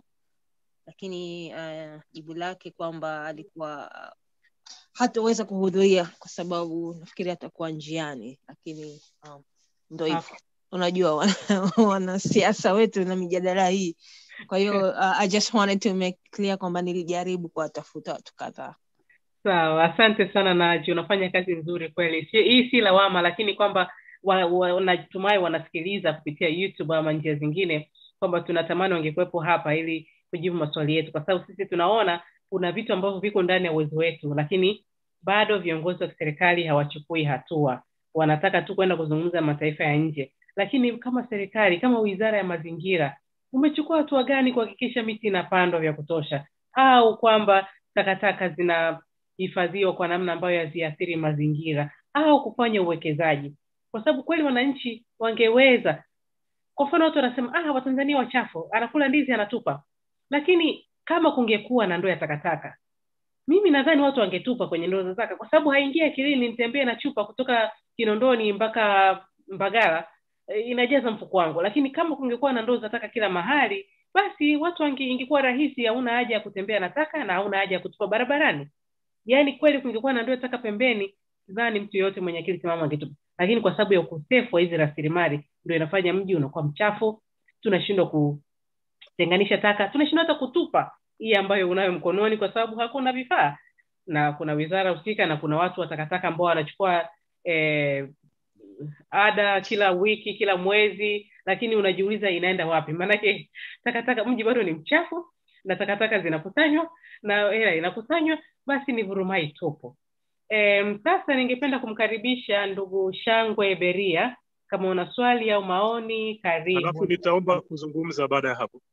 lakini uh, jibu lake kwamba alikuwa uh, hataweza kuhudhuria kwa sababu nafikiri atakuwa njiani lakini um, ndo hivyo Okay. unajua wana- wanasiasa wetu na mijadala hii kwa hiyo uh, i just wanted to make clear kwamba nilijaribu kuwatafuta watu kadhaa sawa asante sana naji unafanya kazi nzuri kweli si, hii si lawama lakini kwamba wa, wa, natumai wanasikiliza kupitia youtube ama njia zingine kwamba tunatamani wangekuwepo hapa ili kujibu maswali yetu kwa sababu sisi tunaona kuna vitu ambavyo viko ndani ya uwezo wetu lakini bado viongozi wa kiserikali hawachukui hatua wanataka tu kwenda kuzungumza na mataifa ya nje lakini kama serikali kama wizara ya mazingira umechukua hatua gani kuhakikisha miti inapandwa vya kutosha au kwamba takataka zinahifadhiwa kwa namna ambayo haziathiri mazingira au kufanya uwekezaji kwa sababu kweli wananchi wangeweza kwa mfano watu wanasema ah watanzania wachafu anakula ndizi anatupa lakini kama kungekuwa na ndoo ya takataka mimi nadhani watu wangetupa kwenye ndoo za taka kwa sababu haingia akilini nitembee na chupa kutoka kinondoni mpaka mbagala e, inajaza mfuko wangu lakini kama kungekuwa na ndoo za taka kila mahali basi watu wange, ingekuwa rahisi hauna haja ya kutembea na taka na hauna haja ya kutupa barabarani yaani kweli kungekuwa na ndoo ya taka pembeni sidhani mtu yeyote mwenye akili timamu angetupa lakini kwa sababu ya ukosefu wa hizi rasilimali ndio inafanya mji unakuwa mchafu tunashindwa kutenganisha taka tunashindwa hata kutupa hii ambayo unayo mkononi kwa sababu hakuna vifaa na kuna wizara husika na kuna watu wa takataka ambao wanachukua eh, ada kila wiki kila mwezi lakini unajiuliza inaenda wapi maanake takataka mji bado ni mchafu na takataka zinakusanywa na hela inakusanywa basi ni vurumai tupo e, sasa ningependa kumkaribisha ndugu shangwe beria kama una swali au maoni alafu karibu nitaomba kuzungumza baada ya hapo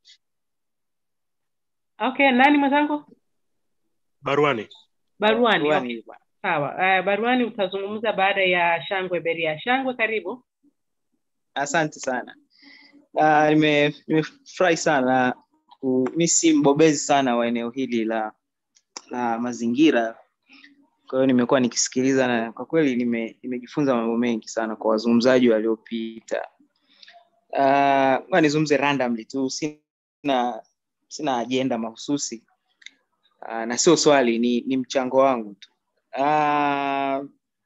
okay nani mwenzangu baruani baruani okay. Baruani. sawa uh, baruani utazungumza baada ya shangwe beria shangwe karibu Asante sana. Uh, nime- nimefurahi sana ku- mi si mbobezi sana wa eneo hili la la mazingira, kwa hiyo nimekuwa nikisikiliza na kwa kweli nime- nimejifunza mambo mengi sana kwa wazungumzaji waliopita. Uh, ngoja nizungumze randomly tu, sina sina ajenda mahususi uh, na sio swali, ni, ni mchango wangu tu. Uh,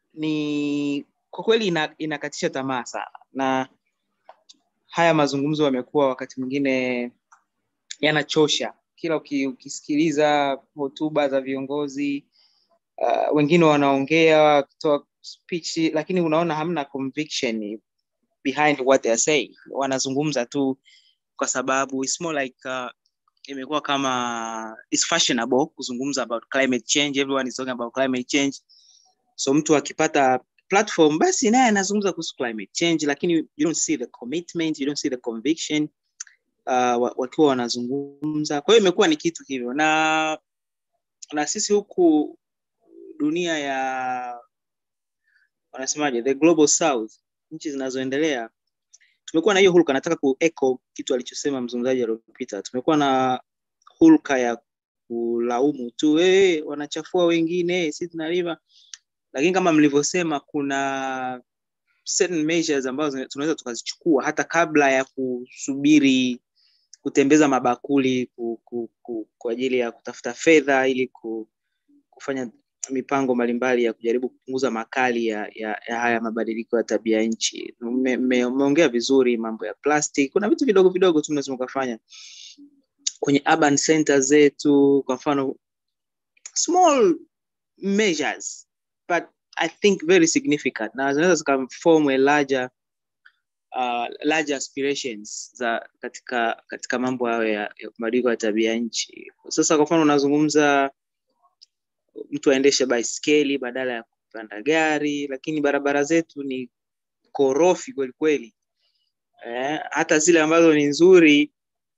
ni kwa kweli ina, inakatisha tamaa sana na haya mazungumzo yamekuwa wakati mwingine yanachosha kila uki, ukisikiliza hotuba za viongozi uh, wengine wanaongea wakitoa speech lakini unaona hamna conviction behind what they are saying wanazungumza tu kwa sababu it's more like uh, imekuwa kama it's fashionable kuzungumza about climate change everyone is talking about climate change so mtu akipata platform basi naye anazungumza kuhusu climate change lakini you don't see the commitment you don't see the conviction uh, wa- wakiwa wanazungumza kwa hiyo imekuwa ni kitu hivyo na na sisi huku dunia ya wanasemaje the global south nchi zinazoendelea tumekuwa na hiyo hulka nataka kuecho kitu alichosema mzungumzaji aliopita tumekuwa na hulka ya kulaumu tu hey, wanachafua wengine si tunalima lakini kama mlivyosema kuna certain measures ambazo zina- tunaweza tukazichukua hata kabla ya kusubiri kutembeza mabakuli ku, ku, ku, kwa ajili ya kutafuta fedha ili ku, kufanya mipango mbalimbali ya kujaribu kupunguza makali ya, ya, ya haya mabadiliko ya tabia nchi. Umeongea me, umeongea vizuri mambo ya plastic. Kuna vitu vidogo vidogo tu tunaweza ukafanya kwenye urban centers zetu, kwa mfano small measures but I think very significant na zinaweza zikaform a larger uh, larger aspirations za katika katika mambo hayo ya, ya mabadiliko ya tabia nchi. Sasa kwa mfano unazungumza mtu aendeshe baiskeli badala ya kupanda gari, lakini barabara zetu ni korofi kweli kweli. Eh, hata zile ambazo ni nzuri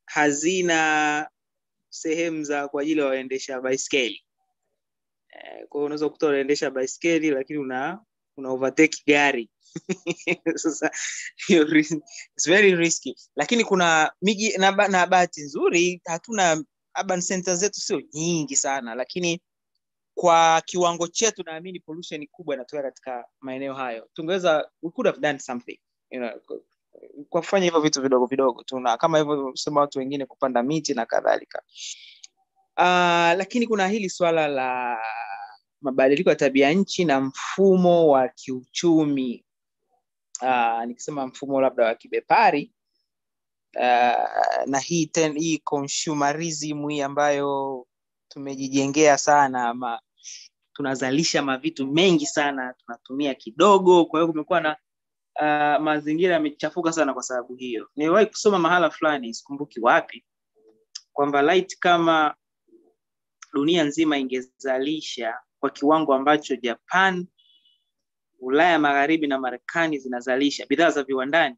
hazina sehemu za kwa ajili ya waendesha baiskeli. Eh, kwa hiyo unaweza kukuta unaendesha baiskeli lakini una una overtake gari sasa hiyo ris- it's very risky lakini kuna miji na, ba- na bahati nzuri hatuna urban center zetu sio nyingi sana lakini kwa kiwango chetu naamini pollution kubwa inatoka katika maeneo hayo tungeweza we could have done something you know, kwa kufanya hivyo vitu vidogo vidogo tu na kama hivyo sema watu wengine kupanda miti na kadhalika uh, lakini kuna hili swala la mabadiliko ya tabia nchi na mfumo wa kiuchumi uh, nikisema mfumo labda wa kibepari uh, na hii ten, hii consumerism hii ambayo tumejijengea sana ma, tunazalisha mavitu mengi sana tunatumia kidogo kwa hiyo kumekuwa na uh, mazingira yamechafuka sana kwa sababu hiyo niliwahi kusoma mahala fulani sikumbuki wapi kwamba light kama dunia nzima ingezalisha kwa kiwango ambacho japan ulaya magharibi na marekani zinazalisha bidhaa za viwandani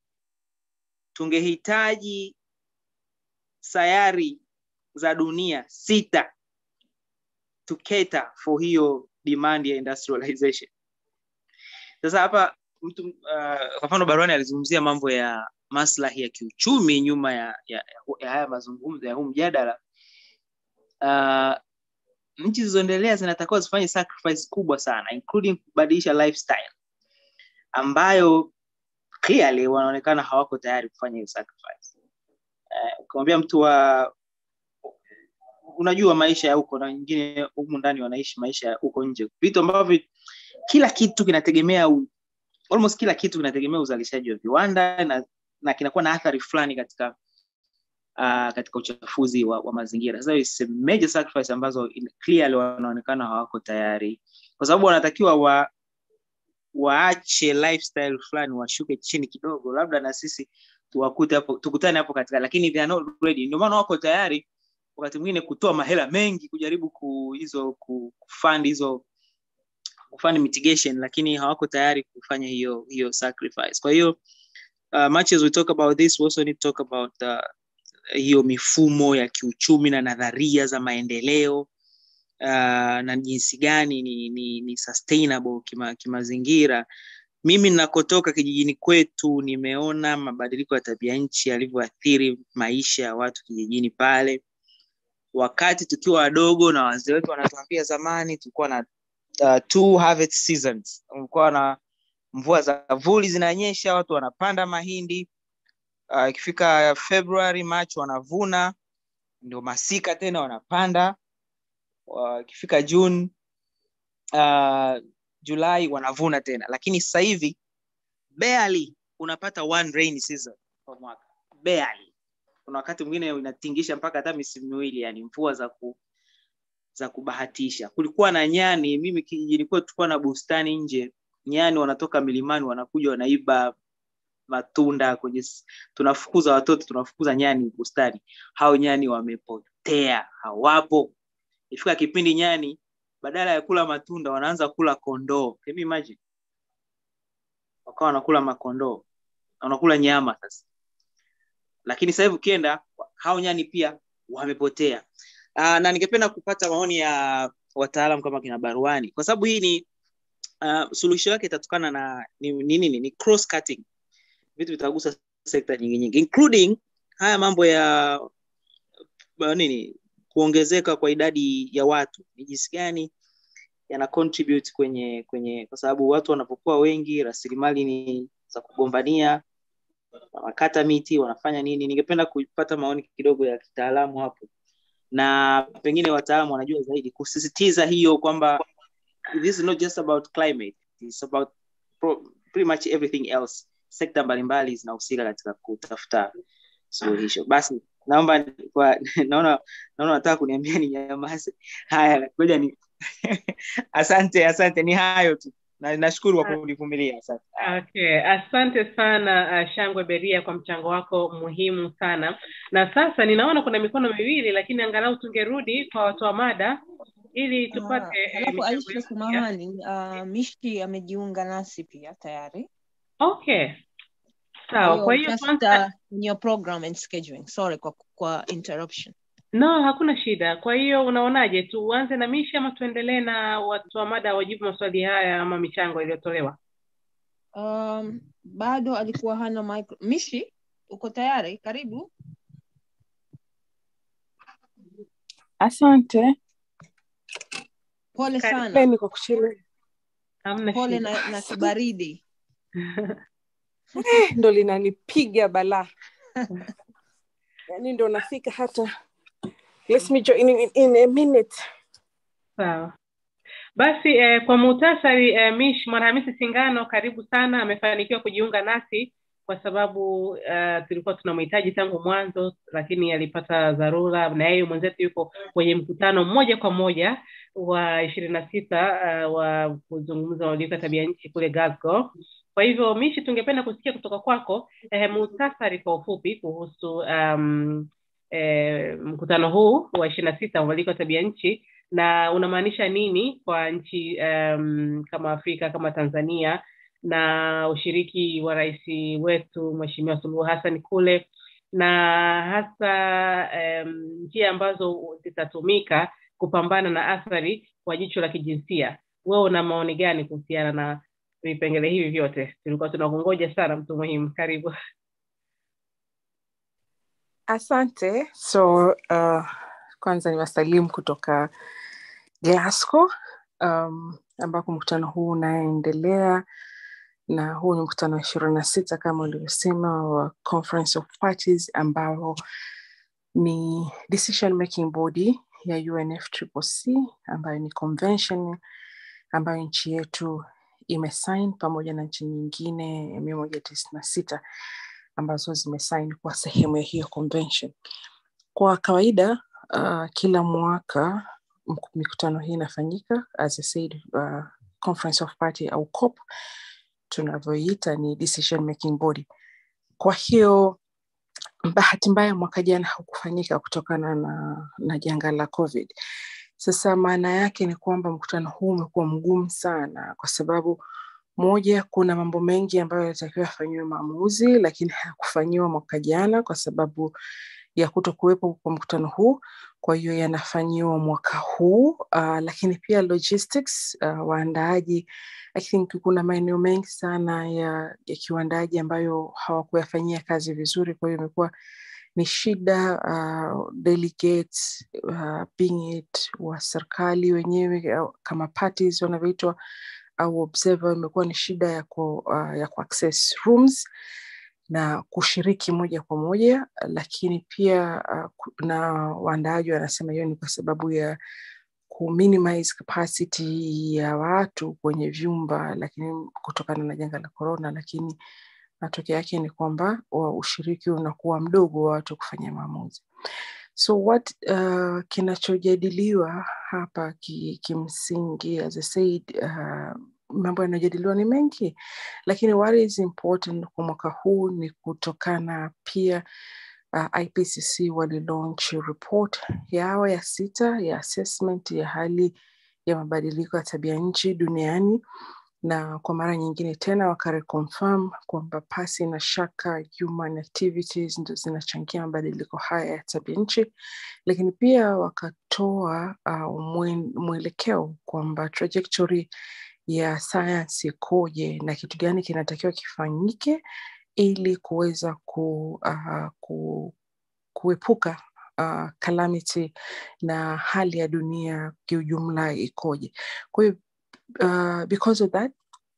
tungehitaji sayari za dunia sita to cater for hiyo demand ya industrialization sasa hapa mtu uh, kwa mfano baruani alizungumzia mambo ya maslahi ya kiuchumi nyuma ya, ya, ya haya mazungumzo ya huu mjadala uh, nchi zilizoendelea zinatakiwa zifanye sacrifice kubwa sana including kubadilisha lifestyle ambayo clearly wanaonekana hawako tayari kufanya hiyo sacrifice uh, ukimwambia mtu wa unajua maisha ya huko na wengine humu ndani wanaishi maisha ya huko nje vitu ambavyo kila kitu kinategemea u, almost kila kitu kinategemea uzalishaji wa viwanda na, na kinakuwa na athari fulani katika uh, katika uchafuzi wa, wa mazingira sasa it's a major sacrifice ambazo clearly wanaonekana hawako tayari kwa sababu wanatakiwa wa waache lifestyle fulani washuke chini kidogo labda na sisi tuwakute hapo tukutane hapo katika lakini they are not ready ndio maana wako tayari wakati mwingine kutoa mahela mengi kujaribu ku hizo kufund hizo kufund mitigation lakini hawako tayari kufanya hiyo hiyo sacrifice kwa hiyo uh, much as we talk about this we also need to talk about uh, hiyo mifumo ya kiuchumi na nadharia za maendeleo uh, na jinsi gani ni, ni, ni sustainable kima, kimazingira mimi ninakotoka kijijini kwetu nimeona mabadiliko ya tabia nchi yalivyoathiri maisha ya watu kijijini pale wakati tukiwa wadogo na wazee wetu wanatuambia zamani tulikuwa na uh, two harvest seasons kulikuwa na mvua za vuli zinanyesha watu wanapanda mahindi ikifika uh, february march wanavuna ndio masika tena wanapanda ikifika uh, june uh, julai wanavuna tena lakini sasa hivi barely unapata one rain season kwa mwaka barely kuna wakati mwingine inatingisha mpaka hata misimu miwili yani mvua za ku, za kubahatisha kulikuwa na nyani mimi kijijini kwetu tulikuwa na bustani nje nyani wanatoka milimani wanakuja wanaiba matunda kwenye tunafukuza watoto tunafukuza nyani bustani hao nyani wamepotea hawapo ifika kipindi nyani badala ya kula matunda wanaanza kula kondoo Can you imagine wakawa wanakula makondoo wanakula nyama sasa lakini sasa hivi ukienda hao nyani pia wamepotea uh, na ningependa kupata maoni ya wataalam kama kina baruani kwa sababu hii ni uh, suluhisho yake itatokana na ni nini ni, ni cross cutting vitu vitagusa sekta nyingi nyingi including haya mambo ya nini kuongezeka kwa idadi ya watu ni jinsi gani yana contribute kwenye kwenye kwa sababu watu wanapokuwa wengi rasilimali ni za kugombania wanakata miti wanafanya nini ningependa kupata maoni kidogo ya kitaalamu hapo na pengine wataalamu wanajua zaidi kusisitiza hiyo kwamba this is not just about climate it's about pro, pretty much everything else sekta mbalimbali zinahusika katika kutafuta suluhisho basi naomba kwa naona naona nataka kuniambia ni nyamaze haya ngoja ni asante asante ni hayo tu na nashukuru kwa kunivumilia asante okay asante sana uh, shangwe beria kwa mchango wako muhimu sana na sasa ninaona kuna mikono miwili lakini angalau tungerudi kwa watoa mada ili tupate uh, alafu aisha samahani uh, mishki amejiunga nasi pia tayari okay sawa kwa hiyo just, kwanza uh, in your program and scheduling sorry kwa, kwa interruption no hakuna shida kwa hiyo unaonaje tuanze na mishi ama tuendelee na watu wa mada wajibu maswali haya ama michango iliyotolewa um, bado alikuwa hana micro... mishi uko tayari karibu Asante. Pole sana, Poleni kwa kuchelewa. Hamna pole shida. na, na kibaridi. Eh, ndo linanipiga balaa. Yaani ndo nafika hata Let me join in, in a minute. Sawa. Basi eh, kwa muhtasari eh, Mish Mwanahamisi Singano karibu sana, amefanikiwa kujiunga nasi kwa sababu uh, tulikuwa tunamhitaji tangu mwanzo, lakini alipata dharura, na yeye mwenzetu yuko kwenye mkutano moja kwa moja wa ishirini na sita uh, wa kuzungumza mabadiliko ya tabia nchi kule Glasgow. Kwa hivyo Mishi, tungependa kusikia kutoka kwako eh, muhtasari kwa ufupi kuhusu um, eh, mkutano huu wa ishirini na sita wa mabadiliko ya tabia nchi na unamaanisha nini kwa nchi um, kama Afrika kama Tanzania na ushiriki wa rais wetu Mheshimiwa Suluhu Hassan kule na hasa um, njia ambazo zitatumika kupambana na athari kwa jicho la kijinsia. Wewe una maoni gani kuhusiana na vipengele hivi vyote? Tulikuwa tunakungoja sana, mtu muhimu. Karibu. Asante. So uh, kwanza ni wasalimu kutoka Glasgow um, ambako mkutano huu unaendelea na huu ni mkutano wa ishirini na sita kama ulivyosema wa Conference of Parties ambao ni decision making body ya UNFCCC ambayo ni convention ambayo nchi yetu imesign pamoja na nchi nyingine mia moja tisini na sita ambazo zimesign kwa sehemu ya hiyo convention. Kwa kawaida uh, kila mwaka mk- mikutano hii inafanyika as I said, uh, Conference of Party au COP tunavyoita ni decision making body. Kwa hiyo bahati mbaya mwaka jana haukufanyika kutokana na, na janga la COVID. Sasa maana yake ni kwamba mkutano huu umekuwa mgumu sana, kwa sababu moja, kuna mambo mengi ambayo yalitakiwa yafanyiwe maamuzi, lakini hayakufanyiwa mwaka jana kwa sababu ya kuto kuwepo kwa mkutano huu. Kwa hiyo yanafanyiwa mwaka huu uh, lakini pia logistics uh, waandaaji I think kuna maeneo mengi sana ya, ya kiuandaaji ambayo hawakuyafanyia kazi vizuri, kwa hiyo imekuwa ni shida uh, delegates uh, being it wa serikali wenyewe au kama parties wanavyoitwa au observer, imekuwa ni shida ya ku, uh, ya ku access rooms na kushiriki moja kwa moja, lakini pia uh, ku- na waandaaji wanasema hiyo ni kwa sababu ya ku minimize capacity ya watu kwenye vyumba, lakini kutokana na janga la corona, lakini matokeo yake ni kwamba wa- ushiriki unakuwa mdogo wa watu kufanya maamuzi. So what uh, kinachojadiliwa hapa ki, kimsingi as I said, uh, mambo yanayojadiliwa ni mengi, lakini what is important kwa mwaka huu ni kutokana pia uh, IPCC walilaunch report yao ya sita ya assessment ya hali ya mabadiliko ya tabia nchi duniani na kwa mara nyingine tena wakareconfirm kwamba pasi na shaka human activities ndo zinachangia mabadiliko haya ya tabia nchi, lakini pia wakatoa uh, mwe- mwelekeo kwamba trajectory ya sayansi ikoje na kitu gani kinatakiwa kifanyike ili kuweza ku, uh, ku, kuepuka uh, calamity na hali ya dunia kiujumla ikoje. Kwa hiyo uh, because of that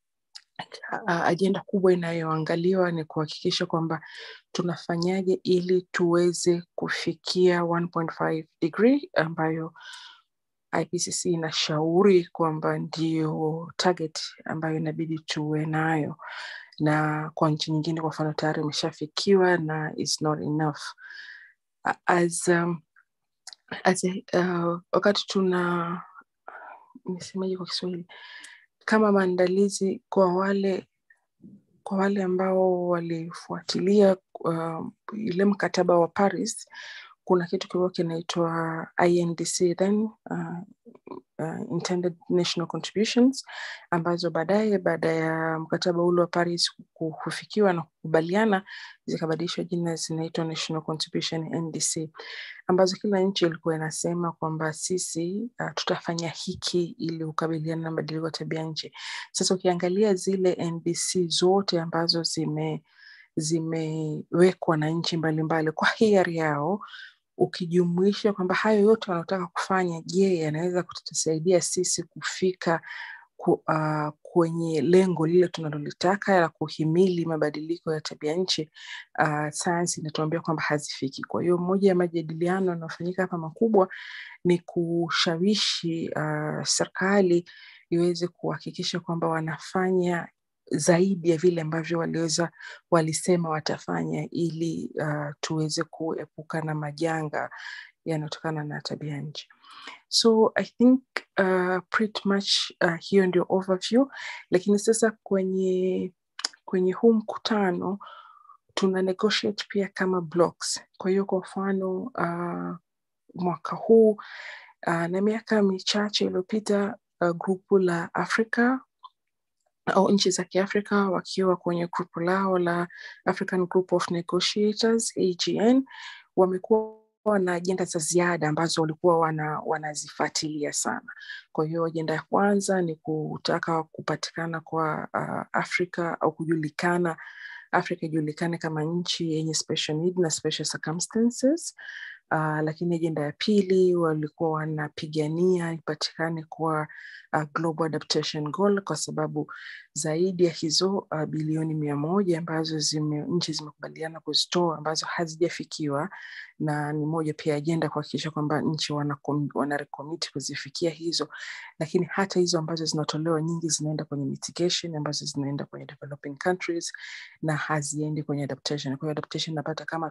uh, ajenda kubwa inayoangaliwa ni kuhakikisha kwamba tunafanyaje ili tuweze kufikia 1.5 degree ambayo IPCC inashauri kwamba ndio target ambayo inabidi tuwe nayo, na kwa nchi nyingine kwa mfano tayari imeshafikiwa na is not enough A- as, um, as a, uh, wakati tuna nisemaje kwa Kiswahili kama maandalizi kwa wale kwa wale ambao walifuatilia uh, ile mkataba wa Paris, kuna kitu kilikuwa kinaitwa INDC then uh, uh, intended national contributions ambazo baadaye baada ya mkataba ule wa Paris ku- kufikiwa na kukubaliana zikabadilishwa jina zinaitwa national contribution NDC ambazo kila nchi ilikuwa inasema kwamba sisi uh, tutafanya hiki ili kukabiliana na mabadiliko ya tabia nchi. Sasa ukiangalia zile NDC zote ambazo zime zimewekwa na nchi mbalimbali kwa hiari yao ukijumuisha kwamba hayo yote wanaotaka kufanya, je, yanaweza kutusaidia sisi kufika ku, uh, kwenye lengo lile tunalolitaka la kuhimili mabadiliko ya tabia nchi, uh, sayansi inatuambia kwamba hazifiki. Kwa hiyo moja ya majadiliano yanayofanyika hapa makubwa ni kushawishi uh, serikali iweze kuhakikisha kwamba wanafanya zaidi ya vile ambavyo waliweza walisema watafanya ili uh, tuweze kuepuka na majanga yanayotokana na tabia nchi. So I think uh, pretty much uh, hiyo ndio overview, lakini sasa kwenye kwenye huu mkutano tuna negotiate pia kama blocks. Kwa hiyo kwa mfano uh, mwaka huu uh, na miaka michache iliyopita uh, grupu la Afrika au nchi za Kiafrika wakiwa kwenye grupu lao la African Group of Negotiators AGN wamekuwa na ajenda za ziada ambazo walikuwa wana, wanazifuatilia sana. Kwa hiyo ajenda ya kwanza ni kutaka kupatikana kwa uh, Afrika au kujulikana Afrika ijulikane kama nchi yenye special need na special circumstances. Uh, lakini ajenda ya pili walikuwa wanapigania ipatikane kwa uh, Global Adaptation Goal kwa sababu zaidi ya hizo uh, bilioni mia moja ambazo zime, nchi zimekubaliana kuzitoa ambazo hazijafikiwa, na ni moja pia ajenda kuhakikisha kwamba nchi wanarekomiti kuzifikia hizo, lakini hata hizo ambazo zinatolewa nyingi zinaenda kwenye mitigation, ambazo zinaenda kwenye developing countries na haziendi kwenye adaptation. Kwa hiyo adaptation napata kama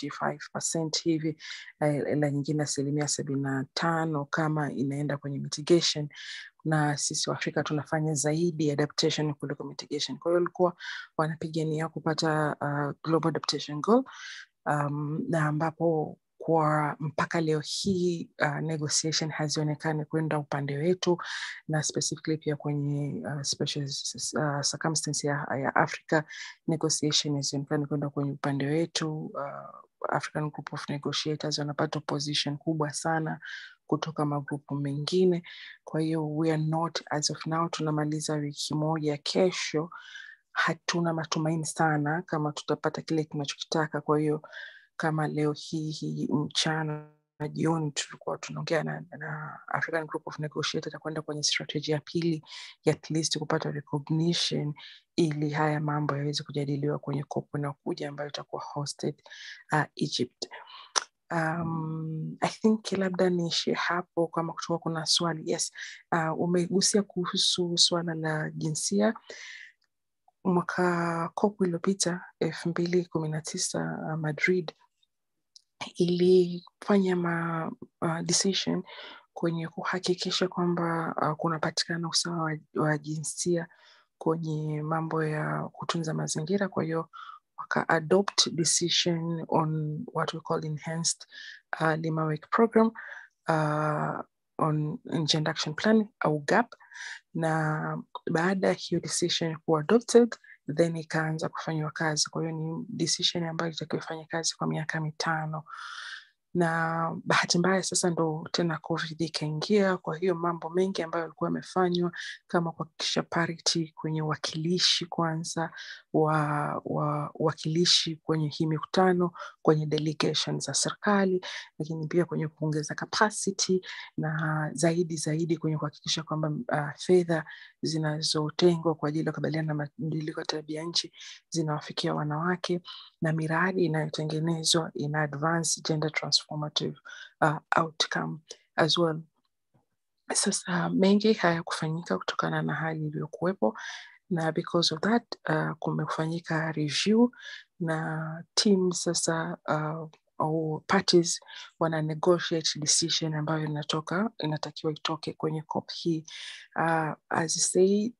25% hivi la nyingine asilimia sabini na tano kama inaenda kwenye mitigation na sisi Waafrika tunafanya zaidi adaptation kuliko mitigation. Kwa hiyo walikuwa wanapigania kupata uh, Global Adaptation Goal um, na ambapo kwa mpaka leo hii uh, negotiation hazionekani kwenda upande wetu na specifically pia kwenye uh, special uh, circumstance ya, ya Africa negotiation hazionekani kwenda kwenye upande wetu uh, African Group of Negotiators wanapata opposition kubwa sana kutoka magrupu mengine. Kwa hiyo we are not as of now, tunamaliza wiki moja kesho, hatuna matumaini sana kama tutapata kile tunachokitaka. Kwa hiyo kama leo hii hii mchana na jioni tulikuwa tunaongea na, na African Group of Negotiators kwenda kwenye strategy ya pili ya at least kupata recognition ili haya mambo yaweze kujadiliwa kwenye COP inayokuja ambayo itakuwa hosted uh, Egypt. Um, I think labda niishie hapo kama kutoka kuna swali. Yes, uh, umegusia kuhusu swala la jinsia. Mwaka COP iliyopita elfu mbili kumi na tisa uh, Madrid ilifanya ma, uh, decision kwenye kuhakikisha kwamba uh, kunapatikana usawa wa, wa jinsia kwenye mambo ya kutunza mazingira. Kwa hiyo waka adopt decision on what we call enhanced uh, Lima Work Program uh, on Gender Action Plan au GAP, na baada ya hiyo decision kuwa adopted then ikaanza kufanywa kazi. Kwa hiyo ni decision ambayo itakiwa ifanye kazi kwa miaka mitano na bahati mbaya sasa ndo tena covid ikaingia. Kwa hiyo mambo mengi ambayo yalikuwa yamefanywa kama kuhakikisha parity kwenye uwakilishi kwanza wa uwakilishi kwenye hii mikutano kwenye delegation za serikali, lakini pia kwenye kuongeza capacity na zaidi zaidi kwenye kuhakikisha kwamba uh, fedha zinazotengwa kwa ajili ya kukabiliana na mabadiliko ya tabia nchi zinawafikia wanawake na miradi inayotengenezwa ina advance gender transformative uh, outcome as well. Sasa mengi hayakufanyika kutokana na hali iliyokuwepo na because of that uh, kumefanyika review na team sasa uh, au parties wana negotiate decision ambayo inatoka inatakiwa itoke kwenye COP hii uh, as I said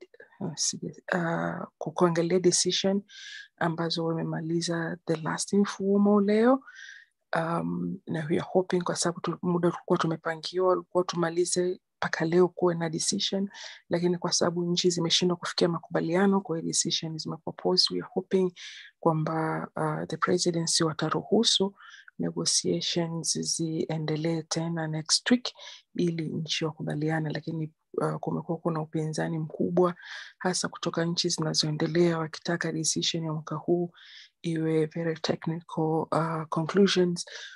uh, kuangalia decision ambazo wamemaliza the last informal leo um, na we are hoping kwa sababu muda tulikuwa tumepangiwa ulikuwa tumalize mpaka leo kuwe na decision, lakini kwa sababu nchi zimeshindwa kufikia makubaliano, kwa hiyo decision zimepropose. We are hoping kwamba uh, the presidency wataruhusu negotiations ziendelee tena next week ili nchi wakubaliane, lakini uh, kumekuwa kuna upinzani mkubwa hasa kutoka nchi zinazoendelea wakitaka decision ya mwaka huu iwe very technical uh, conclusions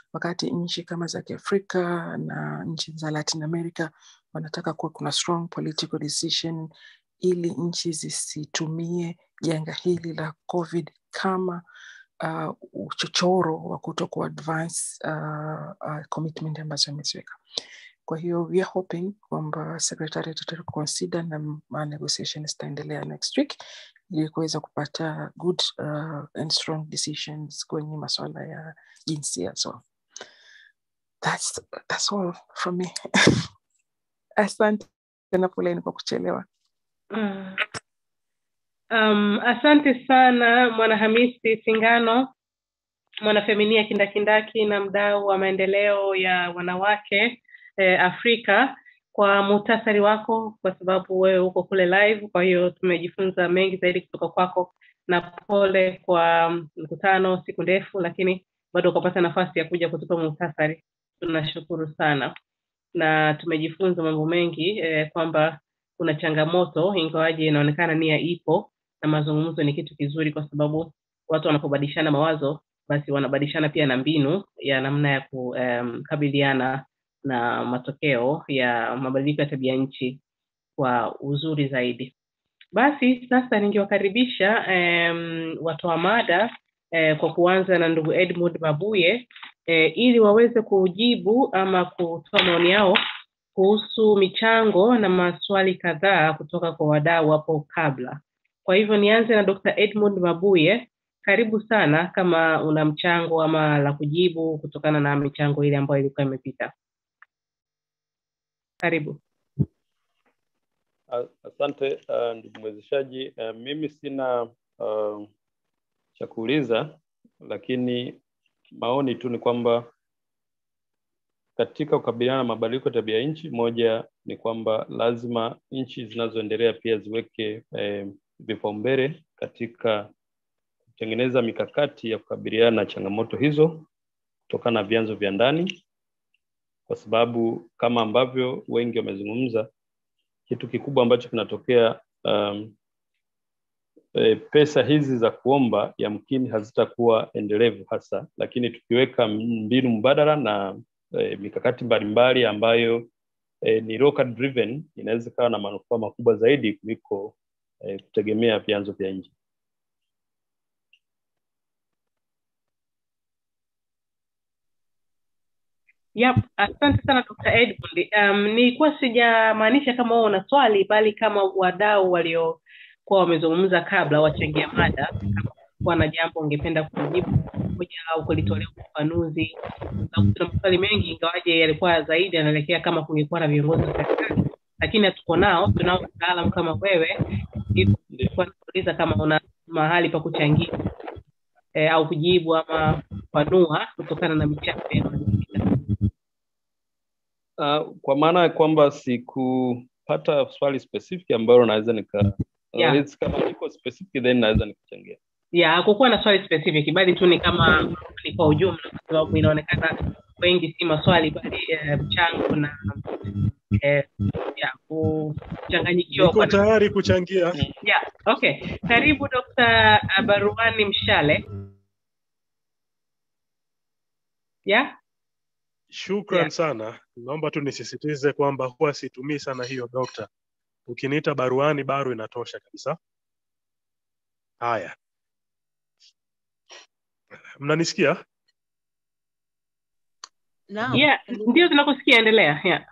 wakati nchi kama za Kiafrika na nchi za Latin America wanataka kuwa kuna strong political decision ili nchi zisitumie janga hili la COVID kama uh, uchochoro wa kuto kuadvance uh, uh, commitment ambazo ameziweka. Kwa hiyo we are hoping kwamba secretariat itaconsider na ma negotiation zitaendelea next week ili kuweza kupata good uh, and strong decisions kwenye masuala ya jinsia. So that's, that's all from me. Asante na poleni kwa kuchelewa. Mm. Um, asante sana Mwanahamisi Singano, mwanafeminia kindakindaki na mdau wa maendeleo ya wanawake eh, Afrika kwa muhtasari wako, kwa sababu wewe uko kule live. Kwa hiyo tumejifunza mengi zaidi kutoka kwako, na pole kwa mkutano, siku ndefu, lakini bado ukapata nafasi ya kuja kutupa muhtasari. Tunashukuru sana na tumejifunza mambo mengi eh, kwamba kuna changamoto ingawaje inaonekana nia ipo na mazungumzo ni kitu kizuri kwa sababu watu wanapobadilishana mawazo basi wanabadilishana pia na mbinu ya namna ya kukabiliana um, na matokeo ya mabadiliko ya tabia nchi kwa uzuri zaidi basi sasa ningewakaribisha um, watoa mada eh, kwa kuanza na ndugu edmund mabuye eh, ili waweze kujibu ama kutoa maoni yao kuhusu michango na maswali kadhaa kutoka kwa wadau hapo kabla. Kwa hivyo nianze na Dr. Edmund Mabuye. Karibu sana kama una mchango ama la kujibu kutokana na michango ile ambayo ilikuwa imepita. Karibu. Asante uh, ndugu mwezeshaji. Uh, mimi sina uh, cha kuuliza, lakini maoni tu ni kwamba katika kukabiliana na mabadiliko ya tabia nchi, moja ni kwamba lazima nchi zinazoendelea pia ziweke eh, vipaumbele katika kutengeneza mikakati ya kukabiliana na changamoto hizo kutokana na vyanzo vya ndani, kwa sababu kama ambavyo wengi wamezungumza, kitu kikubwa ambacho kinatokea um, e, pesa hizi za kuomba yamkini hazitakuwa endelevu hasa, lakini tukiweka mbinu mbadala na e, mikakati mbalimbali ambayo e, ni local driven inaweza ikawa na manufaa makubwa zaidi kuliko e, kutegemea vyanzo vya nje. Yep, asante sana Dr. Edmund. Um, nilikuwa sijamaanisha kama wewe una swali bali kama wadau waliokuwa wamezungumza kabla wachangia mada, kama kuwa na jambo ungependa kujibu moja au kulitolea ufafanuzi, sababu tuna maswali mengi, ingawaje yalikuwa zaidi yanaelekea kama kungekuwa na viongozi wa serikali, lakini hatuko nao. Tunao wataalam kama wewe, ilikuwa nauliza kama una mahali pa kuchangia eh, au kujibu ama kufanua kutokana na michango yenu. Uh, kwa maana ya kwamba sikupata swali specific ambalo naweza nika Yeah. uh, kama liko specific then naweza nikachangia. ya hakukuwa na swali specific bali tu ni kama ni kwa ujumla kwa sababu inaonekana wengi si maswali bali eh, mchango na eh, ya kuchanganyikiwa Niko kwa tayari kuchangia. yeah, okay karibu Dr. Baruani Mshale yeah? Shukran Yeah. sana. Naomba tu nisisitize kwamba huwa situmii sana hiyo dokta. Ukiniita baruani, baru inatosha kabisa. Haya, mnanisikia? Naam. yeah ndio tunakusikia endelea yeah.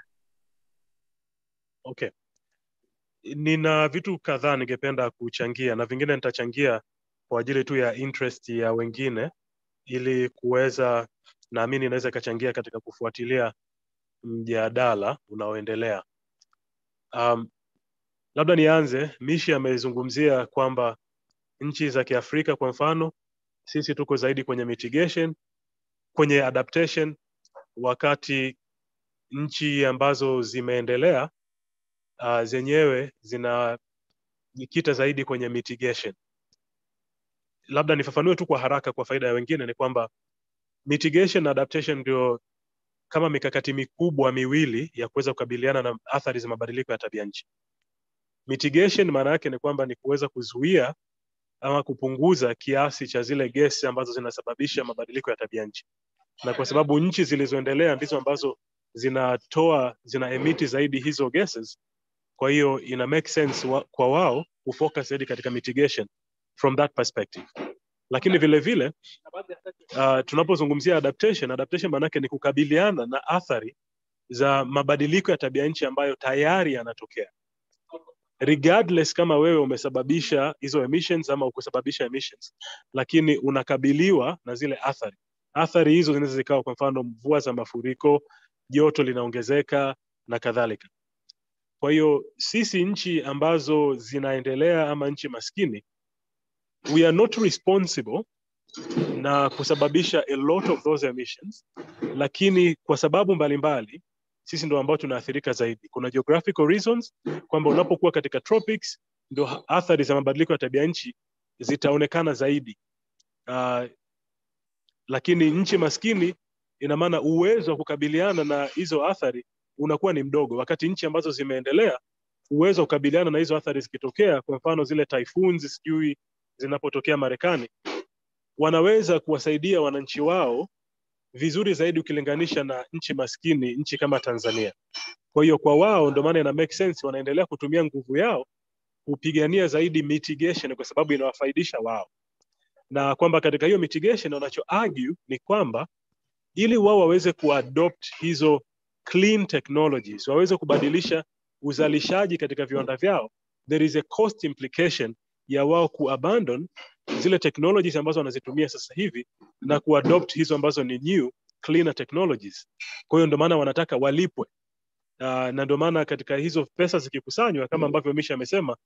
Okay. Nina vitu kadhaa ningependa kuchangia na vingine nitachangia kwa ajili tu ya interest ya wengine ili kuweza naamini inaweza ikachangia katika kufuatilia mjadala unaoendelea. Um, labda nianze, Mishi amezungumzia kwamba nchi za Kiafrika kwa mfano, sisi tuko zaidi kwenye mitigation, kwenye adaptation, wakati nchi ambazo zimeendelea uh, zenyewe zinajikita zaidi kwenye mitigation. Labda nifafanue tu kwa haraka kwa faida ya wengine, ni kwamba mitigation na adaptation ndio kama mikakati mikubwa miwili ya kuweza kukabiliana na athari za mabadiliko ya tabia nchi. Mitigation maana yake ni kwamba ni kuweza kuzuia ama kupunguza kiasi cha zile gesi ambazo zinasababisha mabadiliko ya tabia nchi. na kwa sababu nchi zilizoendelea ndizo ambazo zinatoa zina emiti zaidi hizo gases kwa hiyo ina make sense wa, kwa wao kufocus zaidi katika mitigation from that perspective lakini vile vile uh, tunapozungumzia adaptation adaptation maanake ni kukabiliana na athari za mabadiliko ya tabia nchi ambayo tayari yanatokea regardless kama wewe umesababisha hizo emissions ama ukusababisha emissions lakini unakabiliwa na zile athari athari hizo zinaweza zikawa kwa mfano mvua za mafuriko joto linaongezeka na kadhalika kwa hiyo sisi nchi ambazo zinaendelea ama nchi maskini we are not responsible na kusababisha a lot of those emissions lakini kwa sababu mbalimbali mbali, sisi ndo ambao tunaathirika zaidi kuna geographical reasons kwamba unapokuwa katika tropics ndo athari za mabadiliko ya tabia nchi zitaonekana zaidi uh, lakini nchi maskini ina maana uwezo wa kukabiliana na hizo athari unakuwa ni mdogo wakati nchi ambazo zimeendelea uwezo wa kukabiliana na hizo athari zikitokea kwa mfano zile typhoons sijui zinapotokea marekani wanaweza kuwasaidia wananchi wao vizuri zaidi ukilinganisha na nchi maskini nchi kama tanzania kwa hiyo kwa wao ndio maana ina make sense wanaendelea kutumia nguvu yao kupigania zaidi mitigation kwa sababu inawafaidisha wao na kwamba katika hiyo mitigation wanacho argue ni kwamba ili wao waweze kuadopt hizo clean technologies waweze kubadilisha uzalishaji katika viwanda vyao there is a cost implication ya wao kuabandon zile technologies ambazo wanazitumia sasa hivi na kuadopt hizo ambazo ni new cleaner technologies kwa hiyo ndio maana wanataka walipwe uh, na ndio maana katika hizo pesa zikikusanywa kama ambavyo misha amesema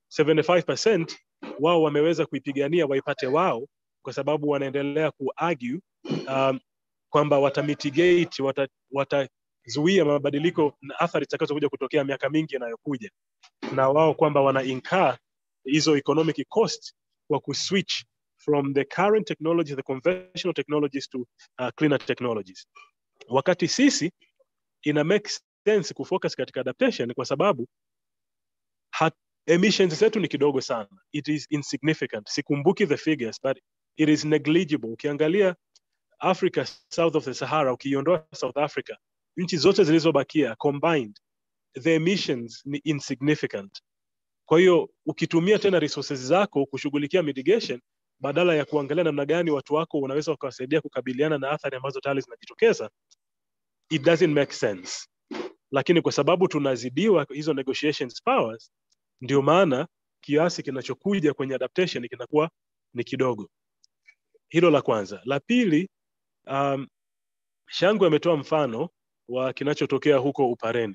75% wao wameweza kuipigania waipate wao kwa sababu wanaendelea kuargue um, kwamba watamitigate wata, watazuia mabadiliko na athari zitakazokuja kutokea miaka mingi inayokuja na wao kwamba wana incur hizo economic cost kwa kuswitch from the current technology the conventional technologies to uh, cleaner technologies wakati sisi ina make sense kufocus katika adaptation kwa sababu hat, emissions zetu ni kidogo sana it is insignificant sikumbuki the figures but it is negligible ukiangalia africa south of the sahara ukiiondoa south africa nchi zote zilizobakia combined the emissions ni insignificant kwa hiyo ukitumia tena resources zako kushughulikia mitigation badala ya kuangalia namna gani watu wako unaweza ukawasaidia kukabiliana na athari ambazo tayari zinajitokeza it doesn't make sense lakini kwa sababu tunazidiwa hizo negotiations powers ndio maana kiasi kinachokuja kwenye adaptation kinakuwa ni kidogo hilo la kwanza la pili um, shangu ametoa mfano wa kinachotokea huko upareni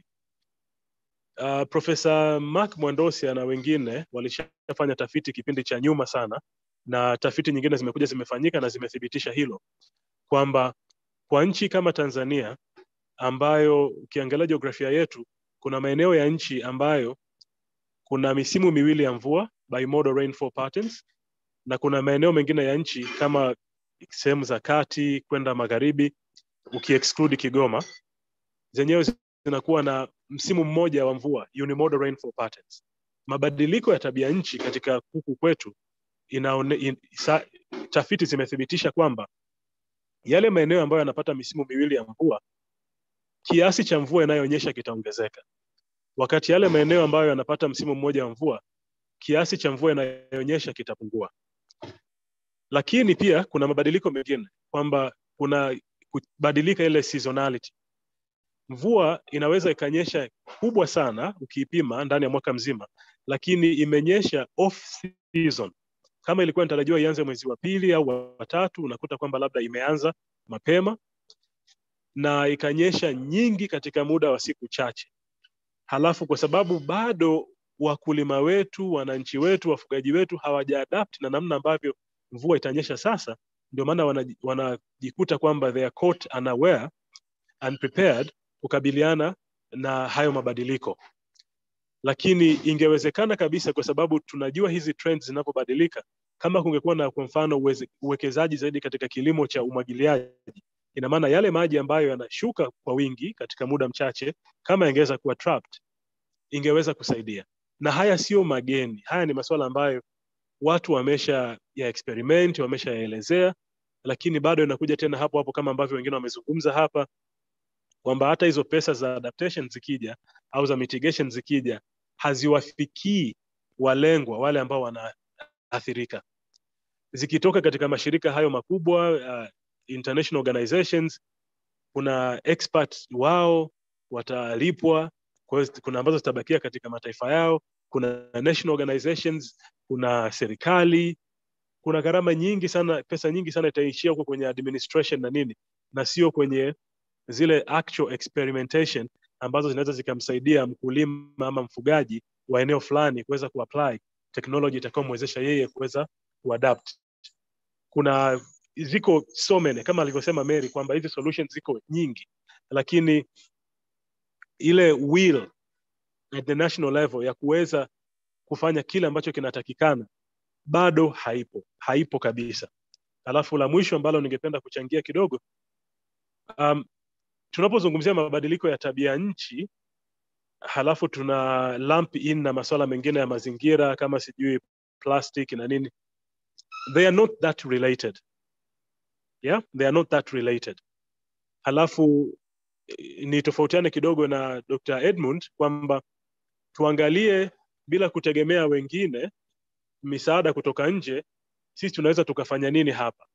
uh, profesa mark mwandosia na wengine walishafanya tafiti kipindi cha nyuma sana na tafiti nyingine zimekuja zimefanyika na zimethibitisha hilo kwamba kwa nchi kama tanzania ambayo ukiangalia jiografia yetu kuna maeneo ya nchi ambayo kuna misimu miwili ya mvua bimodal rainfall patterns na kuna maeneo mengine ya nchi kama sehemu za kati kwenda magharibi ukiexclude kigoma zenyewe zinakuwa na msimu mmoja wa mvua unimodal rainfall patterns mabadiliko ya tabia nchi katika huku kwetu inaone, in, sa, tafiti zimethibitisha kwamba yale maeneo ambayo yanapata misimu miwili ya mvua kiasi cha mvua inayoonyesha kitaongezeka wakati yale maeneo ambayo yanapata msimu mmoja wa mvua kiasi cha mvua inayoonyesha kitapungua lakini pia kuna mabadiliko mengine kwamba kuna kubadilika ile seasonality mvua inaweza ikanyesha kubwa sana ukiipima ndani ya mwaka mzima lakini imenyesha off season kama ilikuwa inatarajiwa ianze mwezi wa pili au wa tatu unakuta kwamba labda imeanza mapema na ikanyesha nyingi katika muda wa siku chache halafu kwa sababu bado wakulima wetu wananchi wetu wafugaji wetu hawajaadapt na namna ambavyo mvua itanyesha sasa ndio maana wanajikuta wana kwamba they are caught unaware unprepared kukabiliana na hayo mabadiliko lakini ingewezekana kabisa kwa sababu tunajua hizi trends zinapobadilika kama kungekuwa na kwa mfano uwekezaji zaidi katika kilimo cha umwagiliaji ina maana yale maji ambayo yanashuka kwa wingi katika muda mchache kama yangeweza kuwa trapped ingeweza kusaidia na haya sio mageni haya ni masuala ambayo watu wamesha ya experiment wameshayaelezea lakini bado inakuja tena hapo hapo kama ambavyo wengine wamezungumza hapa kwamba hata hizo pesa za adaptation zikija au za mitigation zikija haziwafikii walengwa wale ambao wanaathirika zikitoka katika mashirika hayo makubwa uh, international organizations kuna expert wao watalipwa kwa hiyo kuna ambazo zitabakia katika mataifa yao kuna national organizations kuna serikali kuna gharama nyingi sana pesa nyingi sana itaishia huko kwenye administration na nini na sio kwenye zile actual experimentation ambazo zinaweza zikamsaidia mkulima ama mfugaji wa eneo fulani kuweza kuapply technology itakayomwezesha yeye kuweza kuadapt kuna ziko so many kama alivyosema Mary kwamba hizi solutions ziko nyingi lakini ile will at the national level ya kuweza kufanya kile ambacho kinatakikana bado haipo haipo kabisa alafu la mwisho ambalo ningependa kuchangia kidogo um, tunapozungumzia mabadiliko ya tabia nchi halafu tuna lump in na masuala mengine ya mazingira kama sijui plastic na nini they are not that related yeah they are not that related halafu ni tofautiane kidogo na dr edmund kwamba tuangalie bila kutegemea wengine misaada kutoka nje sisi tunaweza tukafanya nini hapa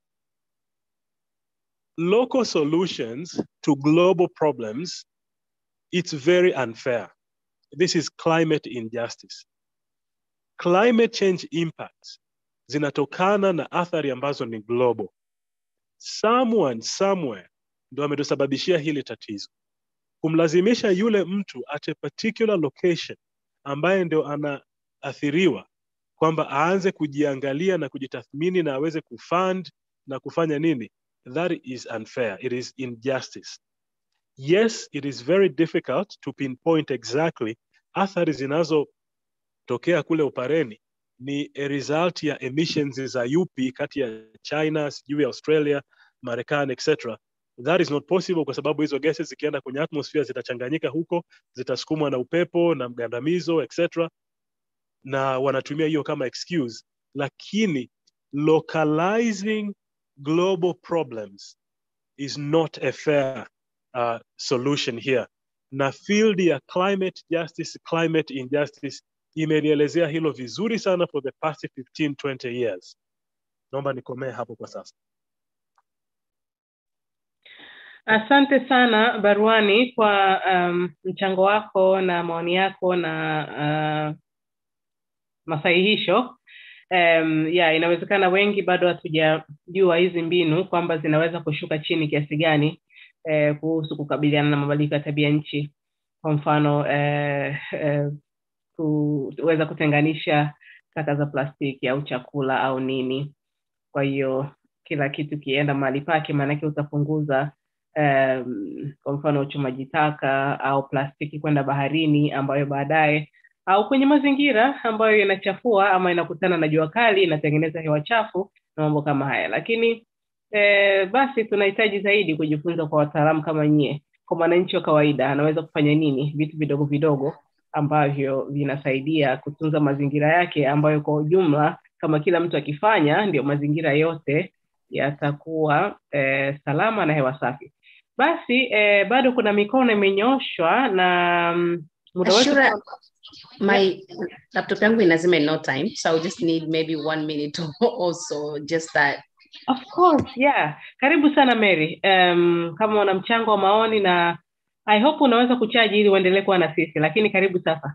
local solutions to global problems it's very unfair this is climate injustice climate change impacts zinatokana na athari ambazo ni global someone somewhere ndo ametusababishia hili tatizo kumlazimisha yule mtu at a particular location ambaye ndio anaathiriwa kwamba aanze kujiangalia na kujitathmini na aweze kufund na kufanya nini that is unfair it is injustice yes it is very difficult to pinpoint exactly athari zinazotokea kule upareni ni a result ya emissions za UP kati ya China sijui Australia Marekani etc that is not possible kwa sababu hizo gases zikienda kwenye atmosphere zitachanganyika huko zitasukumwa na upepo na mgandamizo etc na wanatumia hiyo kama excuse lakini localizing global problems is not a fair uh, solution here na field ya climate justice climate injustice imelielezea hilo vizuri sana for the past 15 20 years naomba nikomee hapo kwa sasa Asante sana Baruani kwa um, mchango wako na maoni yako na uh, masahihisho. Um, ya inawezekana wengi bado hatujajua hizi mbinu kwamba zinaweza kushuka chini kiasi gani eh, kuhusu kukabiliana na mabadiliko ya tabia nchi. Kwa mfano eh, eh, kuweza kutenganisha taka za plastiki au chakula au nini. Kwa hiyo kila kitu kienda mahali pake, maanake utapunguza um, kwa mfano uchomaji taka au plastiki kwenda baharini ambayo baadaye au kwenye mazingira ambayo inachafua ama inakutana na jua kali inatengeneza hewa chafu na mambo kama haya lakini eh, basi tunahitaji zaidi kujifunza kwa wataalamu kama nyie kwa mwananchi wa kawaida anaweza kufanya nini vitu vidogo vidogo ambavyo vinasaidia kutunza mazingira yake ambayo kwa ujumla kama kila mtu akifanya ndio mazingira yote yatakuwa eh, salama na hewa safi basi eh, bado kuna mikono imenyoshwa na mm, muda wetu Ashura, my laptop yangu inazima in no time so I'll just need maybe one minute also just that Of course, yeah. Karibu sana Mary. Um, kama una mchango wa maoni na I hope unaweza kuchaji ili uendelee kuwa na sisi, lakini karibu sasa.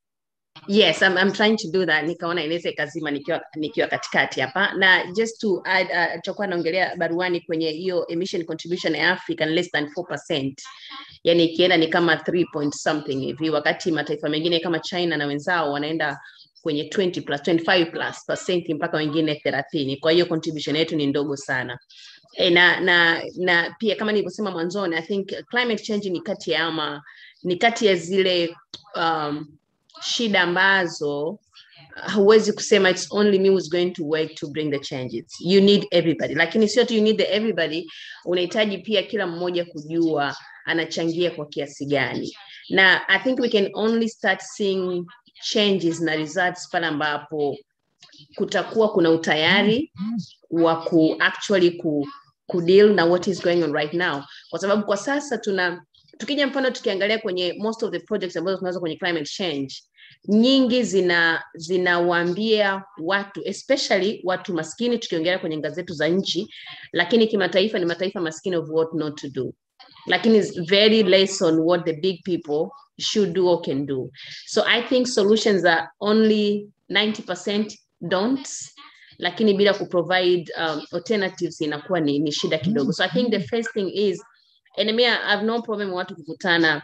yes I'm, I'm trying to do that nikaona inaweza ikazima nikiwa nikiwa katikati hapa na just to add uh, tutakuwa naongelea baruani kwenye hiyo emission contribution ya Africa ni less than 4% yani ikienda ni kama 3 point something hivi wakati mataifa mengine kama China na wenzao wanaenda kwenye 20 plus 25 plus percent mpaka wengine 30 kwa hiyo contribution yetu ni ndogo sana e, na na na pia kama nilivyosema mwanzoni i think climate change ni kati ya ama ni kati ya zile um, shida ambazo huwezi kusema it's only me who's going to work to bring the changes you need everybody lakini sio tu you need the everybody unahitaji pia kila mmoja kujua anachangia kwa kiasi gani na i think we can only start seeing changes na results pale ambapo kutakuwa kuna utayari wa ku actually ku, ku deal na what is going on right now kwa sababu kwa sasa tuna tukija mfano tukiangalia kwenye most of the projects ambazo tunazo kwenye climate change nyingi zina zinawaambia watu especially watu maskini tukiongelea kwenye ngazi zetu za nchi lakini kimataifa ni mataifa maskini of what not to do lakini it's very less on what the big people should do or can do so i think solutions are only 90% don'ts lakini bila kuprovide um, alternatives inakuwa ni, ni shida kidogo so i think the first thing is and me, I have no problem watu kukutana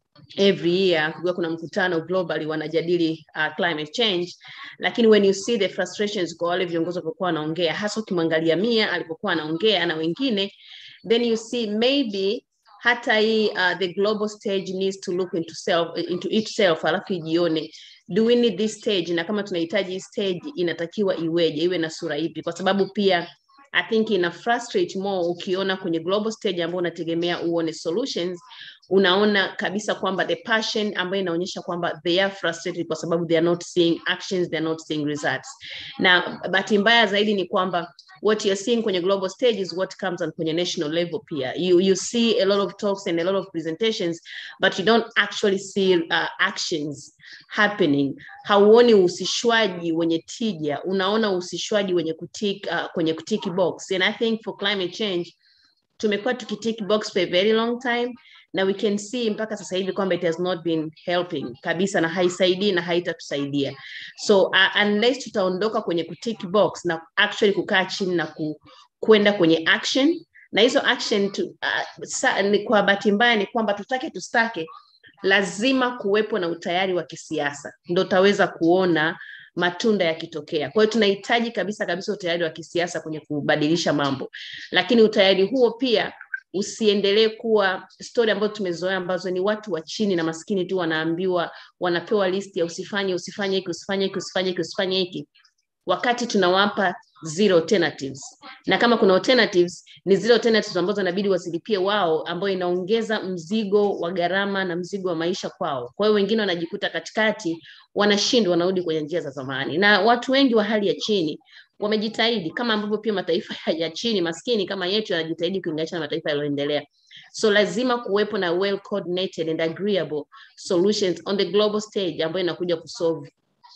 every year kukiwa kuna mkutano globally wanajadili uh, climate change lakini when you see the frustrations kwa wale viongozi walivyokuwa wanaongea hasa ukimwangalia mia alipokuwa anaongea na wengine then you see maybe hata hii uh, the global stage needs to look into self into itself alafu ijione do we need this stage na kama tunahitaji hii stage inatakiwa iweje iwe na sura ipi kwa sababu pia I think ina frustrate more ukiona kwenye global stage ambayo unategemea uone solutions unaona kabisa kwamba the passion ambayo inaonyesha kwamba they are frustrated kwa sababu they are not seeing actions they are not seeing results na bahati mbaya zaidi ni kwamba what you're seeing kwenye global stage is what comes on kwenye national level pia you, you see a lot of talks and a lot of presentations but you don't actually see uh, actions happening hauoni uhusishwaji wenye tija unaona uhusishwaji wenye kutik, uh, kwenye kutiki box and i think for climate change tumekuwa tukitiki box for a very long time na we can see mpaka sasa hivi kwamba it has not been helping kabisa na haisaidii na haitatusaidia so uh, unless tutaondoka kwenye kutiki box na actually kukaa chini na ku, kwenda kwenye action na hizo action tu, uh, sa, ni kwa bahati mbaya ni kwamba tutake tustake lazima kuwepo na utayari wa kisiasa ndo utaweza kuona matunda yakitokea kwa hiyo tunahitaji kabisa kabisa utayari wa kisiasa kwenye kubadilisha mambo lakini utayari huo pia usiendelee kuwa stori ambazo tumezoea ambazo ni watu wa chini na maskini tu wanaambiwa wanapewa listi ya usifanye usifanye hiki usifanye hiki usifanye hiki usifanye hiki wakati tunawapa zero alternatives na kama kuna alternatives ni zile alternatives ambazo inabidi wazilipie wao ambayo inaongeza mzigo wa gharama na mzigo wa maisha kwao kwa hiyo wengine wanajikuta katikati wanashindwa wanarudi kwenye njia za zamani na watu wengi wa hali ya chini wamejitahidi kama ambavyo pia mataifa ya chini maskini kama yetu yanajitahidi kulinganisha na mataifa yaliyoendelea so lazima kuwepo na well coordinated and agreeable solutions on the global stage ambayo inakuja kusolve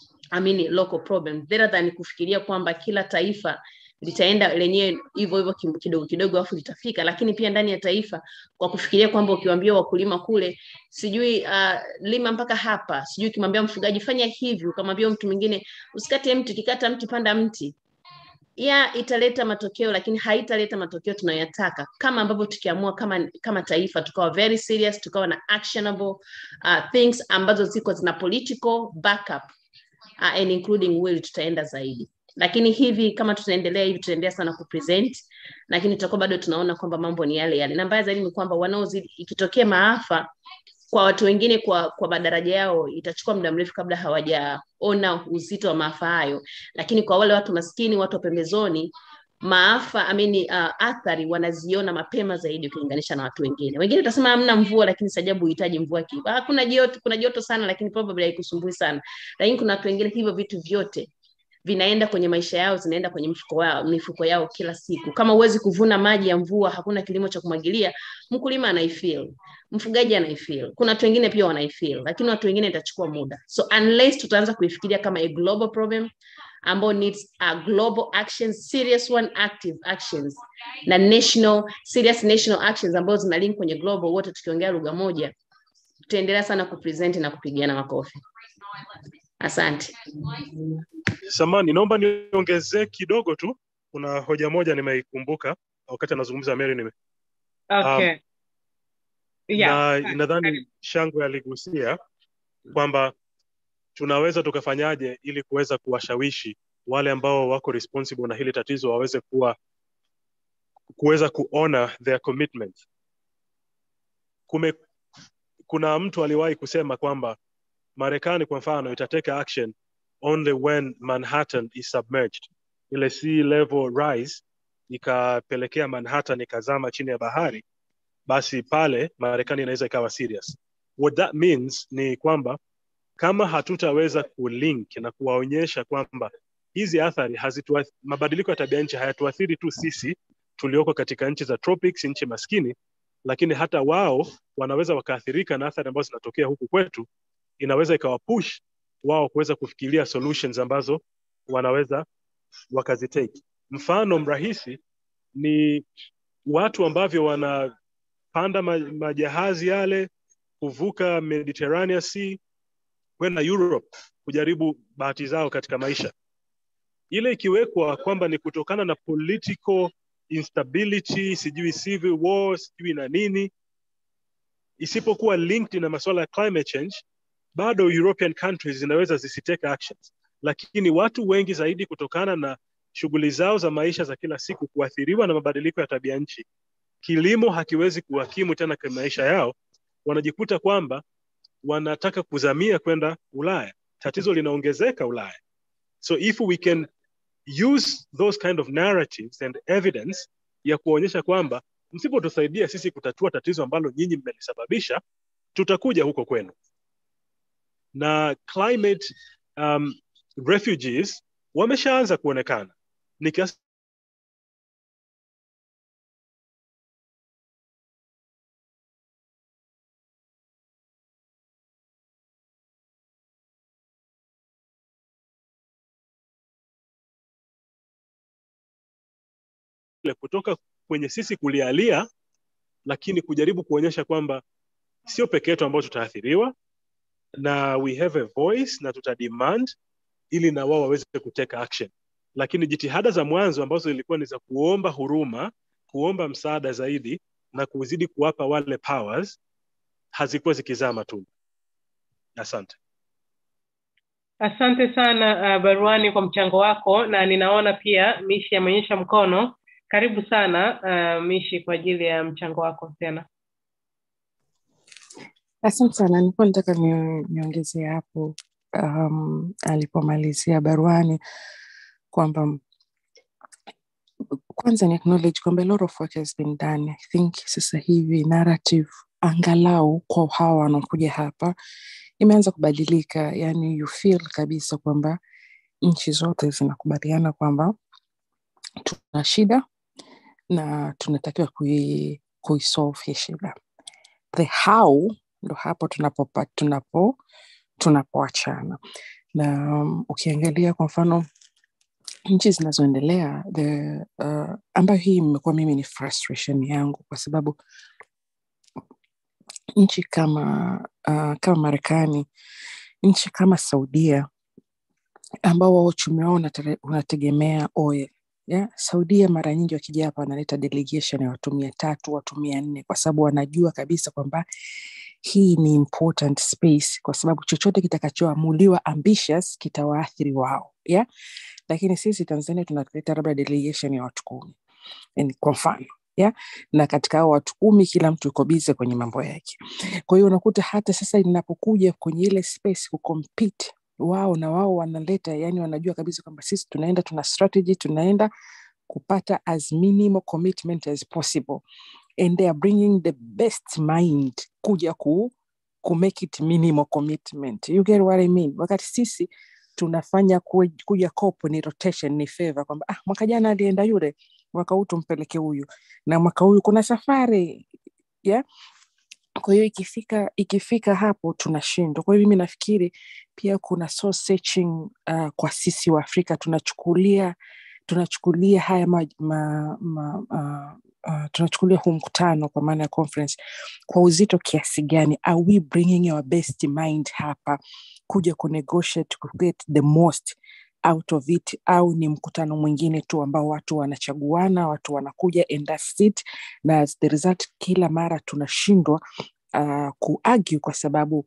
I mean, local problem rather than kufikiria kwamba kila taifa litaenda lenyewe hivyo hivyo kidogo kidogo afu litafika lakini pia ndani ya taifa kwa kufikiria kwamba ukiwaambia wakulima kule sijui uh, lima mpaka hapa sijui ukimwambia mfugaji fanya hivi ukamwambia mtu mwingine usikate mti ukikata mti panda mti ya italeta matokeo lakini haitaleta matokeo tunayoyataka kama ambavyo tukiamua kama kama taifa tukawa very serious tukawa na actionable uh, things ambazo ziko zina political backup uh, and including will tutaenda zaidi lakini hivi kama tutaendelea hivi tutaendelea sana kupresent lakini tutakuwa bado tunaona kwamba mambo ni yale yale na mbaya zaidi ni kwamba wanaozidi ikitokea maafa kwa watu wengine kwa kwa madaraja yao itachukua muda mrefu kabla hawajaona uzito wa maafa hayo lakini kwa wale watu maskini watu wa pembezoni maafa amini uh, athari wanaziona mapema zaidi ukilinganisha na watu wengine wengine utasema hamna mvua lakini sajabu uhitaji mvua kiba ah, kuna joto kuna joto sana lakini probably haikusumbui sana lakini kuna watu wengine hivyo vitu vyote vinaenda kwenye maisha yao zinaenda kwenye mifuko yao, mifuko yao kila siku kama huwezi kuvuna maji ya mvua hakuna kilimo cha kumwagilia mkulima anaifeel mfugaji anaifeel kuna watu wengine pia wanaifeel lakini watu wengine itachukua muda so unless tutaanza kuifikiria kama a global problem ambao needs a global actions serious one active actions na national serious national actions ambazo zina link kwenye global wote tukiongea lugha moja tutaendelea sana kupresent na kupigiana makofi asante samani naomba niongezee kidogo tu kuna hoja moja nimeikumbuka wakati anazungumza mary nime okay. yeah. na nadhani shangwe aligusia kwamba tunaweza tukafanyaje ili kuweza kuwashawishi wale ambao wako responsible na hili tatizo waweze kuwa kuweza kuona their commitment Kume, kuna mtu aliwahi kusema kwamba marekani kwa mfano itateka action only when manhattan is submerged ile sea level rise ikapelekea manhattan ikazama chini ya bahari basi pale marekani inaweza ikawa serious what that means ni kwamba kama hatutaweza kulink na kuwaonyesha kwamba hizi athari hazitua, mabadiliko ya tabia nchi hayatuathiri tu sisi tulioko katika nchi za tropics, nchi maskini, lakini hata wao wanaweza wakaathirika na athari ambazo zinatokea huku kwetu. Inaweza ikawapush wao kuweza kufikiria solutions ambazo wanaweza wakazitake. Mfano mrahisi ni watu ambavyo wanapanda ma- majahazi yale kuvuka Mediterranean Sea kwenda Europe kujaribu bahati zao katika maisha. Ile ikiwekwa kwamba ni kutokana na political instability, sijui civil war, sijui na nini, isipokuwa linked na masuala ya climate change, bado European countries zinaweza zisitake actions, lakini watu wengi zaidi kutokana na shughuli zao za maisha za kila siku kuathiriwa na mabadiliko ya tabia nchi, kilimo hakiwezi kuhakimu tena kwa maisha yao, wanajikuta kwamba wanataka kuzamia kwenda Ulaya. Tatizo linaongezeka Ulaya. So if we can use those kind of narratives and evidence ya kuonyesha kwamba msipotusaidia sisi kutatua tatizo ambalo nyinyi mmelisababisha, tutakuja huko kwenu. Na climate um, refugees wameshaanza kuonekana ni kiasi ile kutoka kwenye sisi kulialia, lakini kujaribu kuonyesha kwamba sio peke yetu ambao tutaathiriwa na we have a voice na tuta demand ili na wao waweze kuteka action. Lakini jitihada za mwanzo ambazo zilikuwa ni za kuomba huruma, kuomba msaada zaidi na kuzidi kuwapa wale powers hazikuwa zikizaa matunda. Asante. Asante sana uh, Baruani kwa mchango wako, na ninaona pia Mishi ameonyesha mkono. Karibu sana uh, Mishi kwa ajili ya mchango wako tena. Asante sana, nilikuwa nataka ni- niongezee hapo um, alipomalizia baruani kwamba kwanza ni acknowledge kwamba a lot of work has been done. I think sasa hivi narrative angalau kwa hawa wanaokuja hapa imeanza kubadilika, yani you feel kabisa kwamba nchi zote zinakubaliana kwamba tuna shida na tunatakiwa kui, kuisolve hii shida. The how ndo hapo tunapopa, tunapo tunapoachana na um, ukiangalia kwa mfano nchi zinazoendelea the uh, ambayo hii imekuwa mimi ni frustration yangu kwa sababu nchi kama uh, kama Marekani, nchi kama Saudia ambao wao uchumi wao unatare- unategemea oil yeah? Saudia mara nyingi wakija hapa wanaleta delegation ya watu mia tatu watu mia nne kwa sababu wanajua kabisa kwamba hii ni important space, kwa sababu chochote kitakachoamuliwa ambitious kitawaathiri wao yeah? Lakini sisi Tanzania tunaleta labda delegation ya watu kumi yani kwa mfano yeah? na katika hao watu kumi kila mtu yuko bize kwenye mambo yake. Kwa hiyo unakuta hata sasa inapokuja kwenye ile space kucompete wao na wao wanaleta, yani wanajua kabisa kwamba sisi tunaenda, tuna strategy, tunaenda kupata as minimal commitment as possible and they are bringing the best mind kuja ku, ku make it minimal commitment. You get what I mean? Wakati sisi tunafanya kue- kuja kopo ni rotation, ni favor kwamba ah, mwaka jana alienda yule, mwaka huu tumpeleke huyu, na mwaka huyu kuna safari yeah? kwa hiyo ikifika ikifika hapo tunashindwa. Kwa hiyo mimi nafikiri pia kuna soul searching uh, kwa sisi wa Afrika tunachukulia tunachukulia haya ma, ma, ma, uh, uh, tunachukulia huu mkutano kwa maana ya conference kwa uzito kiasi gani? Are we bringing our best mind hapa kuja kunegotiate ku get the most out of it, au ni mkutano mwingine tu ambao watu wanachaguana, watu wanakuja and that's it, na as the result kila mara tunashindwa uh, kuargue kwa sababu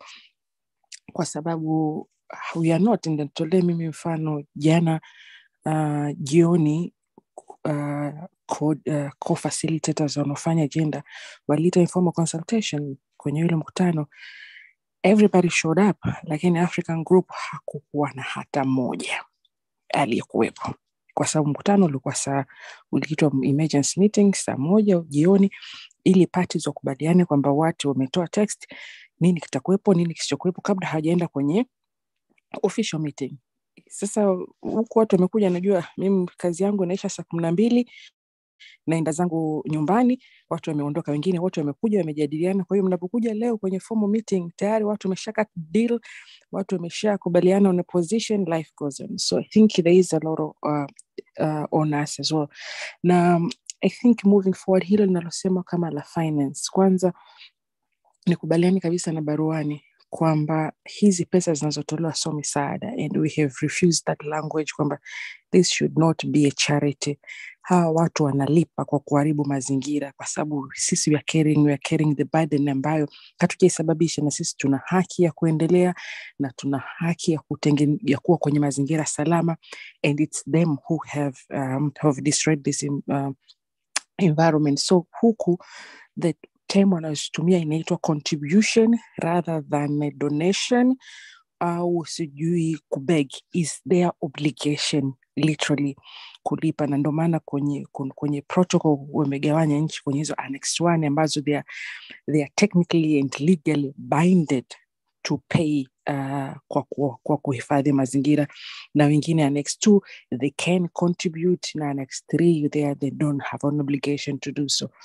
kwa sababu we are not. Nitolee mimi mfano jana uh, jioni uh, co, uh, co-facilitators wanaofanya agenda waliita informal consultation kwenye yule mkutano everybody showed up lakini african group hakukuwa na hata mmoja aliyekuwepo kwa sababu mkutano ulikuwa saa uliitwa emergency meeting saa moja jioni ili parties wakubaliane kwamba watu wametoa text nini kitakuwepo nini kisichokuwepo kabla hawajaenda kwenye official meeting sasa huku watu wamekuja, najua mimi kazi yangu inaisha saa kumi na mbili naenda zangu nyumbani, watu wameondoka, wengine wote wamekuja wamejadiliana. Kwa hiyo mnapokuja leo kwenye formal meeting, tayari watu wameshaka deal, watu wameshakubaliana on a position, life goes on. So I think there is a lot of, uh, uh, on us as well. Na um, I think moving forward, hilo linalosema kama la finance, kwanza nikubaliani kabisa na baruani kwamba hizi pesa zinazotolewa sio misaada and we have refused that language kwamba this should not be a charity hawa watu wanalipa kwa kuharibu mazingira kwa sababu sisi we are carrying, we are carrying the burden ambayo hatujaisababisha na sisi tuna haki ya kuendelea na tuna haki ya, kutenge, ya kuwa kwenye mazingira salama and it's them who have, um, have destroyed this in, uh, environment so huku the term wanayotumia inaitwa contribution rather than a donation au sijui kubeg is their obligation literally kulipa na ndio maana kwenye, kwenye protocol wamegawanya nchi kwenye hizo annex one ambazo they are, they are technically and legally binded to pay uh, kwa, kwa, kwa kuhifadhi mazingira na wengine annex two they can contribute na annex three they, they don't have an obligation to do so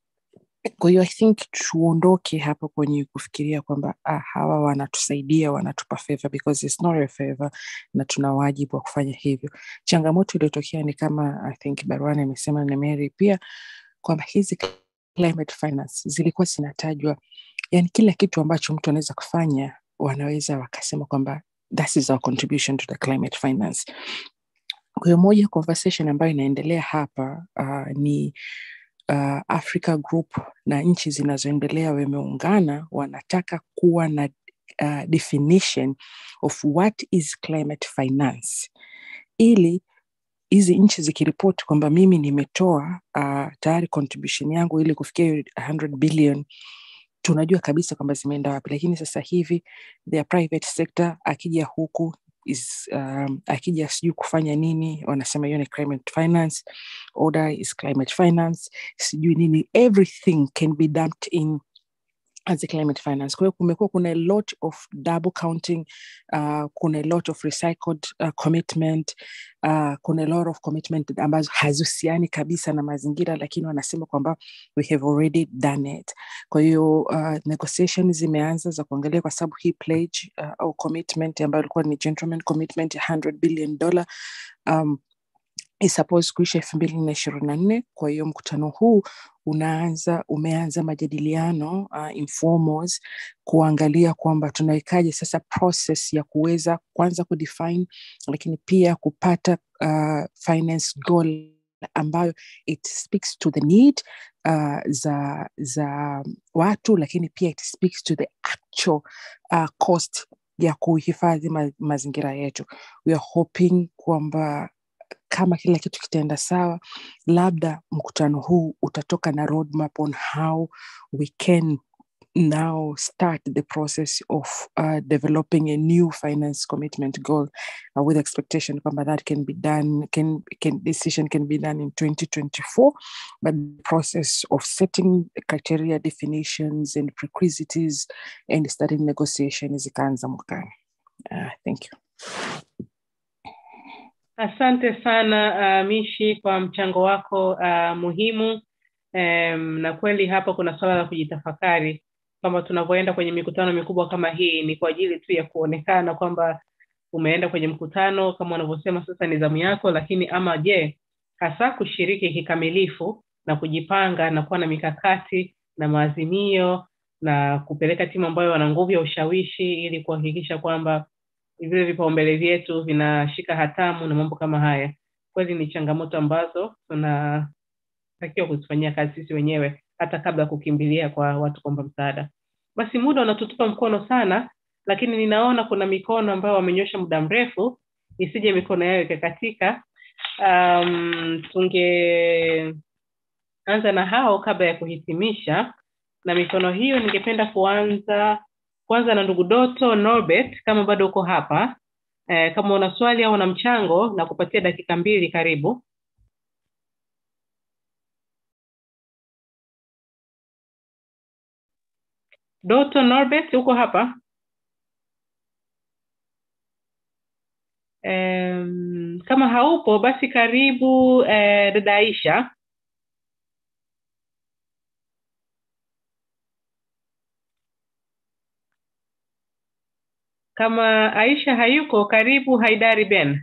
kwa hiyo i think tuondoke hapo kwenye kufikiria kwamba ah, hawa wanatusaidia wanatupa favor because it's not a favor na tuna wajibu wa kufanya hivyo changamoto iliyotokea ni kama i think baruani amesema na mary pia kwamba hizi climate finance zilikuwa zinatajwa yani kila kitu ambacho mtu anaweza kufanya wanaweza wakasema kwamba that is our contribution to the climate finance kwa hiyo moja conversation ambayo inaendelea hapa uh, ni uh, Africa Group na nchi zinazoendelea wameungana, wanataka kuwa na uh, definition of what is climate finance, ili hizi nchi zikiripoti kwamba mimi nimetoa uh, tayari contribution yangu ili kufikia 100 billion tunajua kabisa kwamba zimeenda wapi, lakini sasa hivi the private sector akija huku is um, akija sijui kufanya nini wanasema hiyo ni climate finance order is climate finance sijui nini everything can be dumped in as a climate finance kwa hiyo kumekuwa kuna a lot of double counting uh, kuna a lot of recycled uh, commitment uh, kuna a lot of commitment ambazo hazihusiani kabisa na mazingira lakini wanasema kwamba we have already done it kwa hiyo uh, negotiation zimeanza za kuangalia kwa sababu hii pledge uh, au commitment ambayo ilikuwa ni gentleman commitment ya 100 billion dollar um, is supposed kuisha elfu mbili na ishirini na nne kwa hiyo mkutano huu unaanza umeanza majadiliano uh, informals kuangalia kwamba tunawekaje sasa process ya kuweza kwanza kudefine lakini pia kupata uh, finance goal ambayo it speaks to the need uh, za za watu lakini pia it speaks to the actual uh, cost ya kuhifadhi ma, mazingira yetu we are hoping kwamba kama kila kitu kitaenda sawa labda mkutano huu utatoka na roadmap on how we can now start the process of uh, developing a new finance commitment goal uh, with expectation kwamba that can be done can, can decision can be done in 2024 but the process of setting criteria definitions and prerequisites and starting negotiations ikaanza mwakani uh, thank you Asante sana uh, Mishi kwa mchango wako uh, muhimu um, na kweli hapa kuna swala la kujitafakari kwamba tunavyoenda kwenye mikutano mikubwa kama hii ni kwa ajili tu ya kuonekana kwamba umeenda kwenye mkutano kama unavyosema sasa ni zamu yako, lakini ama je, hasa kushiriki kikamilifu na kujipanga na kuwa na mikakati na maazimio na kupeleka timu ambayo wana nguvu ya ushawishi ili kuhakikisha kwamba vile vipaumbele vyetu vinashika hatamu na mambo kama haya. Kweli ni changamoto ambazo tunatakiwa kuzifanyia kazi sisi wenyewe hata kabla ya kukimbilia kwa watu kuomba msaada. Basi muda unatutupa mkono sana, lakini ninaona kuna mikono ambayo wamenyosha muda mrefu, isije mikono yao ikakatika. Um, tungeanza na hao kabla ya kuhitimisha, na mikono hiyo ningependa kuanza kwanza na ndugu Doto Norbert, kama bado uko hapa eh, kama una swali au una mchango na kupatia dakika mbili, karibu. Doto Norbert, uko hapa? Um, kama haupo basi karibu eh, dada Aisha. Kama Aisha hayuko, karibu Haidari Ben.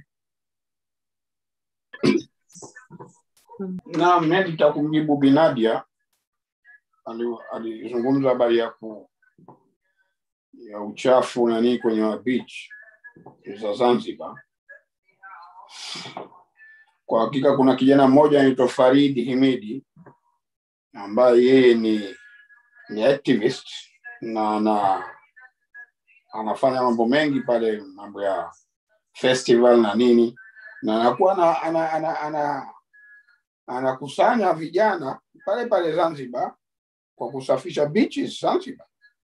Naam, mimi nitakumjibu Binadia Ali- alizungumza habari ya ku ya uchafu na nini kwenye beach za Zanzibar. Kwa hakika kuna kijana mmoja anaitwa Faridi Himidi ambaye yeye ni ni activist na na anafanya mambo mengi pale, mambo ya festival na nini, na anakuwa ana, ana, ana, ana, anakusanya vijana pale pale Zanzibar kwa kusafisha beaches Zanzibar.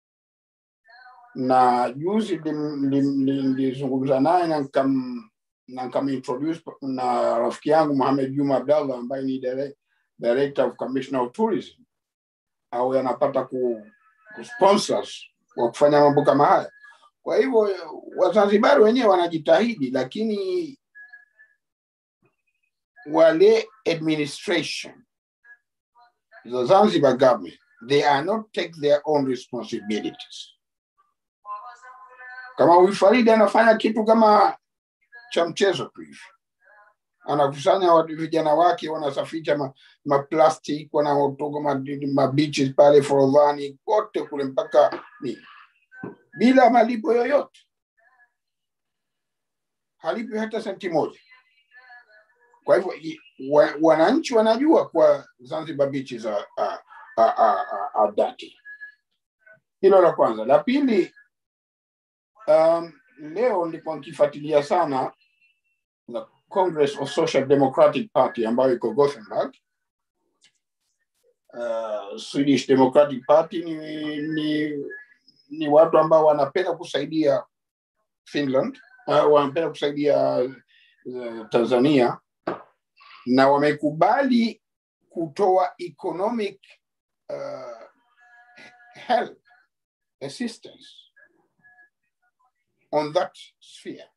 Na juzi nim- nim- nim- nilizungumza naye na nikam na nikamintroduce na rafiki yangu Mohamed Juma Abdallah ambaye ni dire- director of commissioner of tourism, au anapata ku, ku sponsors wa kufanya mambo kama haya. Kwa hivyo Wazanzibari wenyewe wanajitahidi, lakini wale administration the Zanzibar government they are not take their own responsibilities. Kama huyu Faridi anafanya kitu kama cha mchezo tu hivi, anakusanya watu vijana wake wanasafisha ma, ma plastic wanaotoka ma, ma beaches pale Forodhani kote kule mpaka ni bila malipo yoyote, halipi hata senti moja. Kwa hivyo i- wa, wananchi wanajua kwa Zanzibar beaches are, are, are, are, are dirty. Hilo la kwanza. La pili, um, leo nilikuwa nikifuatilia sana the Congress of Social Democratic Party ambayo iko Gothenburg. Uh, Swedish Democratic Party ni, ni, ni watu ambao wanapenda kusaidia Finland, uh, wanapenda kusaidia uh, Tanzania na wamekubali kutoa economic uh, help assistance on that sphere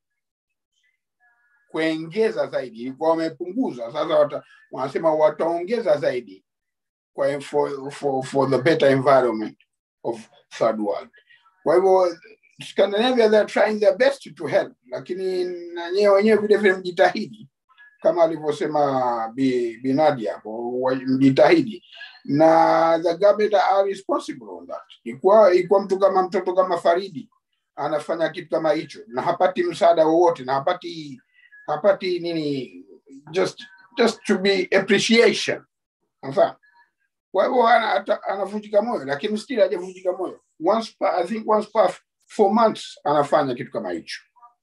kuongeza zaidi ilikuwa wamepunguza sasa wata, wanasema wataongeza zaidi kwa for, for, for the better environment of third world kwa hivyo Scandinavia they are trying their best to help lakini na nyewe wenyewe vile vile mjitahidi kama alivyosema Bi, Bi Nadia hapo wa- mjitahidi na the government are responsible on that ikuwa ikuwa mtu kama mtoto kama Faridi anafanya kitu kama hicho na hapati msaada wowote na hapati hapati nini just just to be appreciation Unafahamu? kwa hivyo ana- ata- anavunjika moyo lakini still hajavunjika moyo once per, I think once per four months anafanya kitu kama hicho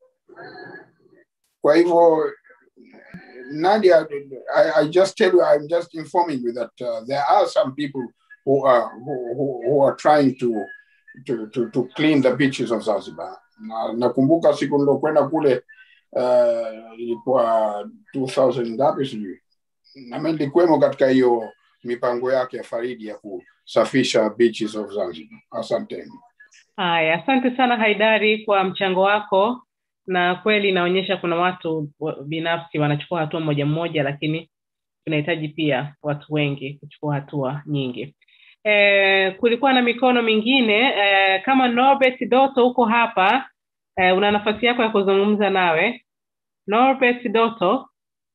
kwa hivyo Nadia, I, I just tell you, I'm just informing you that uh, there are some people who are who, who, who are trying to, to to to clean the beaches of Zanzibar. Na nakumbuka siku nilokwenda kule uh, ilikuwa 2000 ngapi sijui, nami nilikuwemo katika hiyo mipango yake ya Faridi ya kusafisha beaches of Zanzibar. Asanteni. Haya, asante sana Haidari kwa mchango wako, na kweli inaonyesha kuna watu wa- binafsi wanachukua hatua moja moja, lakini tunahitaji pia watu wengi kuchukua hatua nyingi. E, kulikuwa na mikono mingine e, kama Norbert Doto uko hapa e, una nafasi yako ya kuzungumza nawe. Norbert Doto,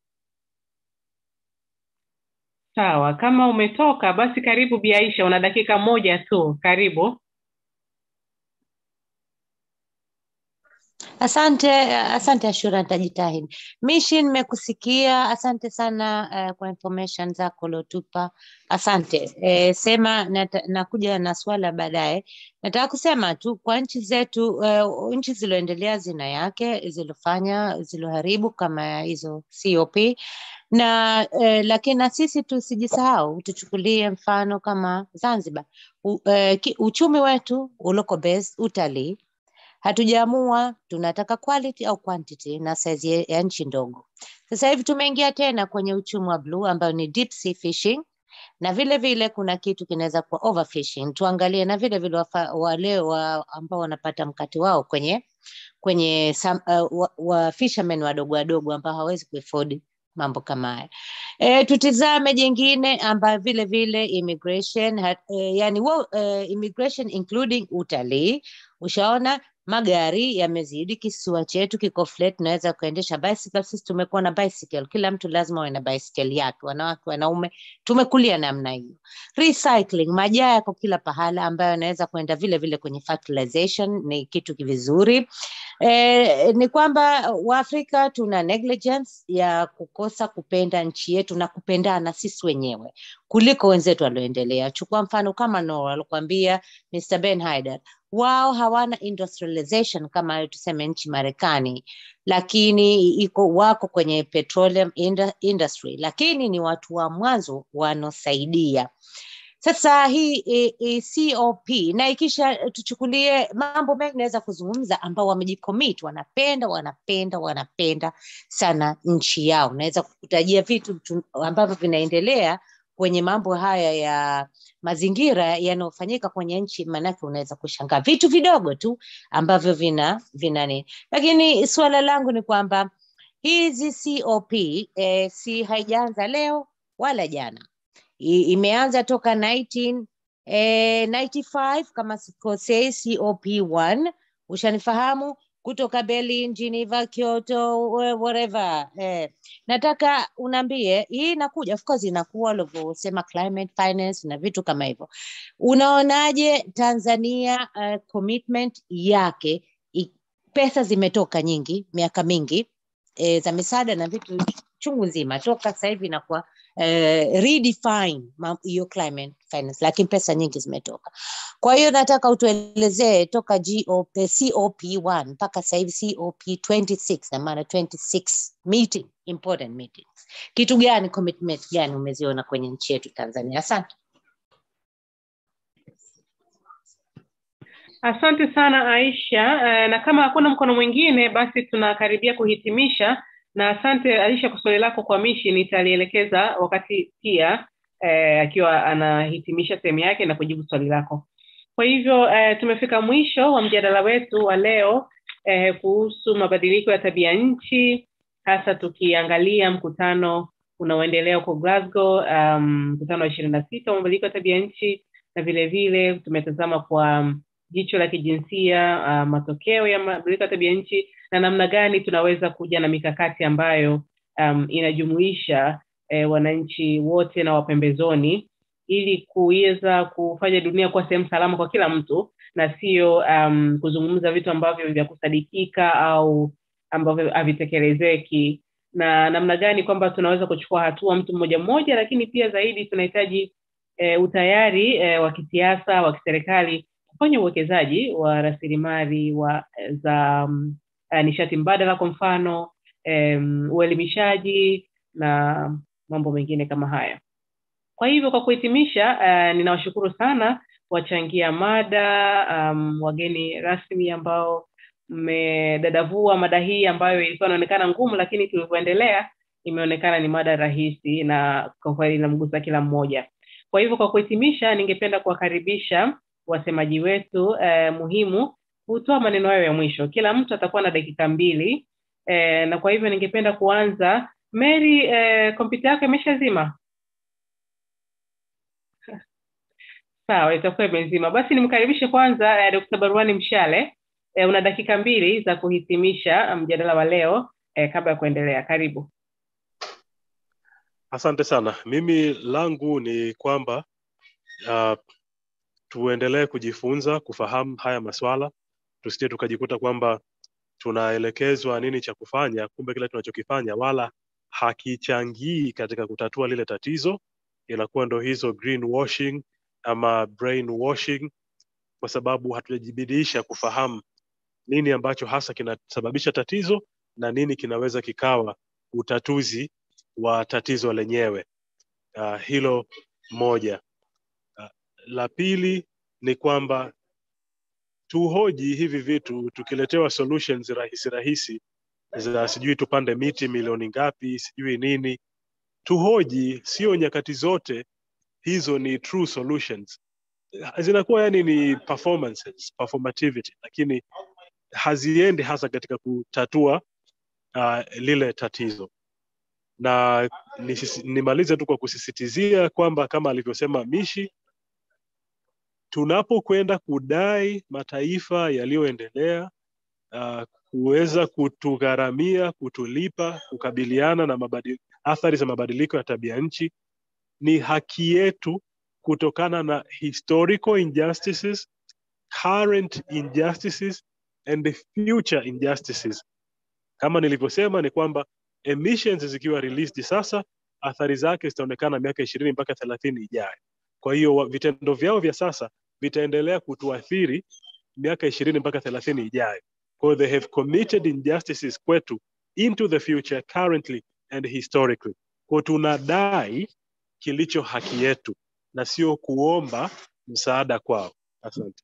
sawa. Kama umetoka basi karibu Bi Aisha, una dakika moja tu, karibu. Asante, asante Ashura, nitajitahidi. Mishi, nimekusikia. Asante sana uh, kwa information zako uliotupa. Asante. Eh, sema nata, nakuja na swala baadaye. Nataka kusema tu kwa nchi zetu uh, nchi zilizoendelea zina yake zilofanya ziloharibu kama hizo COP na eh, lakini na sisi tusijisahau, tuchukulie mfano kama Zanzibar. U, eh, ki, uchumi wetu uloko based utalii hatujaamua tunataka quality au quantity na size ya ya nchi ndogo. Sasa hivi tumeingia tena kwenye uchumi wa bluu ambayo ni deep sea fishing na vile vile kuna kitu kinaweza kuwa overfishing. Tuangalie na vile vile wafa, wale wa, ambao wanapata mkate wao kwenye kwenye sam, uh, wa, wa fishermen wadogo wadogo ambao hawezi kuafford mambo kama haya. E, tutizame jingine ambayo vile vile immigration ha, e, yani wo, e, immigration including utalii. Ushaona magari yamezidi, kisiwa chetu kiko flat, tunaweza kuendesha bicycle. Sisi tumekuwa na bicycle, kila mtu lazima awe na bicycle yake, wanawake, wanaume, tumekulia namna hiyo. Recycling, majaa yako kila pahala, ambayo yanaweza kuenda vile vile kwenye fertilization, ni kitu vizuri. Eh, ni kwamba Waafrika tuna negligence ya kukosa kupenda nchi yetu na kupendana sisi wenyewe kuliko wenzetu walioendelea. Chukua mfano kama Norway, alikwambia Mr. Ben Haidar, wao hawana industrialization kama tuseme nchi Marekani, lakini iko wako kwenye petroleum indu- industry, lakini ni watu wa mwanzo wanaosaidia sasa hii e, e, COP na ikisha tuchukulie mambo mengi naweza kuzungumza ambao wamejicommit, wanapenda wanapenda wanapenda sana nchi yao. Naweza kukutajia vitu tu- ambavyo vinaendelea kwenye mambo haya ya mazingira yanayofanyika kwenye nchi, maanake unaweza kushangaa vitu vidogo tu ambavyo vina vina nini, lakini suala langu ni kwamba hizi COP eh, si haijaanza leo wala jana I- imeanza toka 19, eh, 95 kama sikosei, COP1 ushanifahamu, kutoka Berlin, Geneva, Kyoto, whe- wherever. Eh, nataka unaambie hii inakuja, of course inakuwa ulivyosema climate finance na vitu kama hivyo. Unaonaje Tanzania uh, commitment yake i, pesa zimetoka nyingi miaka mingi e, za misaada na vitu chungu nzima toka sasa hivi inakuwa eh, redefine ma- hiyo climate finance, lakini pesa nyingi zimetoka. Kwa hiyo nataka utuelezee toka GOP, COP1 mpaka sasa hivi COP26 na maana 26 meeting, important meetings, kitu gani, commitment gani umeziona kwenye nchi yetu Tanzania? Asante. Asante sana Aisha. Uh, na kama hakuna mkono mwingine, basi tunakaribia kuhitimisha. Na asante Aisha kwa swali lako kwa Mishi, nitalielekeza wakati pia eh, akiwa anahitimisha sehemu yake na kujibu swali lako. Kwa hivyo eh, tumefika mwisho wa mjadala wetu wa leo eh, kuhusu mabadiliko ya tabia nchi, hasa tukiangalia mkutano unaoendelea huko Glasgow, um, mkutano wa ishirini na sita wa mabadiliko ya tabia nchi, na vile vile tumetazama kwa um, jicho la kijinsia uh, matokeo ya mabadiliko ya tabia nchi na namna gani tunaweza kuja na mikakati ambayo um, inajumuisha eh, wananchi wote na wapembezoni ili kuweza kufanya dunia kuwa sehemu salama kwa kila mtu na sio um, kuzungumza vitu ambavyo vya kusadikika au ambavyo havitekelezeki na namna gani kwamba tunaweza kuchukua hatua mtu mmoja mmoja lakini pia zaidi tunahitaji e, utayari e, wa kisiasa wa kiserikali kufanya uwekezaji wa rasilimali wa za um, uh, nishati mbadala kwa mfano um, uelimishaji na mambo mengine kama haya kwa hivyo kwa kuhitimisha uh, ninawashukuru sana wachangia mada um, wageni rasmi ambao mmedadavua mada hii ambayo ilikuwa inaonekana ngumu lakini tulivyoendelea imeonekana ni mada rahisi na kwa kweli inamgusa kila mmoja kwa hivyo kwa kuhitimisha ningependa kuwakaribisha wasemaji wetu eh, muhimu hutoa maneno hayo ya mwisho kila mtu atakuwa na dakika mbili eh, na kwa hivyo ningependa kuanza mary eh, kompyuta yako imeshazima sawa itakuwa imezima basi nimkaribishe kwanza eh, dkt baruani mshale eh, una dakika mbili za kuhitimisha mjadala wa leo eh, kabla ya kuendelea karibu Asante sana. Mimi langu ni kwamba uh, tuendelee kujifunza kufahamu haya maswala, tusije tukajikuta kwamba tunaelekezwa nini cha kufanya, kumbe kile tunachokifanya wala hakichangii katika kutatua lile tatizo, inakuwa ndo hizo greenwashing ama brainwashing, kwa sababu hatujajibidiisha kufahamu nini ambacho hasa kinasababisha tatizo na nini kinaweza kikawa utatuzi wa tatizo lenyewe. Uh, hilo moja. Uh, la pili ni kwamba tuhoji hivi vitu tukiletewa solutions rahisi rahisi za sijui tupande miti milioni ngapi sijui nini tuhoji sio nyakati zote hizo ni true solutions zinakuwa yani ni performances performativity lakini haziendi hasa katika kutatua uh, lile tatizo na nisisi- nimalize tu kwa kusisitizia kwamba kama alivyosema mishi tunapokwenda kudai mataifa yaliyoendelea uh, kuweza kutugharamia kutulipa kukabiliana na mabadi, athari za mabadiliko ya tabia nchi ni haki yetu kutokana na historical injustices current injustices and the future injustices kama nilivyosema ni kwamba emissions zikiwa released sasa athari zake zitaonekana miaka ishirini mpaka thelathini ijayo kwa hiyo wa- vitendo vyao vya sasa vitaendelea kutuathiri miaka ishirini mpaka thelathini ijayo kwa hiyo they have committed injustices kwetu into the future currently and historically kwa tunadai kilicho haki yetu na sio kuomba msaada kwao asante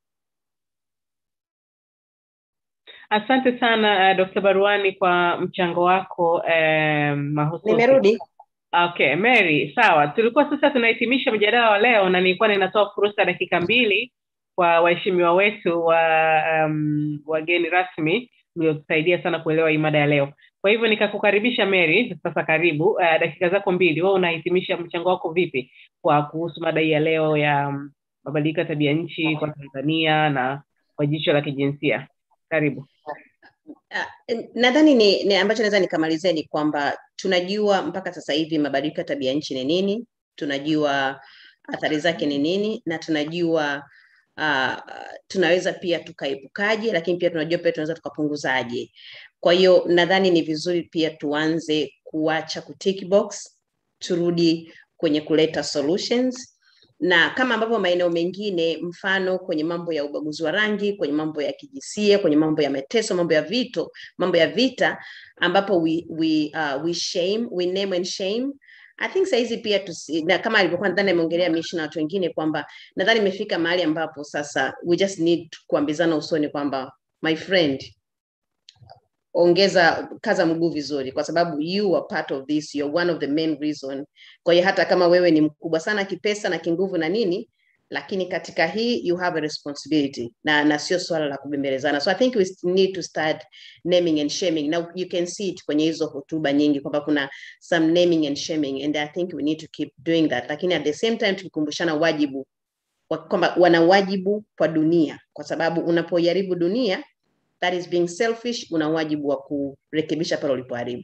asante sana uh, dr baruani kwa mchango wako uh, mahususi nimerudi okay mary sawa tulikuwa sasa tunahitimisha mjadala wa leo na nilikuwa ninatoa fursa dakika mbili kwa waheshimiwa wetu wa um, wageni rasmi mliotusaidia sana kuelewa hii mada ya leo kwa hivyo nikakukaribisha mary sasa karibu uh, dakika zako mbili wewe unahitimisha mchango wako vipi kwa kuhusu mada hii ya leo ya um, mabadiliko ya tabia nchi kwa tanzania na kwa jicho la kijinsia karibu nadhani ni, ni ambacho naweza nikamalizia ni kwamba tunajua mpaka sasa hivi mabadiliko ya tabia nchi ni nini tunajua athari zake ni nini na tunajua uh, tunaweza pia tukaepukaje lakini pia tunajua pia tunaweza tukapunguzaje kwa hiyo nadhani ni vizuri pia tuanze kuacha kutick box turudi kwenye kuleta solutions na kama ambavyo maeneo mengine mfano kwenye mambo ya ubaguzi wa rangi kwenye mambo ya kijinsia kwenye mambo ya mateso mambo ya vito mambo ya vita ambapo we, we, uh, we shame we name and shame I think sahizi pia tusi, na kama alivyokuwa nadhani ameongelea mishi na watu wengine kwamba nadhani imefika mahali ambapo sasa we just need kuambizana usoni kwamba my friend ongeza kaza mguu vizuri kwa sababu you are part of this you're one of the main reason kwa hiyo hata kama wewe ni mkubwa sana kipesa na kinguvu na nini lakini katika hii you have a responsibility na na sio swala la kubembelezana so i think we need to start naming and shaming now you can see it kwenye hizo hotuba nyingi kwamba kuna some naming and shaming and i think we need to keep doing that lakini at the same time tukikumbushana wajibu wa- kwamba wana wajibu kwa dunia kwa sababu unapoharibu dunia that is being selfish una wajibu wa kurekebisha pale ulipoharibu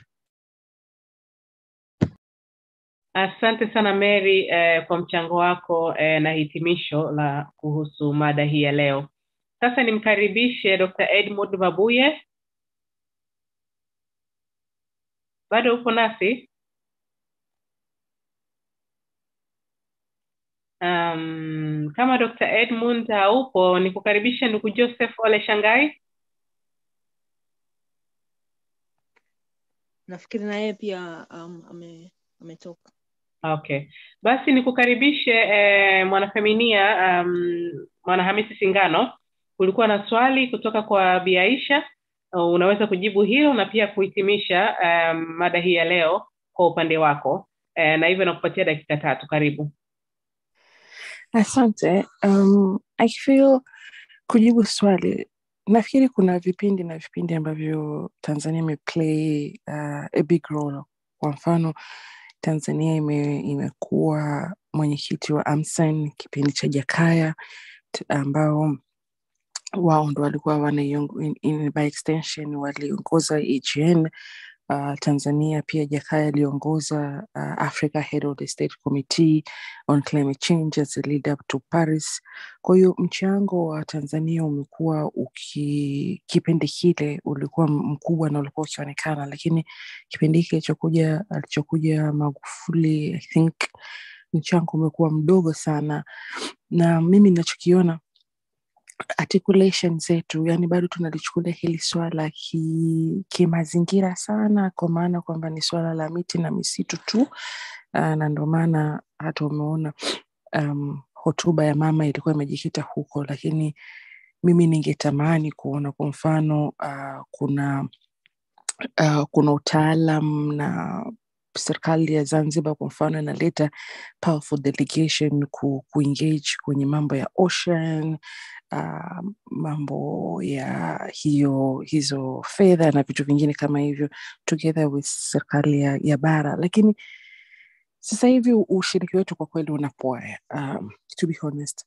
Asante sana Mary eh, kwa mchango wako eh, na hitimisho la kuhusu mada hii ya leo. Sasa nimkaribishe Dr. Edmund Mabuye. Bado upo nasi? Um, kama Dr. Edmund haupo, nikukaribishe ndugu Joseph Ole Shangai. nafikiri na yeye pia um, ame, ametoka Okay, basi nikukaribishe eh, mwanafeminia um, Mwanahamisi Singano. Kulikuwa na swali kutoka kwa Bi Aisha, uh, unaweza kujibu hilo na pia kuhitimisha um, mada hii ya leo kwa upande wako eh, na hivyo nakupatia dakika tatu. Karibu. Asante. Um, I feel kujibu swali, nafikiri kuna vipindi na vipindi ambavyo Tanzania imeplay uh, a big role. Kwa mfano Tanzania ime, imekuwa mwenyekiti wa AMSEN kipindi cha Jakaya t- ambao wao ndo walikuwa wanaiongo- in, in, by extension waliongoza AGN uh, Tanzania pia Jakaya aliongoza uh, Africa Head of the State Committee on Climate Change as a lead up to Paris. Kwa hiyo mchango wa Tanzania umekuwa uki, kipindi kile ulikuwa mkubwa na ulikuwa ukionekana, lakini kipindi hiki alichokuja alichokuja Magufuli, I think mchango umekuwa mdogo sana, na mimi ninachokiona articulation zetu yani bado tunalichukulia hili swala ki- kimazingira sana kwa maana kwamba ni swala la miti na misitu tu uh, na ndio maana hata umeona um, hotuba ya mama ilikuwa imejikita huko lakini mimi ningetamani kuona kwa mfano uh, kuna uh, kuna utaalam na serikali ya Zanzibar kwa mfano inaleta powerful delegation ku, kuengage kwenye mambo ya ocean uh, mambo ya hiyo hizo fedha na vitu vingine kama hivyo together with serikali ya, ya bara lakini sasa hivi ushiriki wetu kwa kweli unapoa um, to be honest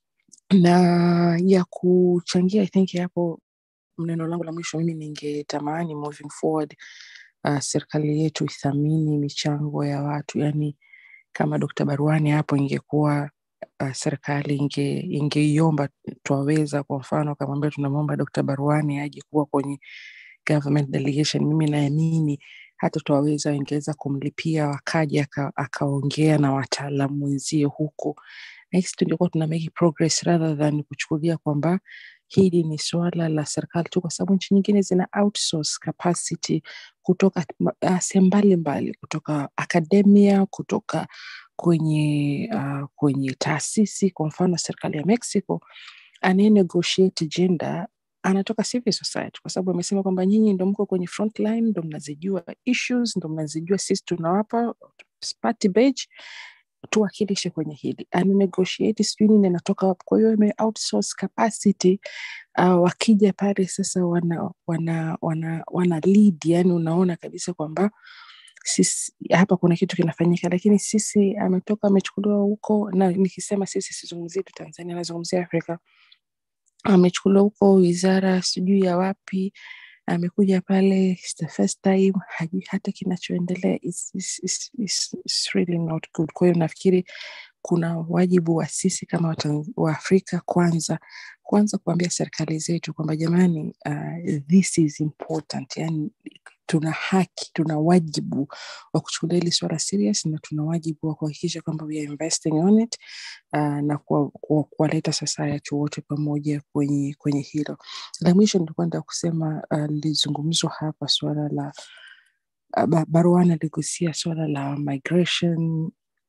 na ya kuchangia i think hapo neno langu la mwisho mimi ningetamani moving forward uh, serikali yetu ithamini michango ya watu yani kama Dr. Baruani hapo ingekuwa uh, serikali inge ingeiomba twaweza kwa mfano akamwambia tunamwomba Dr. Baruani aje kuwa kwenye government delegation mimi naamini hata twaweza ingeweza kumlipia wakaja aka- akaongea na wataalamu wenzie huko nahisi tungekuwa tuna make progress rather than kuchukulia kwamba hili ni suala la serikali tu kwa sababu nchi nyingine zina outsource capacity kutoka uh, sehemu mbalimbali kutoka akademia kutoka kwenye uh, kwenye taasisi kwa mfano serikali ya mexico anaye negotiate gender anatoka civil society kwa sababu amesema kwamba nyinyi ndo mko kwenye front line ndo mnazijua issues ndo mnazijua sisi tunawapa party badge tuwakilishe kwenye hili ananegotiate sijui nini anatoka wapi kwa hiyo ime outsource capacity uh, wakija pale sasa wana wana wana, wana lead yani unaona kabisa kwamba sisi hapa kuna kitu kinafanyika lakini sisi ametoka amechukuliwa huko na nikisema sisi sizungumzii tu tanzania nazungumzia afrika amechukuliwa huko wizara sijui ya wapi amekuja pale it's the first time hajui hata kinachoendelea it's, it's, it's, it's, it's really not good kwa hiyo nafikiri kuna wajibu wa sisi kama Watan- waafrika kwanza kwanza kuambia serikali zetu kwamba jamani uh, this is important yani tuna haki tuna wajibu wa kuchukulia hili swala serious na tuna wajibu wa kuhakikisha kwamba we are investing on it uh, na kuwaleta kuwa, kuwaleta society wote pamoja kwenye kwenye hilo la mwisho nilikuwa nataka kusema uh, lilizungumzwa hapa suala la uh, Ba- baruana aligusia suala la migration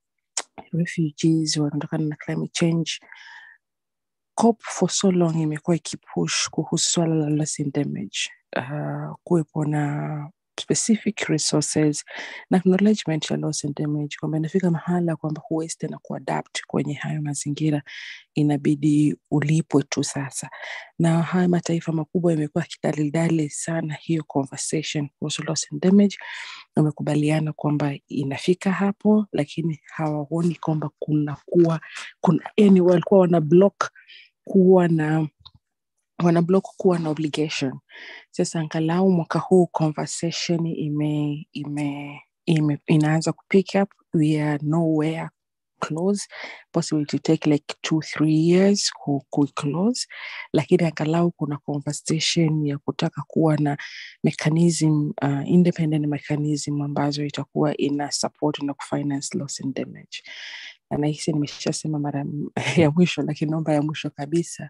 refugees wanaotokana na climate change COP for so long imekuwa ikipush kuhusu swala la loss and damage uh, kuwepo na specific resources na acknowledgement ya loss and damage kwamba inafika mahala kwamba huwezi tena kuadapt kwenye hayo mazingira inabidi ulipwe tu sasa na haya mataifa makubwa yamekuwa yakidalidali sana hiyo conversation kuhusu loss and damage wamekubaliana kwamba inafika hapo lakini hawaoni kwamba kuna kuwa kuna yani walikuwa wana block kuwa na wana block kuwa na obligation sasa angalau mwaka huu conversation ime, ime, ime inaanza kupick up we are nowhere close possibly to take like two three years ku, ku close lakini angalau kuna conversation ya kutaka kuwa na mechanism uh, independent mechanism ambazo itakuwa ina support na kufinance loss and damage na nahisi nimeshasema mara m- ya mwisho lakini naomba ya mwisho kabisa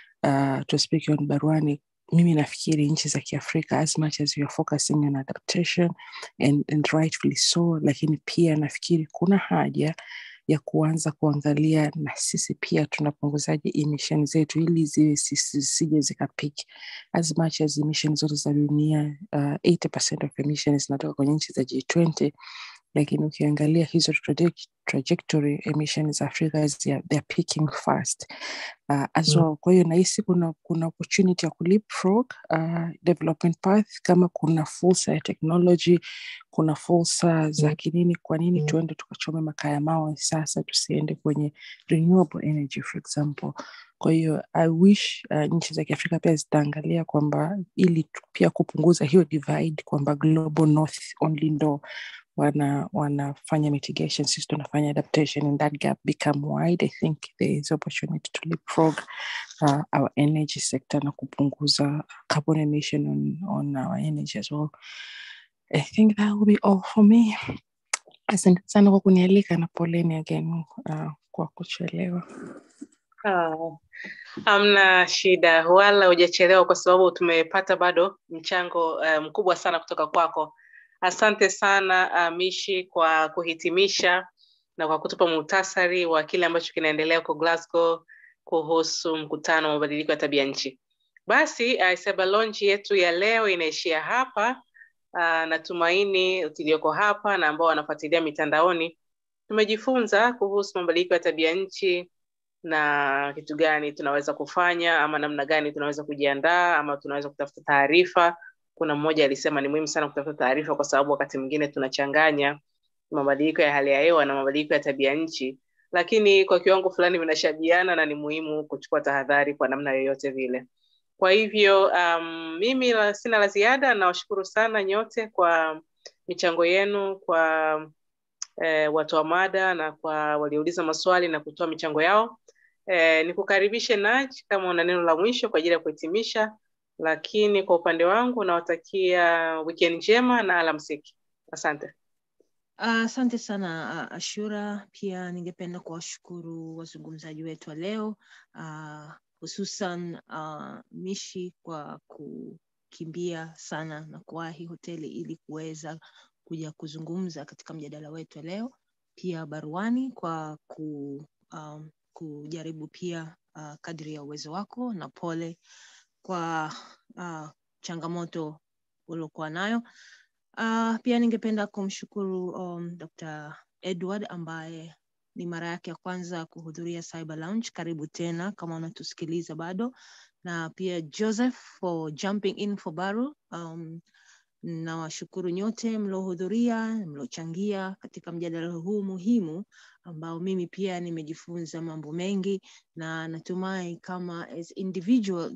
uh, to speak on baruani mimi nafikiri nchi za kiafrika as much as we are focusing on adaptation and, and rightfully so lakini pia nafikiri kuna haja ya kuanza kuangalia na sisi pia tunapunguzaje emission zetu ili ziwe sisi- zisije zikapiki as much as emission zote za dunia uh, 80% of emissions zinatoka kwenye nchi za G20 lakini ukiangalia hizo traje- trajectory emissions za Afrika they are they are peaking fast uh, as Mm. well. Kwa hiyo nahisi kuna kuna opportunity ya kuleapfrog uh, development path kama kuna fursa ya technology, kuna fursa za kinini, kwa nini tuende tukachome makaa ya mawe sasa, tusiende kwenye renewable energy for example. Kwa hiyo I wish uh, nchi za Kiafrika pia zitaangalia kwamba ili tu- pia kupunguza hiyo divide kwamba global north only ndo wana wanafanya mitigation sisi tunafanya adaptation and that gap become wide i think there is opportunity to leapfrog uh, our energy sector na kupunguza carbon emission on, on our energy as well i think that will be all for me asante sana kwa kunialika na poleni again uh, kwa kuchelewa Ah, hamna shida wala hujachelewa kwa sababu tumepata bado mchango uh, mkubwa sana kutoka kwako asante sana uh, mishi kwa kuhitimisha na kwa kutupa muhtasari wa kile ambacho kinaendelea huko glasgow kuhusu mkutano wa mabadiliko ya tabia nchi basi uh, Seba Lounge yetu ya leo inaishia hapa Uh, natumaini tulioko hapa na ambao wanafuatilia mitandaoni tumejifunza kuhusu mabadiliko ya tabia nchi na kitu gani tunaweza kufanya ama namna gani tunaweza kujiandaa ama tunaweza kutafuta taarifa. Kuna mmoja alisema ni muhimu sana kutafuta taarifa kwa sababu wakati mwingine tunachanganya mabadiliko ya hali ya hewa na mabadiliko ya tabia nchi, lakini kwa kiwango fulani vinashabiana na ni muhimu kuchukua tahadhari kwa namna yoyote vile. Kwa hivyo um, mimi la, sina la ziada. Nawashukuru sana nyote kwa michango yenu, kwa eh, watoa mada na kwa waliouliza maswali na kutoa michango yao. Eh, nikukaribishe Naj kama una neno la mwisho kwa ajili ya kuhitimisha, lakini kwa upande wangu nawatakia weekend njema na alamsiki. Asante. Asante uh, sana uh, Ashura. Pia ningependa kuwashukuru wazungumzaji wetu wa leo uh, hususan uh, Mishi kwa kukimbia sana na kuwahi hoteli ili kuweza kuja kuzungumza katika mjadala wetu wa leo. Pia Baruani kwa ku, um, kujaribu pia uh, kadri ya uwezo wako, na pole kwa uh, changamoto uliokuwa nayo. Uh, pia ningependa kumshukuru um, Dr. Edward ambaye ni mara yake ya kwanza kuhudhuria Cyber Lounge. Karibu tena kama unatusikiliza bado, na pia Joseph for jumping in for Baru. Um, nawashukuru nyote mliohudhuria, mliochangia katika mjadala huu muhimu ambao mimi pia nimejifunza mambo mengi, na natumai kama as individual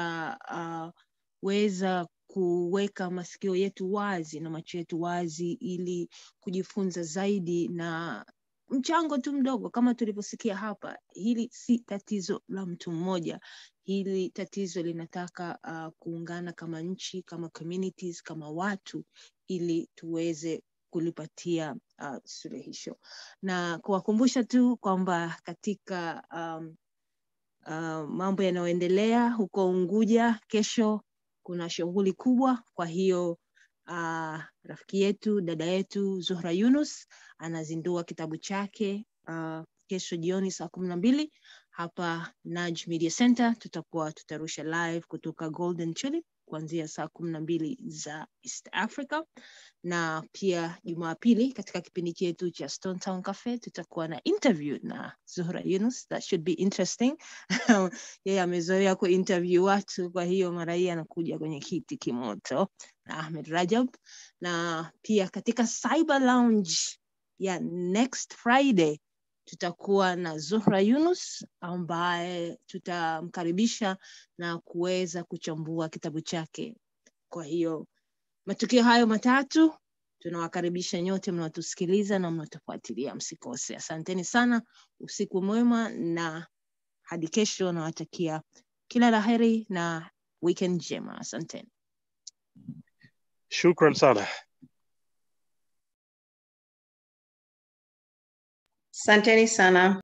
tutaweza uh, kuweka masikio yetu wazi na macho yetu wazi ili kujifunza zaidi na mchango tu mdogo kama tulivyosikia hapa. Hili si tatizo la mtu mmoja, hili tatizo linataka uh, kuungana kama nchi, kama communities, kama watu ili tuweze kulipatia uh, suluhisho na kuwakumbusha tu kwamba katika um, uh, mambo yanayoendelea huko Unguja kesho kuna shughuli kubwa. Kwa hiyo uh, rafiki yetu dada yetu Zuhra Yunus anazindua kitabu chake uh, kesho jioni saa kumi na mbili hapa Naj Media Center. Tutakuwa tutarusha live kutoka Golden Tulip kuanzia saa kumi na mbili za East Africa, na pia Jumapili katika kipindi chetu cha Stone Town Cafe tutakuwa na interview na Zuhra Yunus. That should be interesting. Yeye amezoea kuinterview watu, kwa hiyo mara hii anakuja kwenye kiti kimoto na Ahmed Rajab, na pia katika Cyber Lounge ya next Friday tutakuwa na Zuhra Yunus ambaye tutamkaribisha na kuweza kuchambua kitabu chake. Kwa hiyo matukio hayo matatu tunawakaribisha nyote mnaotusikiliza na mnaotufuatilia, msikose. Asanteni sana, usiku mwema, na hadi kesho nawatakia kila la heri na weekend njema. Asanteni. Shukran sana. Asanteni sana.